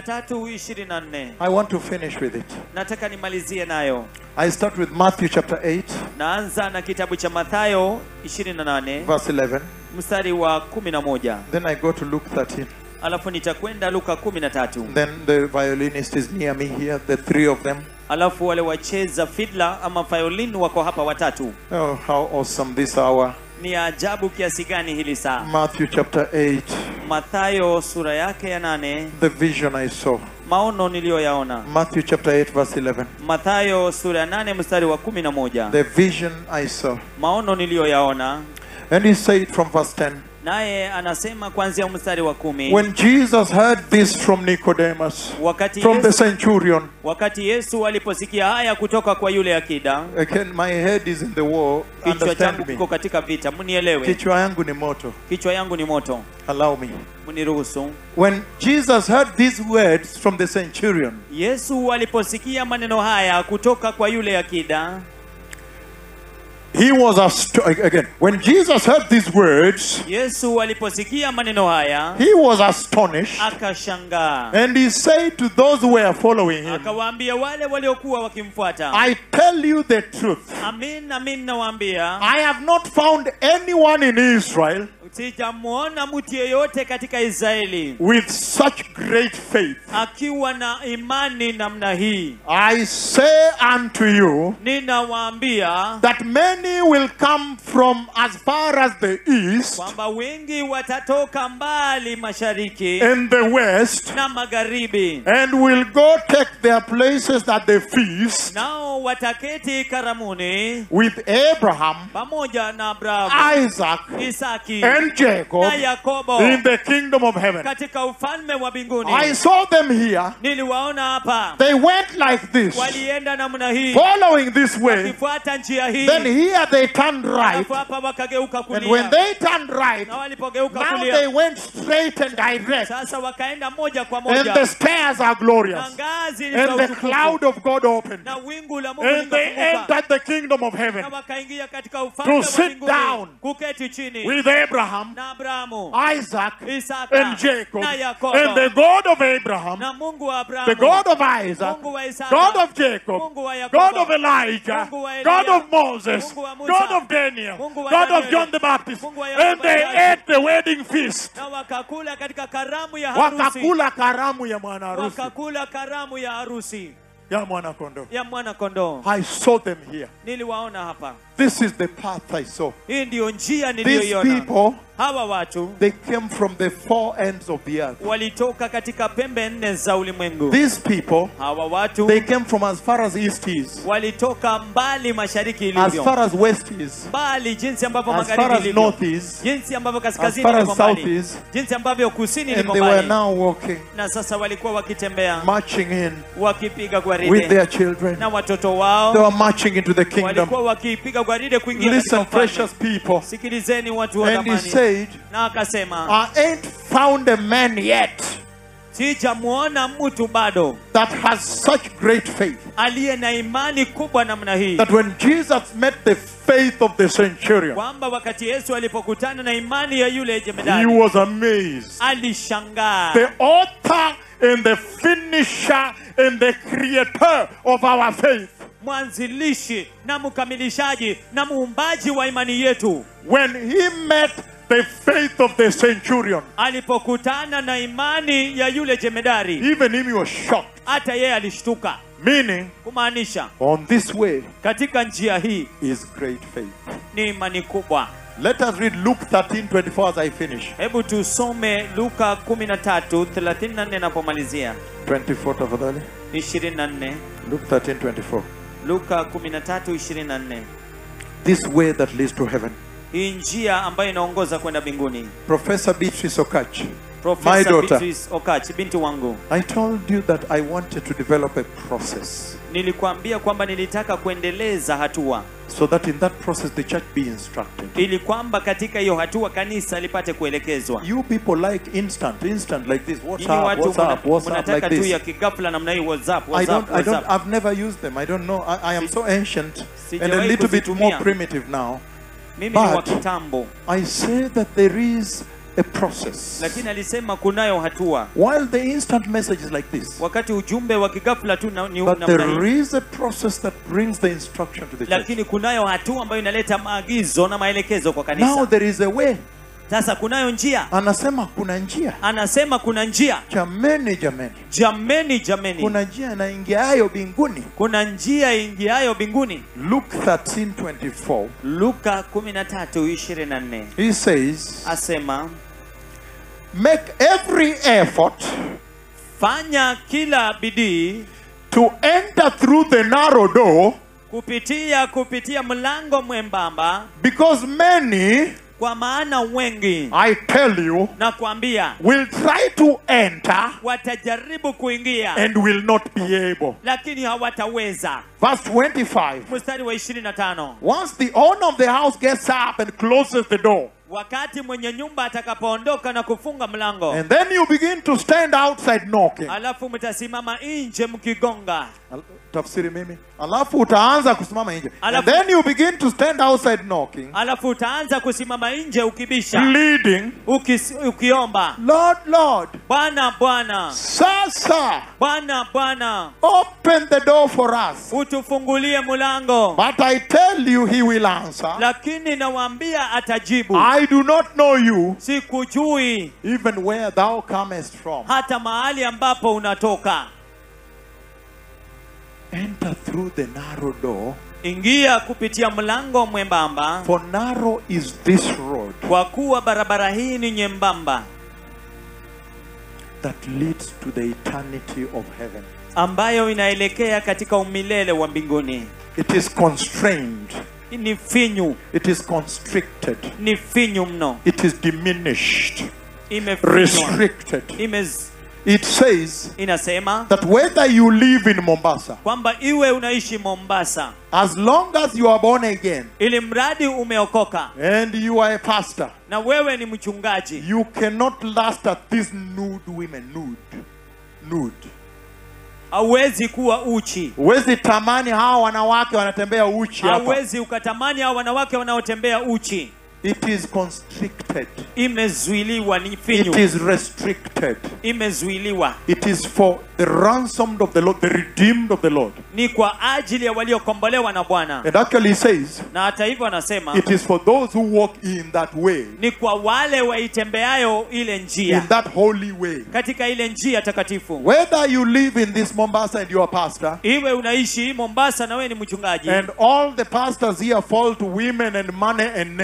13:24 I want to finish with it. nataka nimalizie nayo I start with Matthew chapter 8, naanza na kitabu cha mathayo 28 verse 11. mstari wa 11 Then I go to Luke 13. alafu nitakwenda luka 13 Then the violinist is near me here, the three of them. alafu wale wacheza fidla ama violin wako hapa watatu Oh, how awesome this hour. ni ajabu kiasi gani hili saa Matthew chapter 8, mathayo sura yake ya nane the vision I saw. maono niliyoyaona Matthew chapter 8, verse 11. mathayo sura ya nane mstari wa kumi na moja The vision I saw. maono niliyoyaona And he said from verse 10 naye anasema kuanzia mstari wa kumi When Jesus heard this from Nicodemus, wakati from the yesu, centurion, wakati yesu aliposikia haya kutoka kwa yule akida again, my head is in the war. kichwa changu Understand me. kiko katika vita mnielewe Kichwa yangu ni moto. kichwa yangu ni moto Allow me. mniruhusu When Jesus heard these words from the centurion, yesu aliposikia maneno haya kutoka kwa yule akida he was astonished. Again, when Jesus heard these words, yesu aliposikia maneno haya he was astonished. akashangaa And he said to those who were following him, akawaambia wale waliokuwa wakimfuata I tell you the truth. amin amin nawaambia I have not found anyone in Israel sijamuona mtu yeyote katika israeli with such great faith. akiwa na imani namna hii I say unto you ninawaambia that many will come from as far as the east kwamba wengi watatoka mbali mashariki and the west na magharibi and will go take their places at the feast nao wataketi karamuni with Abraham, pamoja na abrahamu Isaac, isaki and Jacob na yakobo in the kingdom of heaven. katika ufalme wa I mbinguni saw them here. niliwaona hapa They went like this, walienda namna hii following this way. wakifuata njia hii Then here they turned right. alafu hapa wakageuka And when kulia they turned right, na walipogeuka now they kulia went straight and direct. sasa wakaenda moja kwa And the moja stairs are na glorious. ngazi ni za And the utukufu cloud of God opened. na wingu la Mungu And they likafunguka entered the kingdom of na heaven wakaingia katika ufalme wa sit down mbinguni kuketi chini with Abraham, na Abrahamu Isaac, Isaka and Jacob. na Yakobo And the God of Abraham, na Mungu wa the Abrahamu God of Isaac, Mungu wa Isaka God of Jacob, Mungu wa Yakobo God of Elijah, Mungu wa Eliya, God of Moses, Mungu wa Musa, God of Daniel, Mungu wa God of Danieli, John the Baptist. Mungu wa Yohana And they Mbatizaji. ate the wedding feast. na wakakula katika karamu ya harusi Wakakula karamu ya mwana harusi wakakula karamu ya harusi ya mwana kondoo. ya mwana kondoo I saw them here. niliwaona hapa This is the path I saw. hii ndiyo njia These niliyoiona people hawa watu they came from the four ends of the earth. walitoka katika pembe nne za ulimwengu These people, hawa watu they came from as far as east is, walitoka mbali mashariki as far ilivyo as west is, mbali jinsi ambavyo as far magharibi as ilivyo north is, jinsi ambavyo as kaskazini far as liko south mbali is, jinsi ambavyo kusini and liko they were mbali now walking, na sasa walikuwa wakitembea marching in wakipiga with gwaride their children. na watoto They wao were marching into the kingdom. walikuwa wakipiga gwaride kuingia katika Listen, ufalme. precious people. sikilizeni watu wa And he zamani said, na akasema I ain't found a man yet sijamuona mtu bado that has such great faith aliye na imani kubwa namna hii that when Jesus met the faith of the centurion, kwamba wakati yesu alipokutana na imani ya yule he jemedari was amazed. alishangaa The author and the finisher and the creator of our faith. mwanzilishi na mkamilishaji na muumbaji wa imani yetu When he met the faith of the centurion, alipokutana na imani ya yule jemedari even him he was shocked. hata yeye alishtuka Meaning, kumaanisha on this way katika njia hii is great faith. ni imani kubwa Let us read Luke 13 24 as I finish. hebu tusome luka 13 34 napomalizia 24 tafadhali. 24 Luke 13 24. luka 13 24 This way that leads to heaven. hii njia ambayo inaongoza kwenda mbinguni Professor Beatrice Okach, My Profesa daughter. Beatrice Okach binti wangu I told you that I wanted to develop a process nilikuambia kwamba nilitaka kuendeleza hatua so that in that process the church be instructed. ili kwamba katika hiyo hatua kanisa lipate kuelekezwa You people like instant, instant like this. What's Nyinyi up? watu What's mna- up? What's up mnataka like tu ya this? kigafla namna hii whatsapp I whatsapp don't, I don't, whatsapp I've never used them. I don't know. I, I am so ancient and a Sijawahi little bit more kuzitumia. primitive now. mimi ni wa but- kitambo I say that there is a process. lakini alisema kunayo hatua While the instant message is like this, wakati ujumbe wa kigafla tu na, ni but namna there hii is a process that brings the instruction to the church. lakini kunayo hatua ambayo inaleta maagizo na maelekezo kwa Now kanisa there is a way. sasa kunayo njia Anasema kuna njia. anasema kuna njia Jameni, jameni. jameni jameni Kuna njia inaingiayo mbinguni. kuna njia ingiayo mbinguni Luke 13:24. luka 13:24 He says, asema "Make every effort fanya kila bidii to enter through the narrow door, kupitia kupitia mlango mwembamba because many, kwa maana wengi I tell you, na kuambia will try to enter watajaribu kuingia and will not be able." lakini hawataweza Verse 25. mstari wa 25 Once the owner of the house gets up and closes the door, wakati mwenye nyumba atakapoondoka na kufunga mlango and then you begin to stand outside knocking. alafu mtasimama nje mkigonga Al- Tafsiri mimi. Alafu utaanza kusimama nje. And Alafu- then you begin to stand outside knocking, alafu utaanza kusimama nje ukibisha pleading, ukis, ukiomba Lord, Lord, bwana bwana Sasa, bwana bwana open the door for us. utufungulie mlango But I tell you, he will answer, lakini nawaambia atajibu I do not know you, sikujui even where thou comest from. hata mahali ambapo unatoka Enter through the narrow door, ingia kupitia mlango mwembamba for narrow is this road kwa kuwa barabara hii ni nyembamba that leads to the eternity of heaven. ambayo inaelekea katika umilele wa mbinguni It is constrained, ni finyu it is constricted, ni finyu mno it is diminished, imefinywa restricted. Imez, It says inasema that whether you live in Mombasa, kwamba iwe unaishi mombasa as long as you are born again ili mradi umeokoka and you are a pastor, na wewe ni mchungaji you cannot lust at these nude women. Nude. Nude. hauwezi kuwa uchi Huwezi tamani hawa wanawake wanatembea uchi hapa. hauwezi ukatamani hao wanawake wanaotembea uchi It is constricted. imezuiliwa ni It finyu is restricted. imezuiliwa It is for the ransomed of the Lord, the redeemed of the Lord. ni kwa ajili ya waliokombolewa na bwana And actually he says, na hata hivyo anasema it is for those who walk in that way, ni kwa wale waitembeayo ile in njia that holy way. katika ile njia takatifu Whether you live in this Mombasa and you are pastor, iwe unaishi mombasa na wewe ni mchungaji and all the pastors here fall to women and money and name it. na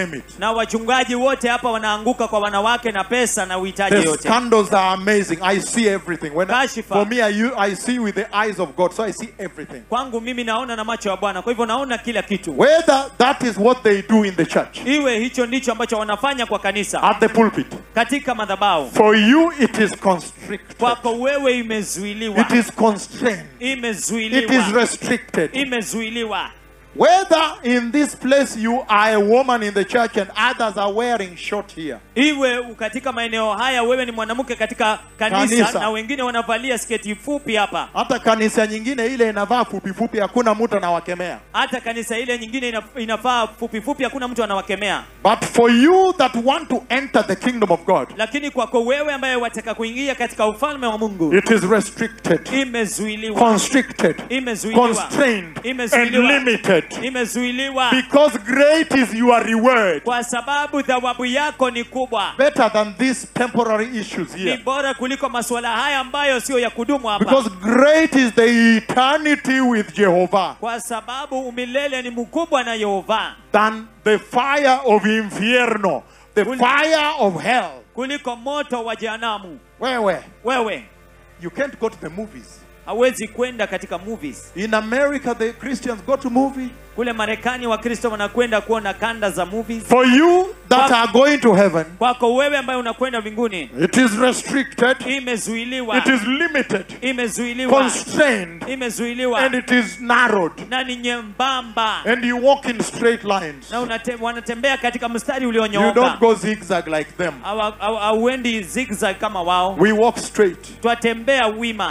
na wachungaji wote hapa wanaanguka kwa wanawake na pesa na uhitaji The yote scandals are amazing. I see everything. When I, Kashifa. for me, I, u- I see with the eyes of God, so I see everything. kwangu mimi naona na macho ya bwana kwa hivyo naona kila kitu Whether that is what they do in the church, iwe hicho ndicho ambacho wanafanya kwa kanisa at the pulpit, katika madhabahu for you it is constricted, kwako wewe imezuiliwa it is constrained, it is imezuiliwa restricted. imezuiliwa Whether in this place you are a woman in the church and others are wearing short here, iwe katika maeneo haya wewe ni mwanamke katika kanisa, Kanisa. na wengine wanavalia sketi fupi hapa hata kanisa nyingine ile inavaa fupi fupi, hakuna mtu anawakemea. hata kanisa ile nyingine ina, inafaa fupi fupi hakuna mtu anawakemea But for you that want to enter the kingdom of God, lakini kwako wewe ambaye wataka kuingia katika ufalme wa mungu it is restricted, imezuiliwa constricted, imezuiliwa constrained, and Imezuiliwa. limited. imezuiliwa Because great is your reward. kwa sababu thawabu yako ni kubwa Better than these temporary issues ni here. bora kuliko masuala haya ambayo sio ya kudumu hapa Because great is the eternity with Jehovah kwa sababu umilele ni mkubwa na yehova than the fire of infierno, the Ul- fire of hell. kuliko moto wa jehanamu Wewe, wewe you can't go to the movies. hawezi kwenda katika movies In America, the Christians go to movie. kule marekani wakristo wanakwenda kuona kanda za movies For you that Kwa- are going to heaven, kwako wewe ambaye unakwenda mbinguni it is restricted, imezuiliwa it is limited, imezuiliwa constrained, imezuiliwa and it is narrowed. na ni nyembamba And you walk in straight lines. na unate, wanatembea katika mstari You don't ulionyooka go zigzag like them. Hawa- hawa- hauendi zigzag kama wao We walk straight. twatembea wima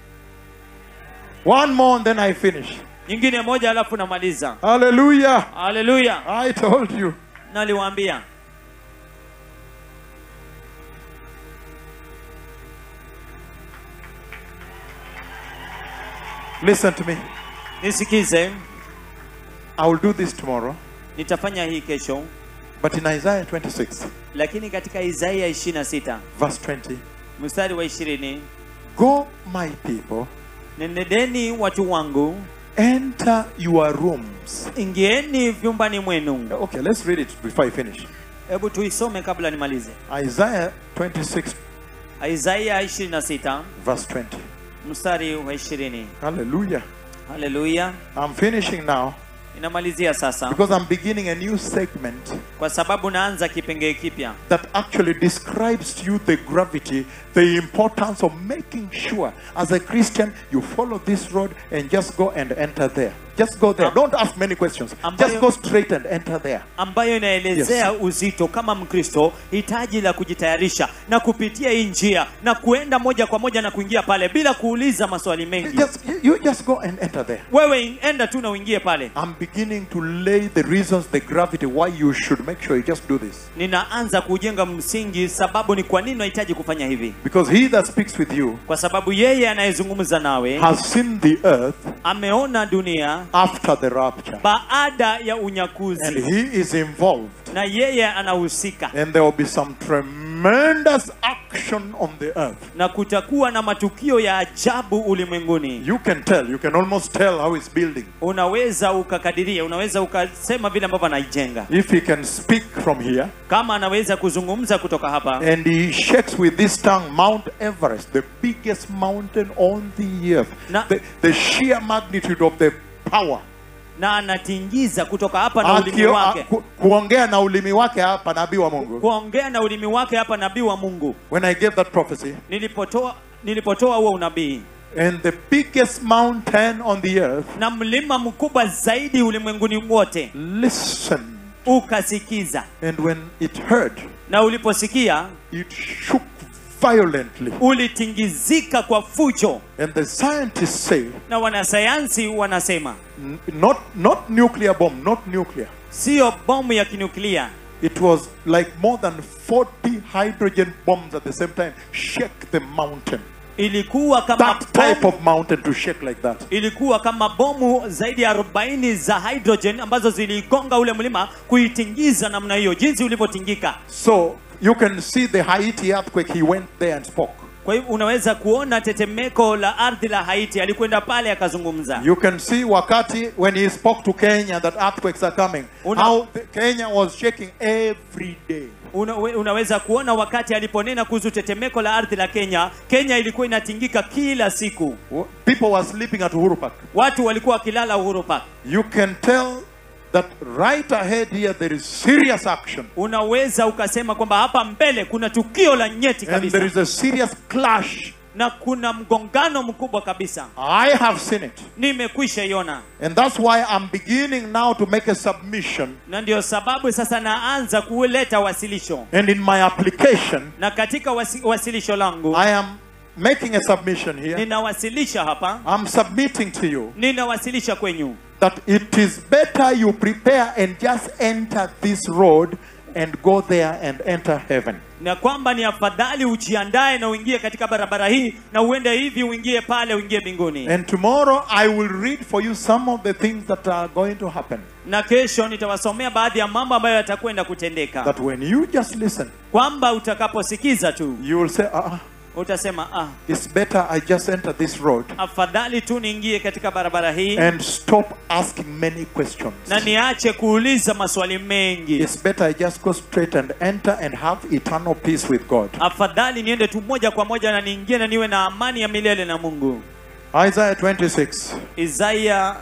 One more and then I finish. nyingine moja alafu namaliza Hallelujah. haleluya I told you. naliwaambia Listen to me. nisikize I will do this tomorrow. nitafanya hii kesho But in Isaiah 26, lakini katika isaia 26 verse 20, mstari wa 20 Go, my people, nenedeni watu wangu enter your rooms. ingieni vyumbani mwenu Okay, let's read it before I finish. hebu tuisome kabla nimalize Isaiah 26, isaia 26 verse 20. mstari wa 20 Hallelujah. haleluya I'm finishing now inamalizia sasa because I'm beginning a new segment kwa sababu naanza kipengee kipya that actually describes to you the gravity, the importance of making sure as a Christian you follow this road and just go and enter there. Just go there. Don't ask many questions. Ambayo- Just go straight and enter there. ambayo inaelezea uzito kama mkristo hitaji la kujitayarisha na kupitia hii njia na kuenda moja kwa moja na kuingia pale bila kuuliza maswali mengi Just you just go and enter there. wewe enda tu na uingie pale I'm beginning to lay the reasons, the gravity why you should make sure you just do this. ninaanza kujenga msingi sababu ni kwa nini unahitaji kufanya hivi Because he that speaks with you kwa sababu yeye anayezungumza nawe has seen the earth ameona dunia after the rapture. baada ya And unyakuzi he is involved. na yeye anahusika And there will be some tremendous action on the earth. na kutakuwa na matukio ya ajabu ulimwenguni You can tell, you can almost tell how it's building. unaweza ukakadiria unaweza ukasema vile ambavyo anaijenga If he can speak from here kama anaweza kuzungumza kutoka hapa and he shakes with this tongue Mount Everest, the biggest mountain on the earth, Na- the, the sheer magnitude of the power. na anatingiza kutoka hapa na ulimi Akio, a, wake ku, kuongea na ulimi wake hapa nabii wa Mungu. kuongea na ulimi wake hapa nabii wa mungu When I gave that prophecy, nilipotoa nilipotoa huo unabii and the biggest mountain on the earth, na mlima mkubwa zaidi ulimwenguni wote listen. ukasikiza And when it heard, na uliposikia it shook violently. ulitingizika kwa fujo And the scientists say, na wanasayansi wanasema n- not, not nuclear bomb, not nuclear. siyo bomu ya kinuklia It was like more than 40 hydrogen bombs at the same time shake the mountain. ilikuwa kama That type bomu, of mountain to shake like that. ilikuwa kama bomu zaidi ya 40 za hydrogen ambazo ziligonga ule mlima kuitingiza namna hiyo jinsi ulivyotingika So you can see the Haiti earthquake. He went there and spoke. kwa hivyo unaweza kuona tetemeko la ardhi la haiti alikwenda pale akazungumza You can see wakati when he spoke to Kenya that earthquakes are coming. Una- how the, Kenya was shaking every day. Una, we- unaweza kuona wakati aliponena kuhusu tetemeko la ardhi la kenya kenya ilikuwa inatingika kila siku W- People were sleeping at Uhuru Park. watu walikuwa wakilala uhuru park You can tell that right ahead here there is serious action. unaweza ukasema kwamba hapa mbele kuna tukio la nyeti And there kabisa is a serious clash. na kuna mgongano mkubwa kabisa I have seen it. nimekwisha iona And that's why I'm beginning now to make a submission. na ndio sababu sasa naanza kuleta wasilisho And in my application, na katika wasi, wasilisho langu I am making a submission here. ninawasilisha hapa I'm submitting to you ninawasilisha kwenyu that it is better you prepare and just enter this road and go there and enter heaven. na kwamba ni afadhali ujiandae na uingie katika barabara hii na uende hivi uingie pale uingie mbinguni And tomorrow I will read for you some of the things that are going to happen. na kesho nitawasomea baadhi ya mambo ambayo yatakwenda kutendeka That when you just listen, kwamba utakaposikiza tu you will say, ah, utasema ah, it's better I just enter this road afadhali tu niingie katika barabara hii and stop asking many questions. na niache kuuliza maswali mengi It's better I just go straight and enter and have eternal peace with God. afadhali niende tu moja kwa moja na niingie na niwe na amani ya milele na mungu Isaiah 26, isaya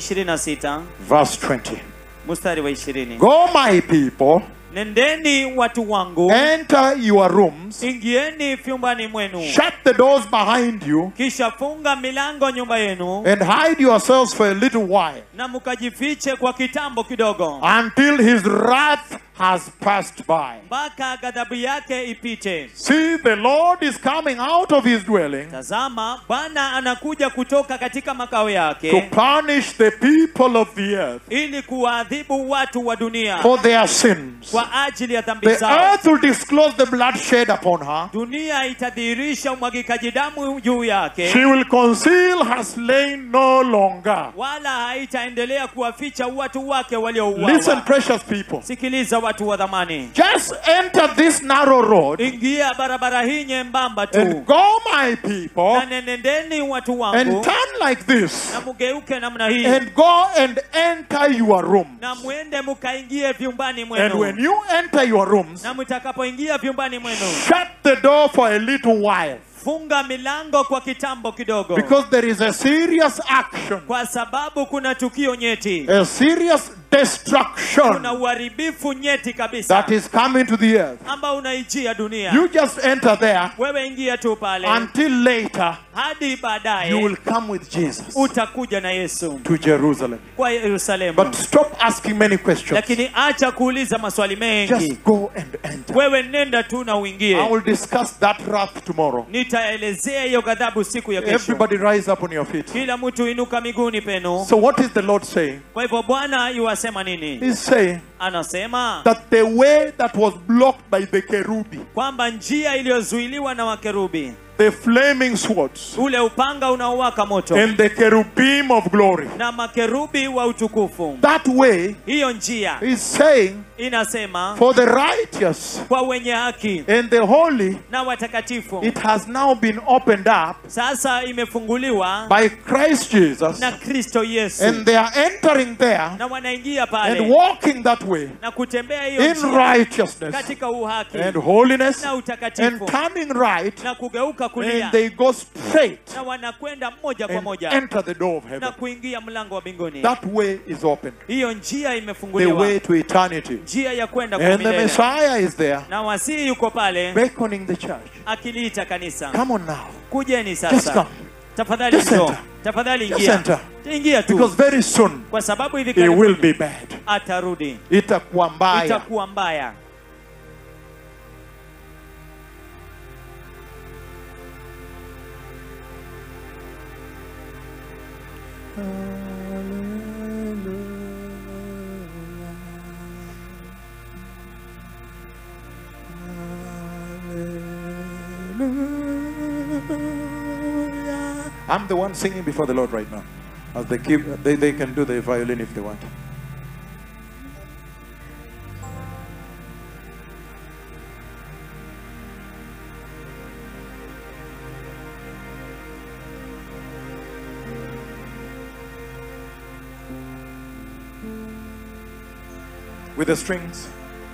26 verse 20. mstari wa 20 Go, my people, nendeni watu wangu enter your rooms, ingieni vyumbani mwenu shut the doors behind you, kisha funga milango nyumba yenu and hide yourselves for a little while na mkajifiche kwa kitambo kidogo until his wrath has passed by. mpaka ghadhabu yake ipite See, the Lord is coming out of his dwelling tazama bwana anakuja kutoka katika makao to yake punish the people of the earth ili kuwaadhibu watu wa dunia for their sins. kwa ajili ya dhambi The zao earth will disclose the bloodshed upon her. dunia itadhihirisha umwagikaji damu juu yake She will conceal her slain no longer. wala haitaendelea kuwaficha watu wake Listen, waliouawa precious people. sikiliza watu wa dhamani Just enter this narrow road ingia barabara hii nyembamba tu and go, my people, na nenendeni watu and wangu turn like this na mugeuke namna hii and go and enter your room. na mwende mkaingie vyumbani And mwenu when you enter your rooms, na mtakapoingia vyumbani mwenu shut the door for a little while funga milango kwa kitambo kidogo because there is a serious action, kwa sababu kuna tukio nyeti a serious destruction kuna uharibifu nyeti kabisa that is coming to the earth. ambao unaijia dunia You just enter there wewe ingia tu pale until later hadi you baadaye will come with Jesus utakuja na yesu to Jerusalem. kwa yerusalemu But stop asking many questions. lakini acha kuuliza maswali mengi Just go and enter. wewe nenda tu na I uingie will discuss that wrath tomorrow. nitaelezea hiyo ghadhabu siku ya kesho Everybody rise up on your feet. kila mtu inuka miguuni penu So what is the Lord saying? kwa hivyo bwana yuwasema nini He's saying anasema that the way that was blocked by the kerubi, kwamba njia iliyozuiliwa na wakerubi the flaming swords, ule upanga unaowaka moto and the cherubim of glory, na makerubi wa utukufu that way hiyo njia is saying inasema for the righteous kwa wenye haki and the holy, na watakatifu it has now been opened up sasa imefunguliwa by Christ Jesus, na kristo yesu and they are entering there na wanaingia and pale walking that way na kutembea hiyo in njia righteousness katika uhaki and holiness na and utakatifu turning right, na kugeuka kulia and they go straight na wanakwenda moja kwa and moja enter the door of na heaven. kuingia mlango wa mbinguni That way is open. hiyo njia The imefunguliwa way to eternity. njia ya kwenda kwa And the milele Messiah is there na wasii yuko pale beckoning the church. akiliita kanisa Come on now. kujeni Just sasa come. tafadhali Just njoo enter. tafadhali Just ingia enter. ingia tu Because very soon kwa sababu hivi it will karibuni be bad. atarudi Itakuwa mbaya. itakuwa mbaya I'm the one singing before the Lord right now. As they keep, they, they can do the violin if they want. with the strings.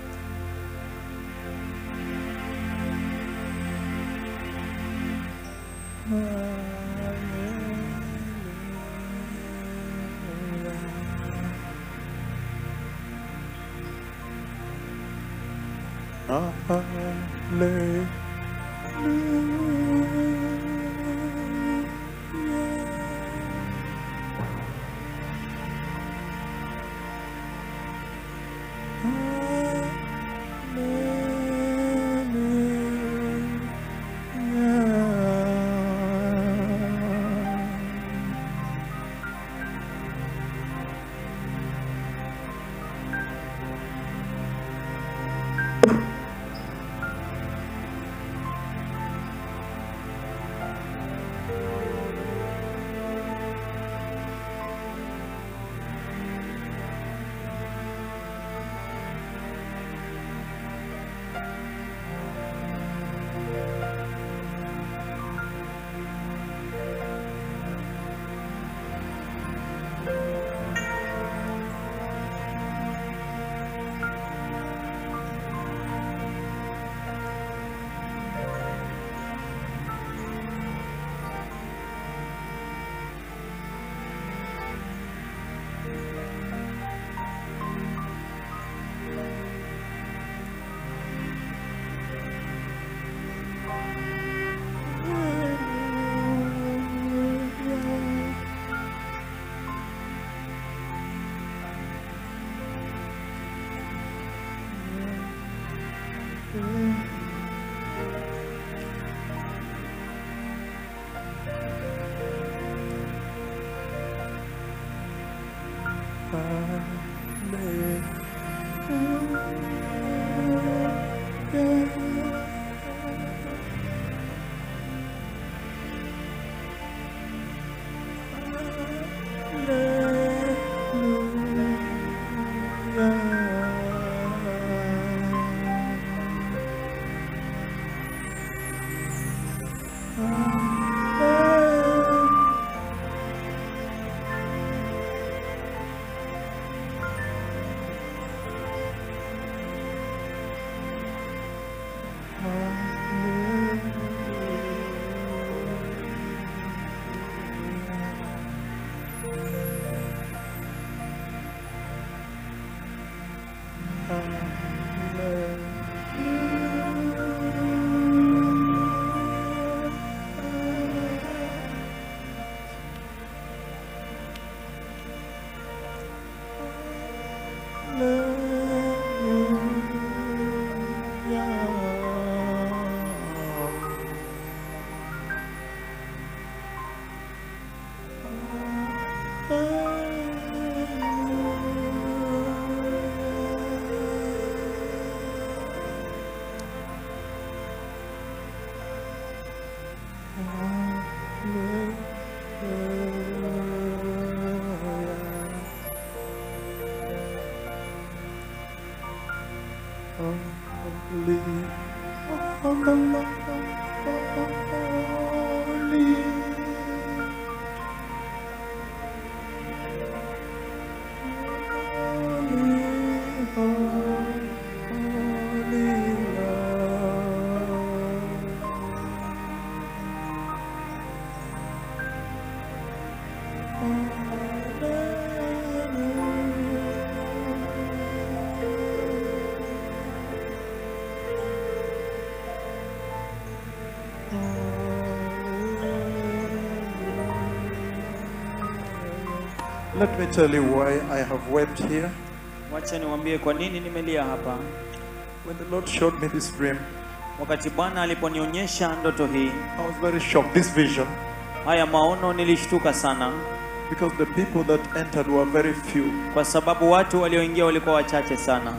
Let me tell you why I have wept here. wacha niwaambie kwa nini nimelia hapa When the Lord showed me this dream, wakati bwana aliponionyesha ndoto hii I was very shocked. This vision, haya maono nilishtuka sana because the people that entered were very few. kwa sababu watu walioingia walikuwa wachache sana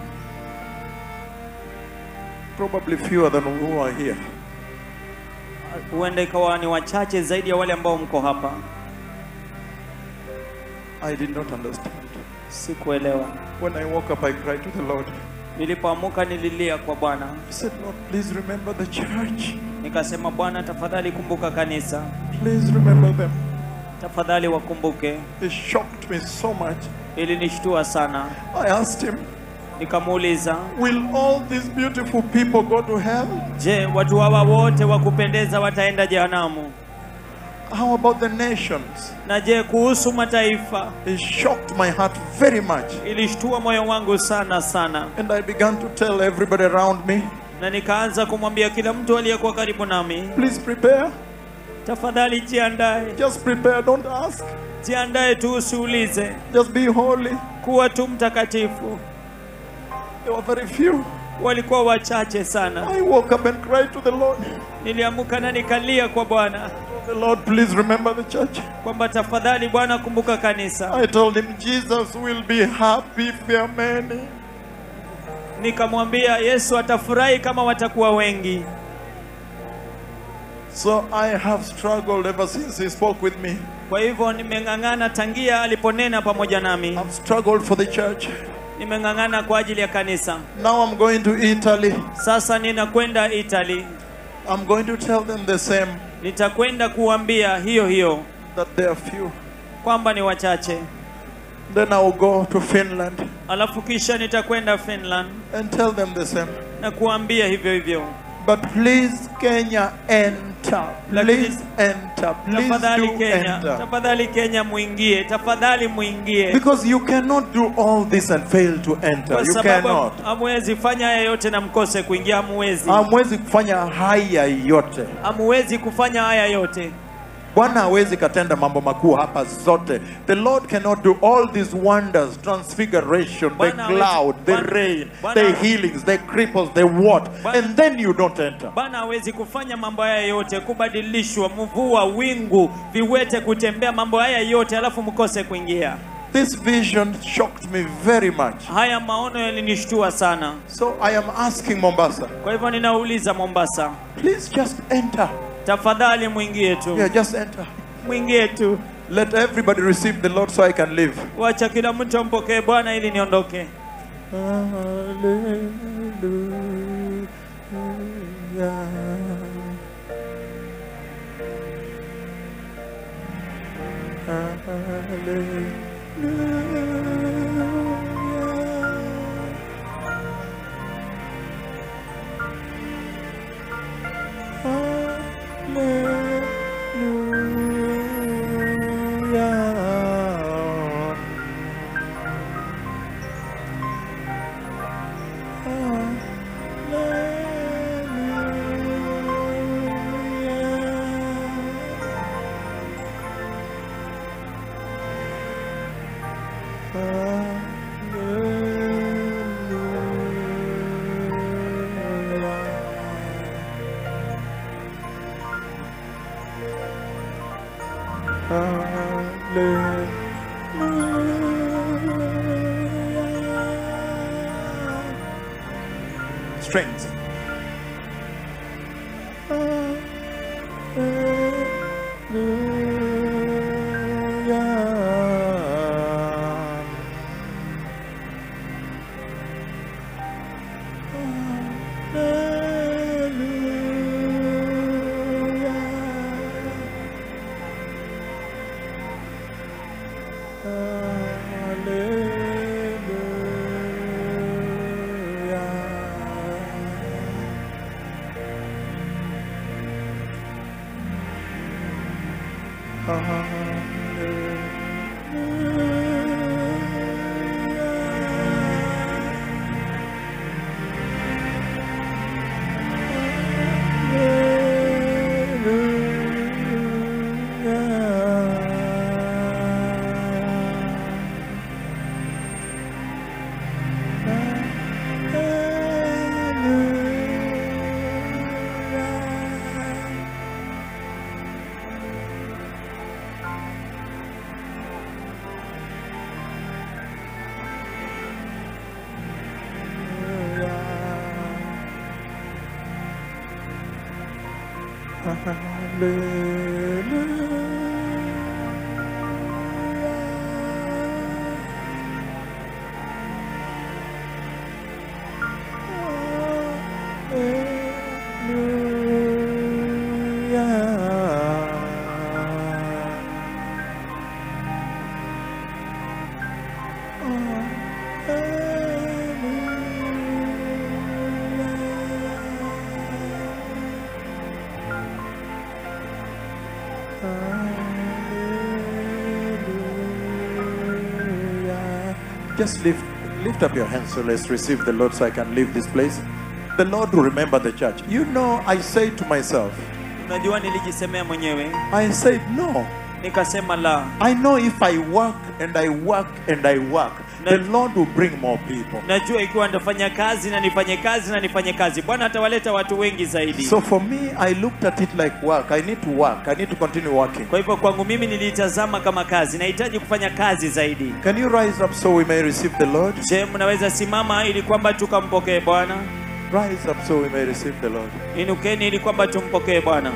Probably fewer than who are here. huenda ikawa ni wachache zaidi ya wale ambao mko hapa I did not understand. sikuelewa When I woke up, I cried to the Lord. nilipoamuka nililia kwa bwana I said, Lord, please remember the church. nikasema bwana tafadhali kumbuka kanisa Please remember them. tafadhali wakumbuke It shocked me so much. ilinishtua sana I asked him, Nikamuuliza, Will all these beautiful people go to hell? je, watu hawa wote wa kupendeza wataenda jehanamu? How about the nations? Na je, kuhusu mataifa? It shocked my heart very much. Ilishtua moyo wangu sana sana, And I began to tell everybody around me, na nikaanza kumwambia kila mtu aliyekuwa karibu nami, please prepare. tafadhali jiandae, Just prepare, don't ask. jiandae tu, usiulize, Just be holy. kuwa tu mtakatifu. There were very few. Walikuwa wachache sana. I woke up and cried to the Lord. Niliamuka na nikalia kwa Bwana The Lord, please remember the church. kwamba tafadhali Bwana, kumbuka kanisa. I told him, Jesus will be happy if there are many. Nikamwambia Yesu atafurahi kama watakuwa wengi. So I have struggled ever since he spoke with me. Kwa hivyo nimeng'ang'ana tangia aliponena pamoja nami, I've struggled for the church. nimeng'ang'ana kwa ajili ya kanisa. Now I'm going to Italy. Sasa ninakwenda Italy, I'm going to tell them the same nitakwenda kuambia hiyo hiyo that they are few. kwamba ni wachache, Then I will go to Finland alafu kisha nitakwenda Finland and tell them the same. na kuambia hivyo hivyo. But please, Kenya, enter. Please enter. Please Tafadhali do Kenya, enter. tafadhali Kenya muingie, tafadhali muingie, Because you cannot do all this and fail to enter. kwa You sababu cannot. hamwezi fanya haya yote na mkose kuingia. Hamwezi, Hamwezi kufanya haya yote. hamwezi kufanya haya yote. Bwana hawezi katenda mambo makuu hapa zote. The Lord cannot do all these wonders, transfiguration, the Bwana hawezi- cloud, the Bwana- rain, Bwana- the healings, the cripples, the what, Bwana- and then you don't enter. Bwana hawezi kufanya mambo haya yote, kubadilishwa, mvua, wingu, viwete kutembea, mambo haya yote alafu mkose kuingia. This vision shocked me very much. Haya maono yalinishtua sana. So I am asking Mombasa, Kwa hivyo ninauliza Mombasa, please just enter. tafadhali mwingie tu, Yeah, just enter. mwingie tu, Let everybody receive the Lord so I can live. wacha kila mtu ampokee Bwana ili niondoke. Strength. Just lift, lift up your hands so let's receive the Lord so I can leave this place. The Lord will remember the church. You know, I say to myself, unajua nilijisemea mwenyewe I said, no. nikasema la I know if I work and I work and I work, the Lord will bring more people. najua ikiwa nitafanya kazi na nifanye kazi na nifanye kazi bwana atawaleta watu wengi zaidi So for me, I looked at it like work. I need to work. I need to continue working. kwa hivyo kwangu mimi niliitazama kama kazi nahitaji kufanya kazi zaidi Can you rise up so we may receive the Lord? je mnaweza simama ili kwamba tukampokee bwana Rise up so we may receive the Lord. inukeni ili kwamba tumpokee bwana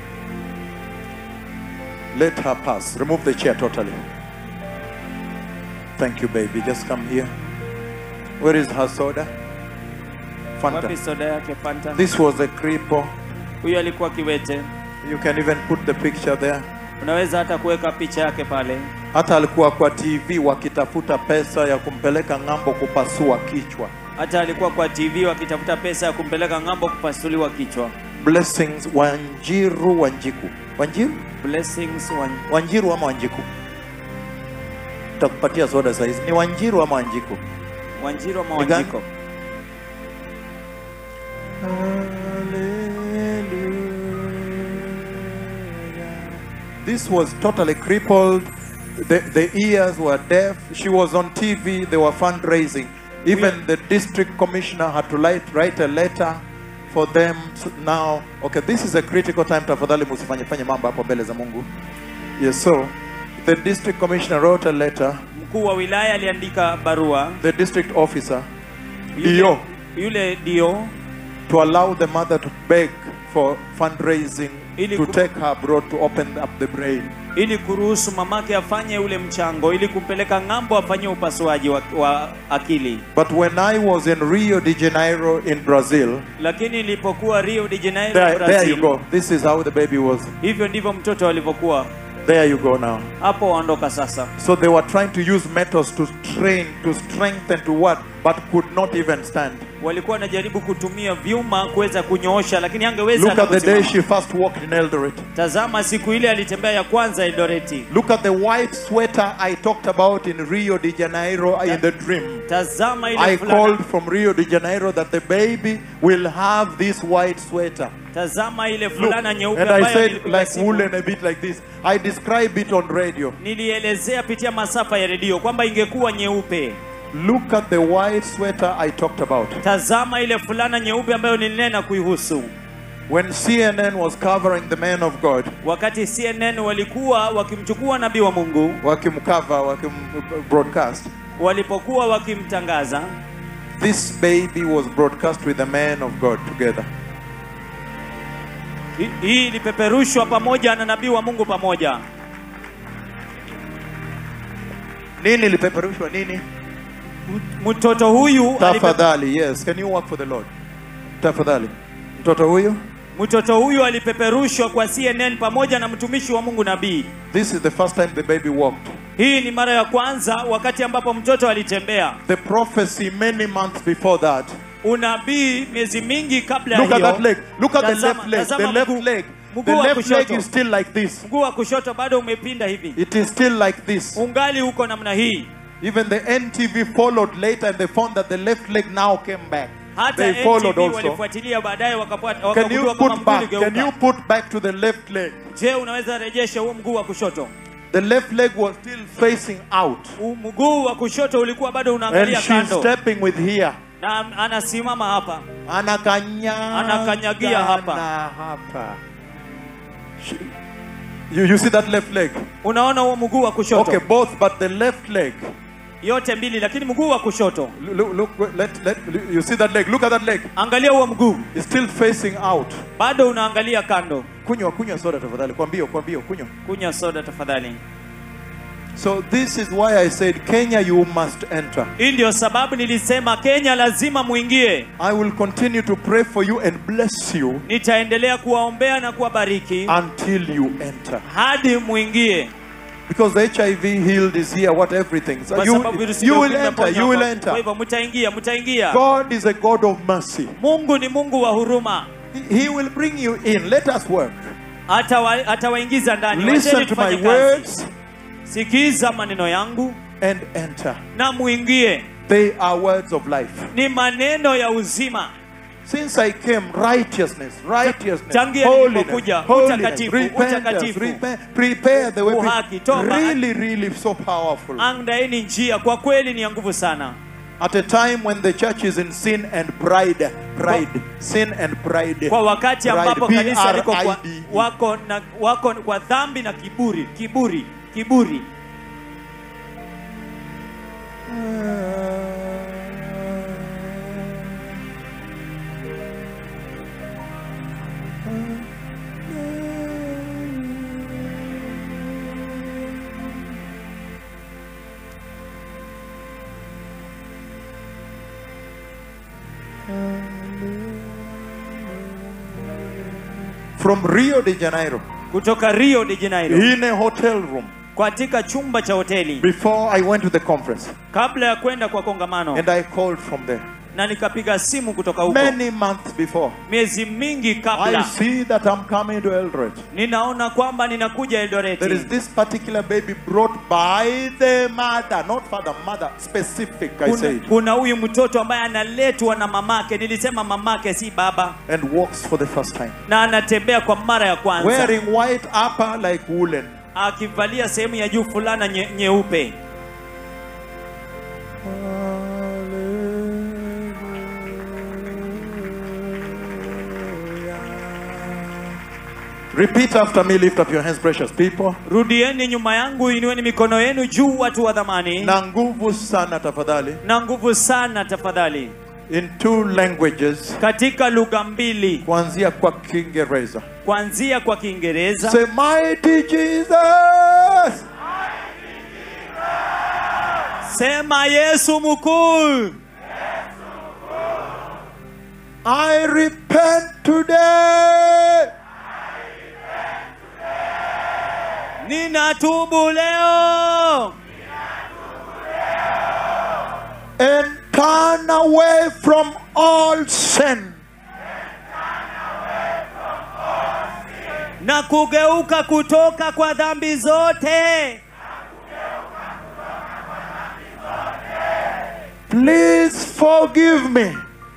Let her pass. Remove the chair totally. Thank you, baby. Just come here. Where is her soda? wapi Fanta. soda yake fanta This was a cripple. huyu alikuwa kiwete You can even put the picture there. unaweza hata kuweka picha yake pale Hata alikuwa kwa TV wakitafuta pesa ya kumpeleka ng'ambo kupasua kichwa. hata alikuwa kwa tv wakitafuta pesa ya kumpeleka ng'ambo kupasuliwa kichwa Blessings Wanjiru Wanjiku. Wanjiru? blessings one. Wanjiru ama Wanjiku? Takupatia soda saizi. Ni Wanjiru ama Wanjiku? wanjiro ama Ni gani? wanjiko This was totally crippled. The, the ears were deaf. She was on TV. They were fundraising. Even the district commissioner had to write, write a letter for them to now. Okay, this is a critical time. Tafadhali musifanye fanye mambo hapo mbele za Mungu. Yes, so the district commissioner wrote a letter. mkuu wa wilaya aliandika barua The district officer yule, Dio. yule dio to allow the mother to beg for fundraising Ili to ku- take her abroad to open up the brain. ili kuruhusu mamake afanye ule mchango ili kumpeleka ng'ambo afanyie upasuaji wa, wa akili But when I was in Rio de Janeiro in Brazil, lakini ilipokuwa rio de janeiro there, there Brazil, you go. This is how the baby was. hivyo ndivyo mtoto alivyokuwa There you go now. hapo waondoka sasa So they were trying to use methods to train, to strengthen, to what, but could not even stand. walikuwa wanajaribu kutumia vyuma kuweza kunyoosha lakini angeweza Look hata at the day kusimama. she first walked in Eldoret. tazama siku ile alitembea ya kwanza Eldoreti Look at the white sweater I talked about in Rio de Janeiro in the dream. tazama ile I fulana called from Rio de Janeiro that the baby will have this white sweater. tazama ile Look, fulana nyeupe and I ambayo said nilipiga like simu. woolen a bit like this. I describe it on radio. nilielezea pitia masafa ya redio kwamba ingekuwa nyeupe Look at the white sweater I talked about. tazama ile fulana nyeupe ambayo nilinena kuihusu When CNN was covering the man of God, wakati cnn walikuwa wakimchukua nabii wa mungu wakimcover, wakim broadcast, walipokuwa wakimtangaza this baby was broadcast with the man of God together. hi- hii ilipeperushwa pamoja na nabii wa mungu pamoja Nini lipeperushwa nini? mtoto huyu alipe- Tafadhali, yes. Can you work for the Lord? Tafadhali. Mtoto huyu? mtoto huyu alipeperushwa kwa cnn pamoja na mtumishi wa mungu nabii This is the first time the baby walked. hii ni mara ya kwanza wakati ambapo mtoto alitembea The prophecy many months before that. unabii miezi mingi kabla ya Look at hiyo that leg. Look at the Tazama- left leg. The tazama left mguu- leg. mguu The wa left leg kushoto. is still like this. mguu wa kushoto bado umepinda hivi It is still like this. ungali uko namna hii Even the NTV followed later and they found that the left leg now came back. hata They followed NTV also. walifuatilia baadaye wakapata Can wakagundua you kama put mguu back? Can you uligeuka put back to the left leg? je unaweza rejesha huo mguu wa kushoto The left leg was still facing out. U- mguu wa kushoto ulikuwa bado And unaangalia she's kando stepping with here. na anasimama hapa Anakanyaga Anakanyagia hapa. na hapa. She- You, you see that left leg? unaona huo mguu wa kushoto Okay, both, but the left leg. yote mbili lakini mguu wa kushoto Look, look, let, let, you see that leg? Look at that leg. angalia huo mguu It's still facing out. bado unaangalia kando Kunywa, kunywa soda tafadhali. Kwa mbio, kwa mbio, kunywa. kunywa soda tafadhali So this is why I said, Kenya, you must enter. hii ndio sababu nilisema kenya lazima muingie I will continue to pray for you and bless you nitaendelea kuwaombea na kuwabariki until you enter. hadi muingie Because the HIV healed is here, what everything. So kwa you, sababu virusi you vya will ukimwi enter, vimeponywa you will kwa- kwa enter. hivyo mtaingia mtaingia God is a God of mercy. mungu ni mungu wa huruma He- He will bring you in. Let us work. Atawa- atawaingiza ndani Listen Wacheni to tufanye my kazi. words. sikiza maneno yangu and enter. na muingie They are words of life. ni maneno ya uzima Since I came, righteousness, righteousness, Tangia holiness, nilipokuja, holiness, utakatifu, repentance, utakatifu. repe- prepare the way. Uhaki, toba. Really, really so powerful. andaeni njia kwa kweli ni ya nguvu sana At a time when the church is in sin and pride, pride, sin and pride. kwa wakati Pride, ambapo kanisa liko kwa, P-R-I-D-E. wako, na, wako kwa dhambi na kiburi kiburi kiburi From Rio de Janeiro, kutoka rio de janeiro in a hotel room, katika chumba cha hoteli before I went to the conference, kabla ya kwenda kwa kongamano and I called from there. na nikapiga simu kutoka huko Many months before, miezi mingi I kabla see that I'm coming to Eldoret. ninaona kwamba ninakuja There is eldoreti this particular baby brought by the mother, not father, mother, specific, I kuna, said, kuna huyu mtoto ambaye analetwa na mamake nilisema mamake si baba and walks for the first time. na anatembea kwa mara ya kwanza Wearing white upper like woolen. akivalia sehemu ya juu fulana nye, nyeupe Repeat after me, lift up your hands, precious people. rudieni nyuma yangu inueni mikono yenu juu watu wa dhamani Na nguvu sana tafadhali. na nguvu sana tafadhali In two languages, katika lugha mbili kuanzia kwa Kiingereza. kuanzia kwa kiingereza Say, mighty Jesus. sema yesu mkuu I repent today. ninatubu leo and turn away from all sin. na kugeuka kutoka kwa dhambi zote Please forgive me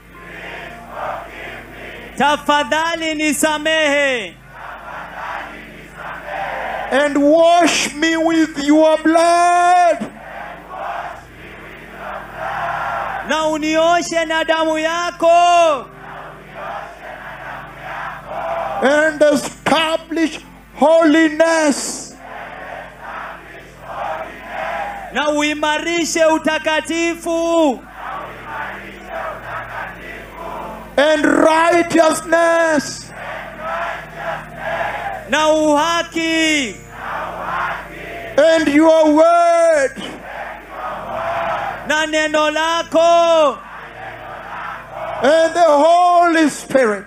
tafadhali nisamehe and wash me with your blood. na unioshe na damu yako and establish holiness. na uimarishe utakatifu and righteousness. na uhaki and your word. na neno lako and the Holy Spirit.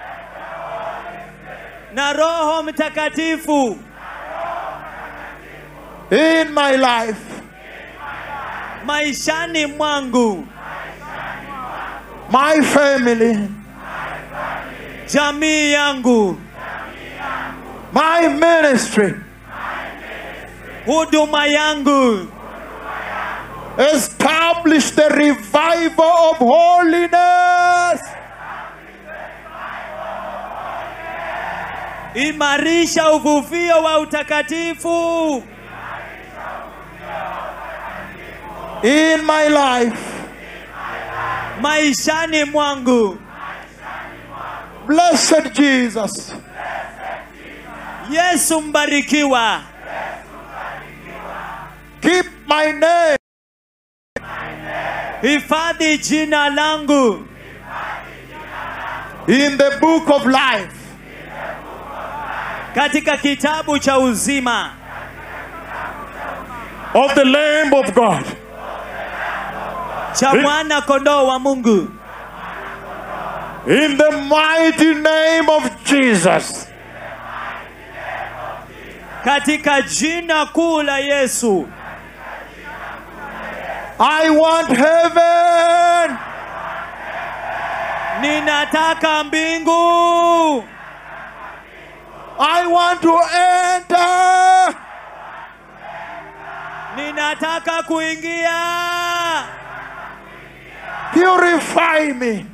na roho mtakatifu in my life. maishani mwangu my family, jamii yangu my ministry. huduma yangu Establish the revival of holiness. imarisha uvuvio wa utakatifu in my life. maishani mwangu Blessed Jesus, yesu mbarikiwa keep my name hifadhi jina langu in the book of life. katika kitabu cha uzima of the Lamb of God. cha mwana kondoo wa mungu In the mighty name of Jesus. katika jina kuu la yesu I want heaven. ninataka mbingu I want to enter ninataka kuingia Purify me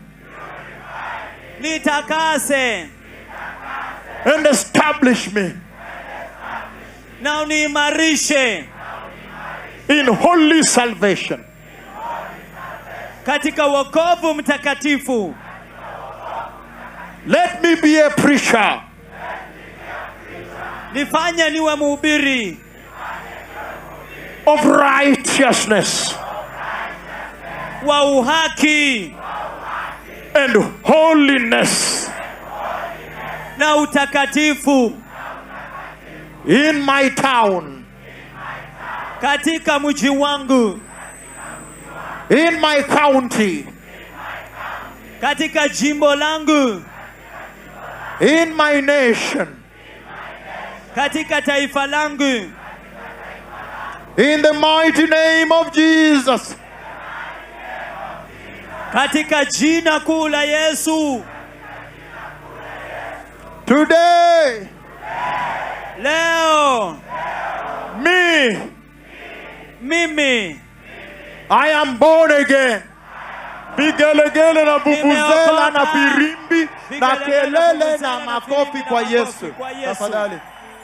nitakase and establish me na uniimarishe in holy salvation. katika wokovu mtakatifu Let me be a preacher nifanye niwe mhubiri of righteousness wa uhaki and holiness na utakatifu in my town, katika mji wangu in my county, katika jimbo langu in my nation, katika taifa langu in the mighty name of Jesus. katika jina kuu la Yesu. Today, Leo me, mimi I am born again. Vigelegele na vuvuzela na firimbi na kelele na makofi kwa Yesu. kwa Yesu. Tafadhali.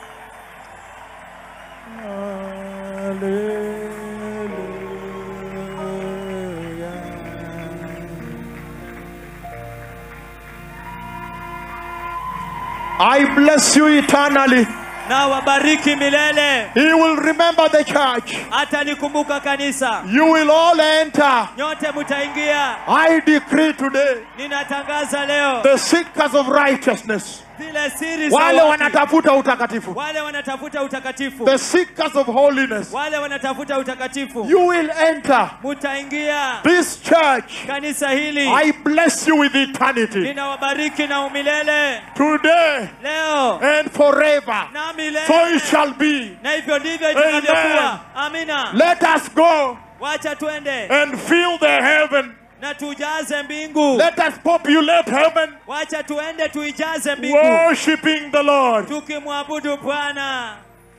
I bless you eternally. na wabariki milele. He will remember the church. Atalikumbuka kanisa, You will all enter. nyote mtaingia. I decree today Ninatangaza leo the seekers of righteousness, zile siri za wale watu. wanatafuta utakatifu, wale wanatafuta utakatifu, the seekers of holiness, wale wanatafuta utakatifu, you will enter mutaingia this church. kanisa hili. I bless you with eternity Ninawabariki na umilele today leo and forever. na So milele, it shall be. na hivyo ndivyo itakavyokuwa. Amina. Let us go Wacha twende and fill the heaven. na tujaze mbingu. Let us populate heaven, Wacha tuende tuijaze mbingu worshiping the Lord. tukimwabudu Bwana.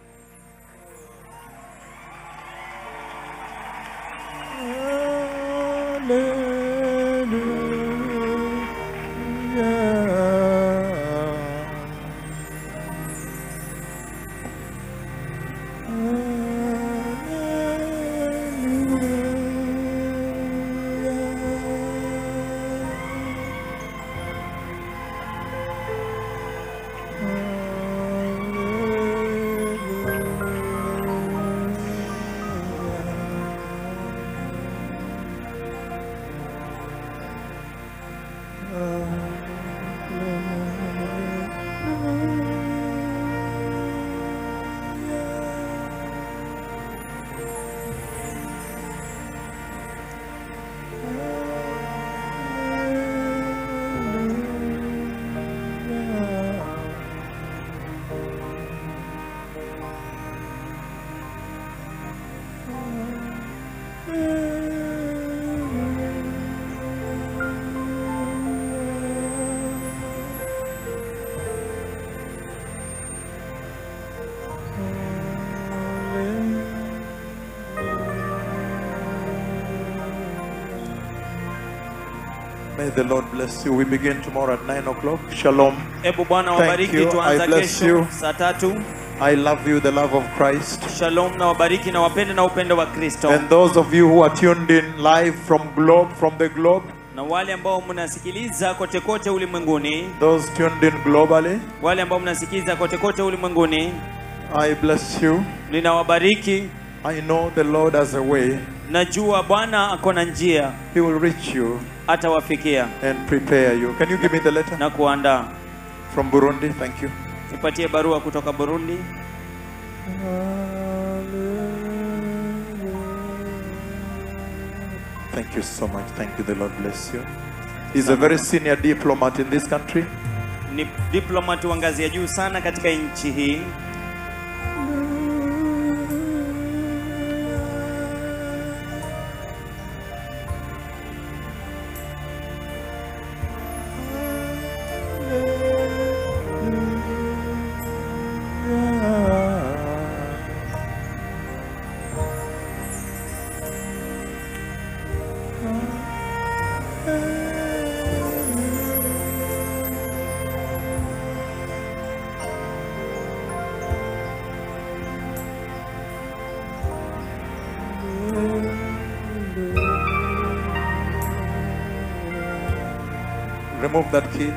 May the Lord bless you. We begin tomorrow at 9 o'clock. Shalom. Hebu Bwana Thank wabariki, you. tuanza I bless kesho you. saa tatu. I love you, the love of Christ. Shalom na wabariki na wapende na upendo wa Kristo. And those of you who are tuned in live from globe, from the globe, Na wale ambao mnasikiliza kote kote ulimwenguni, those tuned in globally, wale ambao mnasikiliza kote kote ulimwenguni, I bless you. ninawabariki. I know the Lord has a way. Najua Bwana ako na njia, He will reach you atawafikia and prepare you. Can you give me the letter na kuandaa. from Burundi? Thank you. Nipatie barua kutoka Burundi. Thank you so much. Thank you. The Lord bless you. He's a very senior diplomat in this country. Ni diplomati wa ngazi ya juu sana katika nchi hii. Remove that key.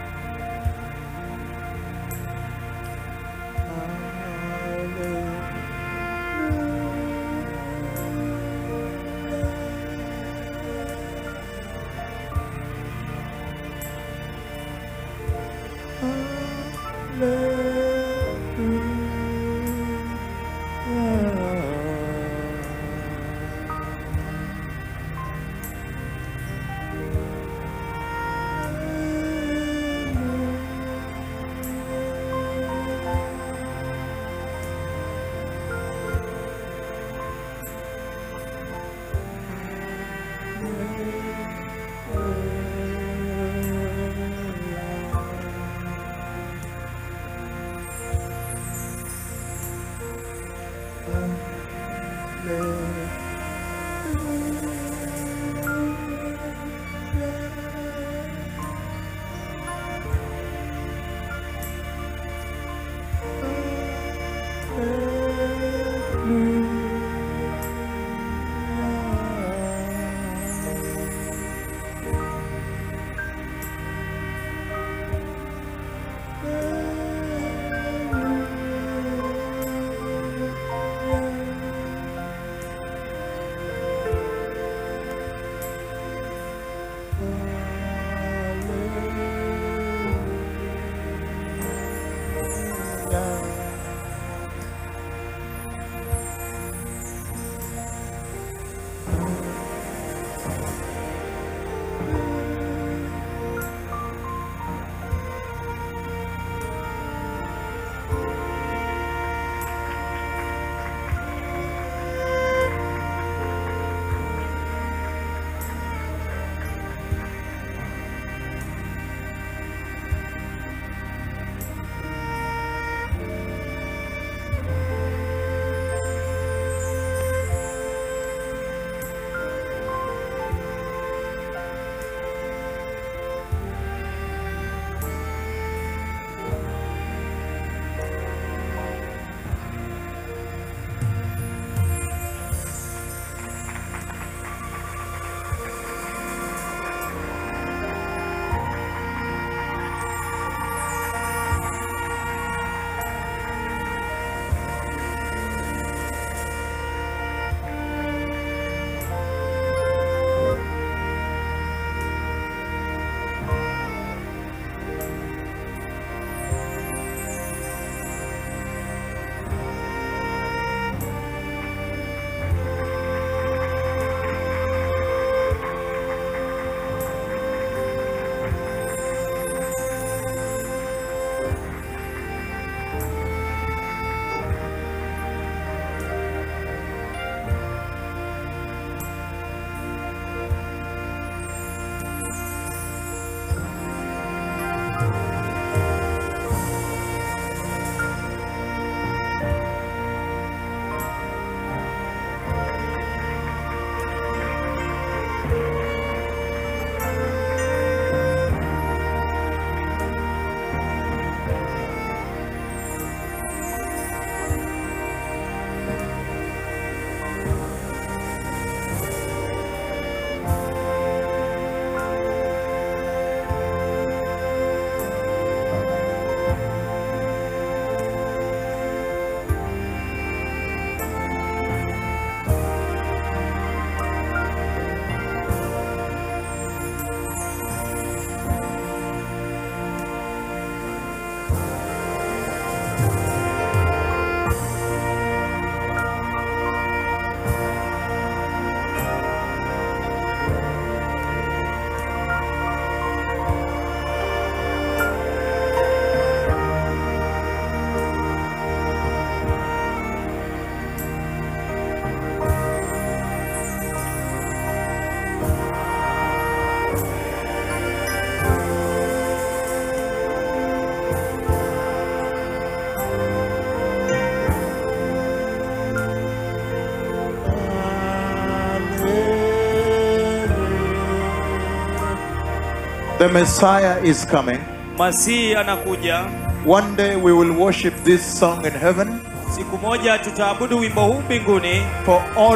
The Messiah is coming. masihi anakuja One day we will worship this song in heaven siku moja tutaabudu wimbo huu mbinguni for all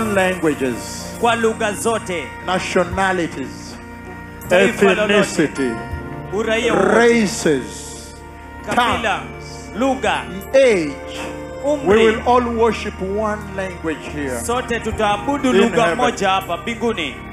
languages, kwa lugha zote nationalities, Taifa lolote. ethnicity, uraia wowote, races, kabila, lugha, age. We umri. will all worship one language here. Sote tutaabudu In lugha heaven. moja hapa mbinguni.